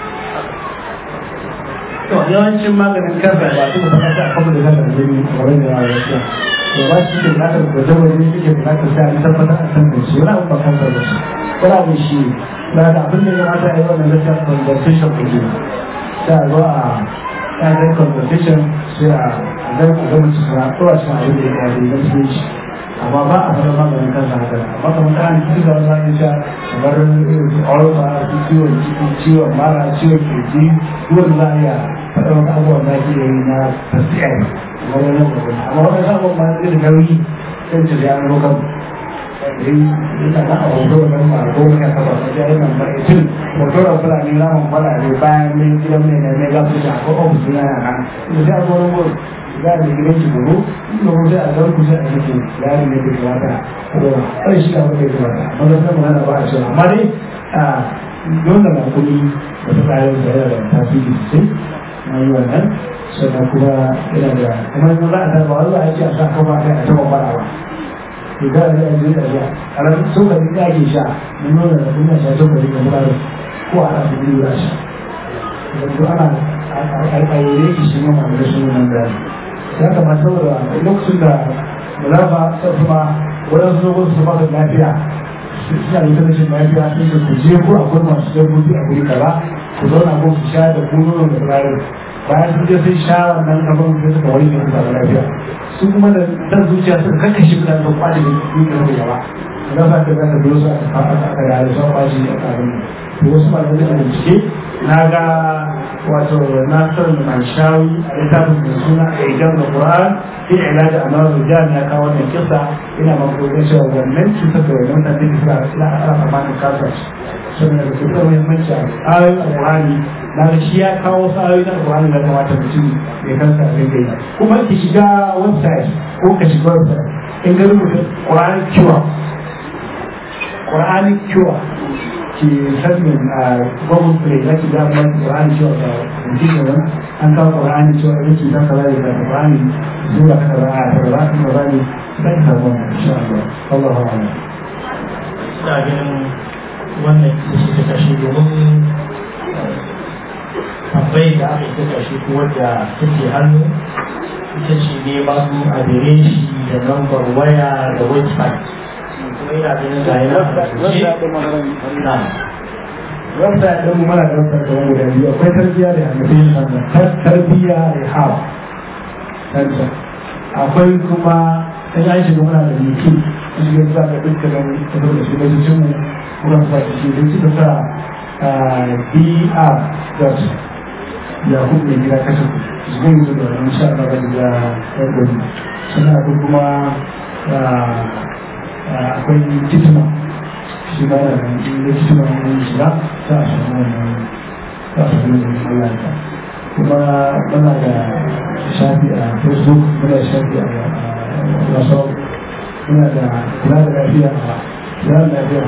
to yawancin maganin kansa ba su da ta kafa da kansa da jini kamar da yawa yake to ba shi ke bukatar da zama ne yake bukatar sai an tabbatar a san da shi wani abu ba kansa da shi wani abu shi na da abin da ya mata a yi wannan lecture conversation ku ne sai a zo a ɗayan conversation sai a zai ku zama cikin a tsora cikin abin da ya kare na cikin shi amma ba a fara maganin kansa haka amma kamar ta hanci da wani zai sha kamar olfa ciwon ciki ciwon mara ciwon kirji duwanda za a iya faɗa wata abubuwan da ake yi na tasiyar amma wani gobe amma wani sabon ma zai da nauyi sai ce ya zo kan yana na a hoto da ma ko ne ka ba ya yana ba itin hoto da fulani ramin fulani bayan ne gidan ne ne ga su da ko ofis na yana da sai a zo wani gurin za a gidan shi goro inda ko sai a zar ku sai a yake yari ne da kamata ko kai shi ka kai kamata amma da kuma ana ba a cewa amma dai a dole na kuɗi da ta kayan da yana da tasiri sosai na yi wannan sannan kuma yana da kuma yanzu za a ta ba wanda ake a sa kafa kai a taɓa fara ba to ga da yanzu da ya a ran sokari da ake sha na nuna da kuma sha sokari ga mutane ko a ana su biyu za sha wato ana a yi shi shi ma da shi nan da ya kamata saboda lokacin da mulafa ta kuma waɗansu lokacin su baka lafiya suna da ita rashin lafiya sun da ku je ko akwai masu dabbobi a guri kaza ku zauna ko ku sha da ku nono da turaren bayan sun je sun sha wannan abin da suka wani ne da lafiya su kuma da dan zuciya suka kakkashe mutane da kwaje da yi da gaba da za ka zaka biyo su aka fara aka da da sauran bashi a abin to wasu malamai da bincike na ga wato nasar manshawi a littafin mai suna a idan da Qur'an fi ilaji a nawar rijal ya kawo wannan kisa ina makokin cewa wannan cutar da wannan mutane da suka ila a tsammanin kasuwanci sun da su da muhimmanci a ayoyin alƙur'ani na ga shi ya kawo wasu ayoyi na alƙur'ani da kamata mutum ya kansa a rinka yi kuma ki shiga website ko ka shiga website in ga rubuta quranic cure quranic cure ke sanin a google play za ki ga mai quranic cure da mutum da an kawo quranic cure da ke zaka zai da qurani zuwa ka da a da ba ka da ne sai ka samu insha Allah Allahu a'lam ina ganin wannan ita ce ta kashe domin tambayi da aka yi ta kashe ko wadda take hannu ita ce ne masu adireshi da lambar waya da website kuma ina ganin ga yana a rubuce na wanda ɗin mu mana ɗaukar da wani guda biyu akwai tarbiyya da hannafi sannan tarbiyya da hawa canta akwai kuma sai an shiga muna da yake in shiga za ka dukkanin kasar da shi da cikin mu kuma sa shi da suka sa dr dot yakub mai gida kashe ku su zai yi da wani sha Allah da ya ɗaukar sannan akwai kuma akwai kitima shi ba da da kitima wani shiga za a samu wannan za a samu wannan Allah ya kuma muna da shafi a facebook muna da shafi a whatsapp muna da kula da lafiya a kula da lafiya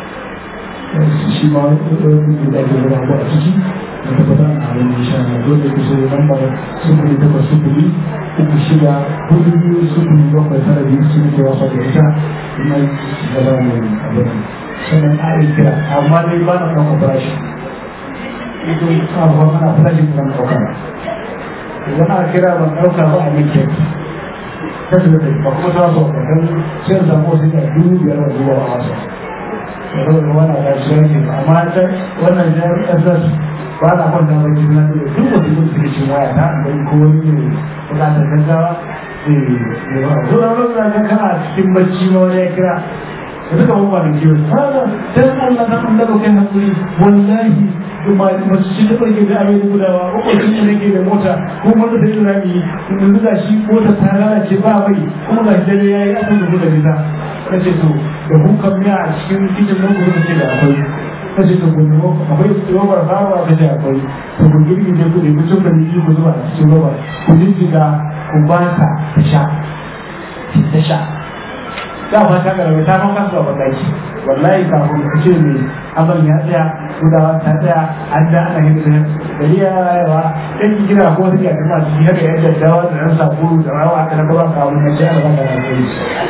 shi ma wani da ake guda ko a ciki da tabbatar a abin da sha Allah dole ku sai lambar sufuri takwas sufuri uku shida hudu biyu sufuri bakwai tara biyu su ne ke wasa da ita kuma gaba mai abin sannan a yi kira amma dai ba na kan operation ito abuwa mana farashin ban ɗauka idan aka kira ban ɗauka ba a minke ta su da ba kuma ta so ba don sai samu wasu da dubu biyar da zuwa a wasa da zama da wani da shi yanke amma ta wannan jami'ar ss ba na kwanta ba ji na da duk wasu yin su cikin waya ta don ko wani ne bukatar gaggawa zai ba zuwa wani da kana cikin bacci ma wani ya kira da suka mawa da kiwo haka dan Allah na Allah ba kai hakuri wallahi kuma masu shi da ke da abin gudawa ko ko shi ne ke da mota ko wanda da yana yi in duka shi mota ta lalace ba bai kuma ga dare yayi aka da da bisa kace to da hukan miya a cikin cikin nan gudu ce da akwai kace to kun ko akwai robar bawa da da akwai to kun girgi ne ku da ku tun da ni ku zuba a cikin roba ku dinga ku ba ta sha ta sha da ba ta garbe ta kan kasuwa ba daki wallahi kafin ka ce me abin ya tsaya gudawa ta tsaya an da ana yin da gari ya yawa dan ki kira ko wani ya kuma shi haka ya daddawa da ran sabulu da rawa aka na gaba ka mun ce Allah ka yi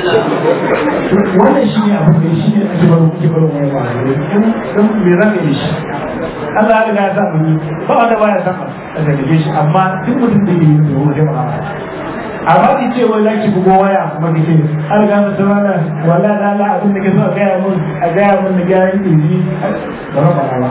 wannan shi ne abin da shi ne ake baro kuke baro mai ba dan me za ka yi shi Allah ya riga ya sa mu ba wanda baya san a da shi amma duk mutum da yi da mu da amma ki ce wai zaki bugo waya kuma ki ce an ga mu tsara wala da Allah abin da ke so a gaya mun a gaya mun da gaya yin inji ba ba ba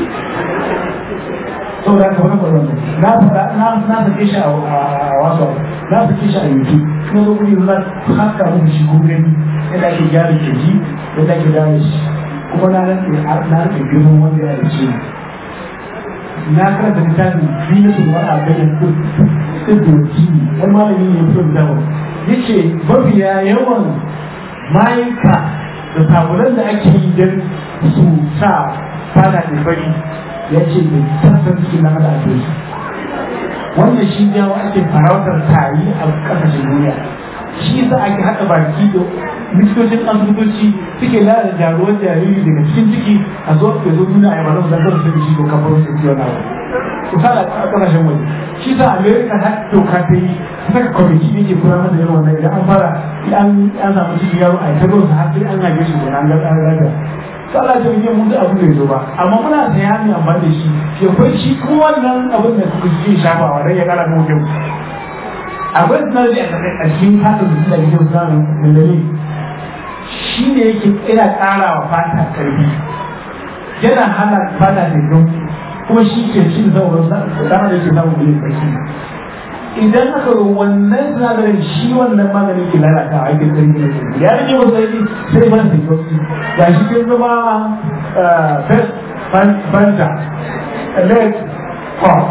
so da ka fara na fara na na sake shi a wasu na sake shi a YouTube kuma zo kuri za haka mun shi ko gani yadda ake gyara keji yadda ake gyara shi kuma na rike na rike girman wanda ya ce na karanta littafin zinatun wa'a bayan idoji wani malami ne fito da dawo ya ce mafiya yawan mayuka da sabunan da ake yi don su sa fada da bari ya ce da sassan cikin na da ake su wannan shi jawo ake farautar tari a kasashen duniya shi yasa ake haɗa baki da likitocin asibitoci suke lalata jaruwar jariri daga cikin ciki a zo ke zo nuna a yabanin da zan su shi ko kafar su ciwon nawa misali a kasashen waje shi sa america ta doka ta yi saka kwamiti ne ke kura masa yawan wannan idan an fara an an samu cikin yaro a ita ruwan har sai an haife shi kenan an ga an raga sallah ta yi mun da abin da ya zo ba amma muna saya ne amfani da shi shi akwai shi kuma wannan abin da suke ke shafawa dan ya kara mu kyau akwai sinadari a cikin katin da suke da samun dalili shi ne yake ina ƙara wa fata karfi yana hana fata da don kuma shi ke shi da sauran dama da yake samun bilin sarki idan aka yi wannan sinadarin shi wannan maganin ke lalata a aikin sarki da sarki ya rage wasu sarki sai man da sauki ga shi ke zama first fanta red pop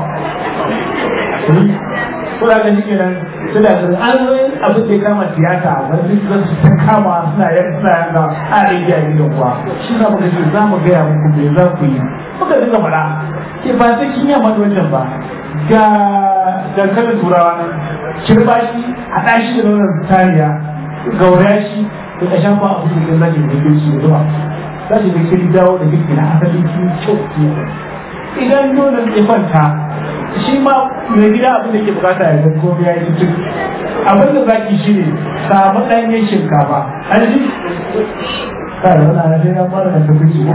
kuna ga shi kenan suna da an zo abin da ya kama tiyata wani zan su ta kama suna yan suna yan ga a rage a gidan kuwa shi za mu ga shi za mu gaya muku me za ku yi muka dinga faɗa ke ba sai kin yamma da wancan ba ga dankalin turawa nan kirba shi haɗa shi da nonon tariya gauraya shi da ƙashen ba a cikin zaki da kirki da zuwa za shi da kiri dawo da kirki na asalin kin kyau idan nonon ya kwanta shi ma mai gida abin da ke bukata ya zan komai ya yi cikin abin da zaki shi ne samu ɗanyen shinkafa an ji kai wani ana sai na fara da tafi shi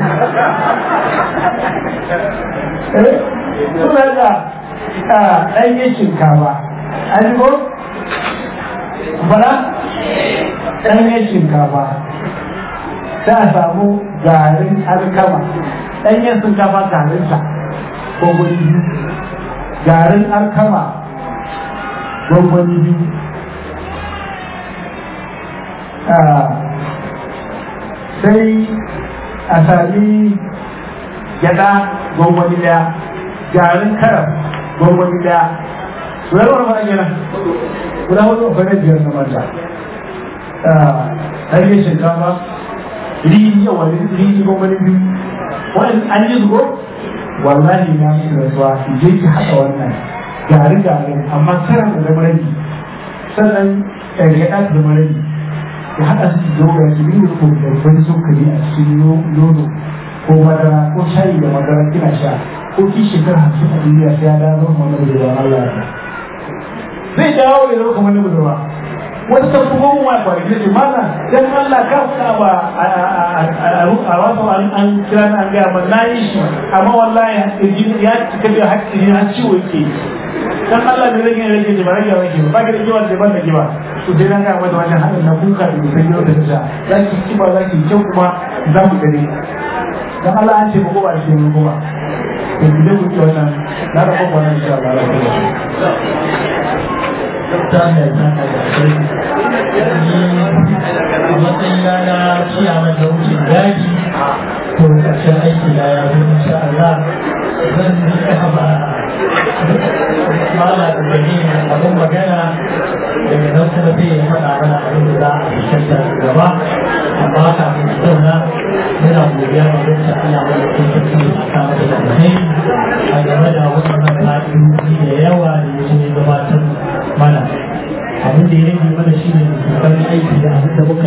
suna da ɗanyen shinkafa an ji ko bala ɗanyen shinkafa za a samu garin alkama ɗanyen shinkafa garinsa gwangwani biyu garin alkama gwangwani biyu sai a sami gyada gwangwani daya garin karam gwangwani daya guda wani fara gina guda hudu a fara biyar na mata hanyar shinkafa rini yawa rini gwangwani biyu wani an yi zugo wallahi na musu rasuwa je ki haɗa wannan gari gari amma karan da zama rabi sannan gyaɗa ta zama rabi ya haɗa su da ya ki bin ko da wani sukari a cikin nono ko madara ko shayi da madara kina sha ko ki shekara hamsin a duniya sai ya dawo kamar na budurwa Allah ya zai dawo ya zama kamar na budurwa wata ta kuma mu mai kwanaki ce mana dan Allah ka faɗa ba a wasu an kira na an gaya ba na yi shi amma wallahi ya cika da haƙƙi ne har ciwo yake dan Allah ne rage rage ji ba rage rage ba ba ki da kiwa da ban da kiwa to sai na gaya mata wajen haɗin na kuka da mutum yau da ta za ki kiba za ki kyau kuma za mu gani dan Allah an ce ba ko ba ce mu kuma to ki dai ku ci wannan na da kuma wannan insha Allah ta mai zaka da kai a matsayina na ciyaman da wucin daji to ƙarshen aiki na ya zo insha Allah zan yi haba mala da gani abin magana daga nan kuma zai yi faɗa mana abin da za a fuskanta gaba amma kafin su zauna yana godiya ga wacce Allah mai da kai tafi a kama da alheri a game da wannan fa'idoji da yawa da ya zo gabatar mana abin da ya rage mana shi ne kokarin aiki da abin da muka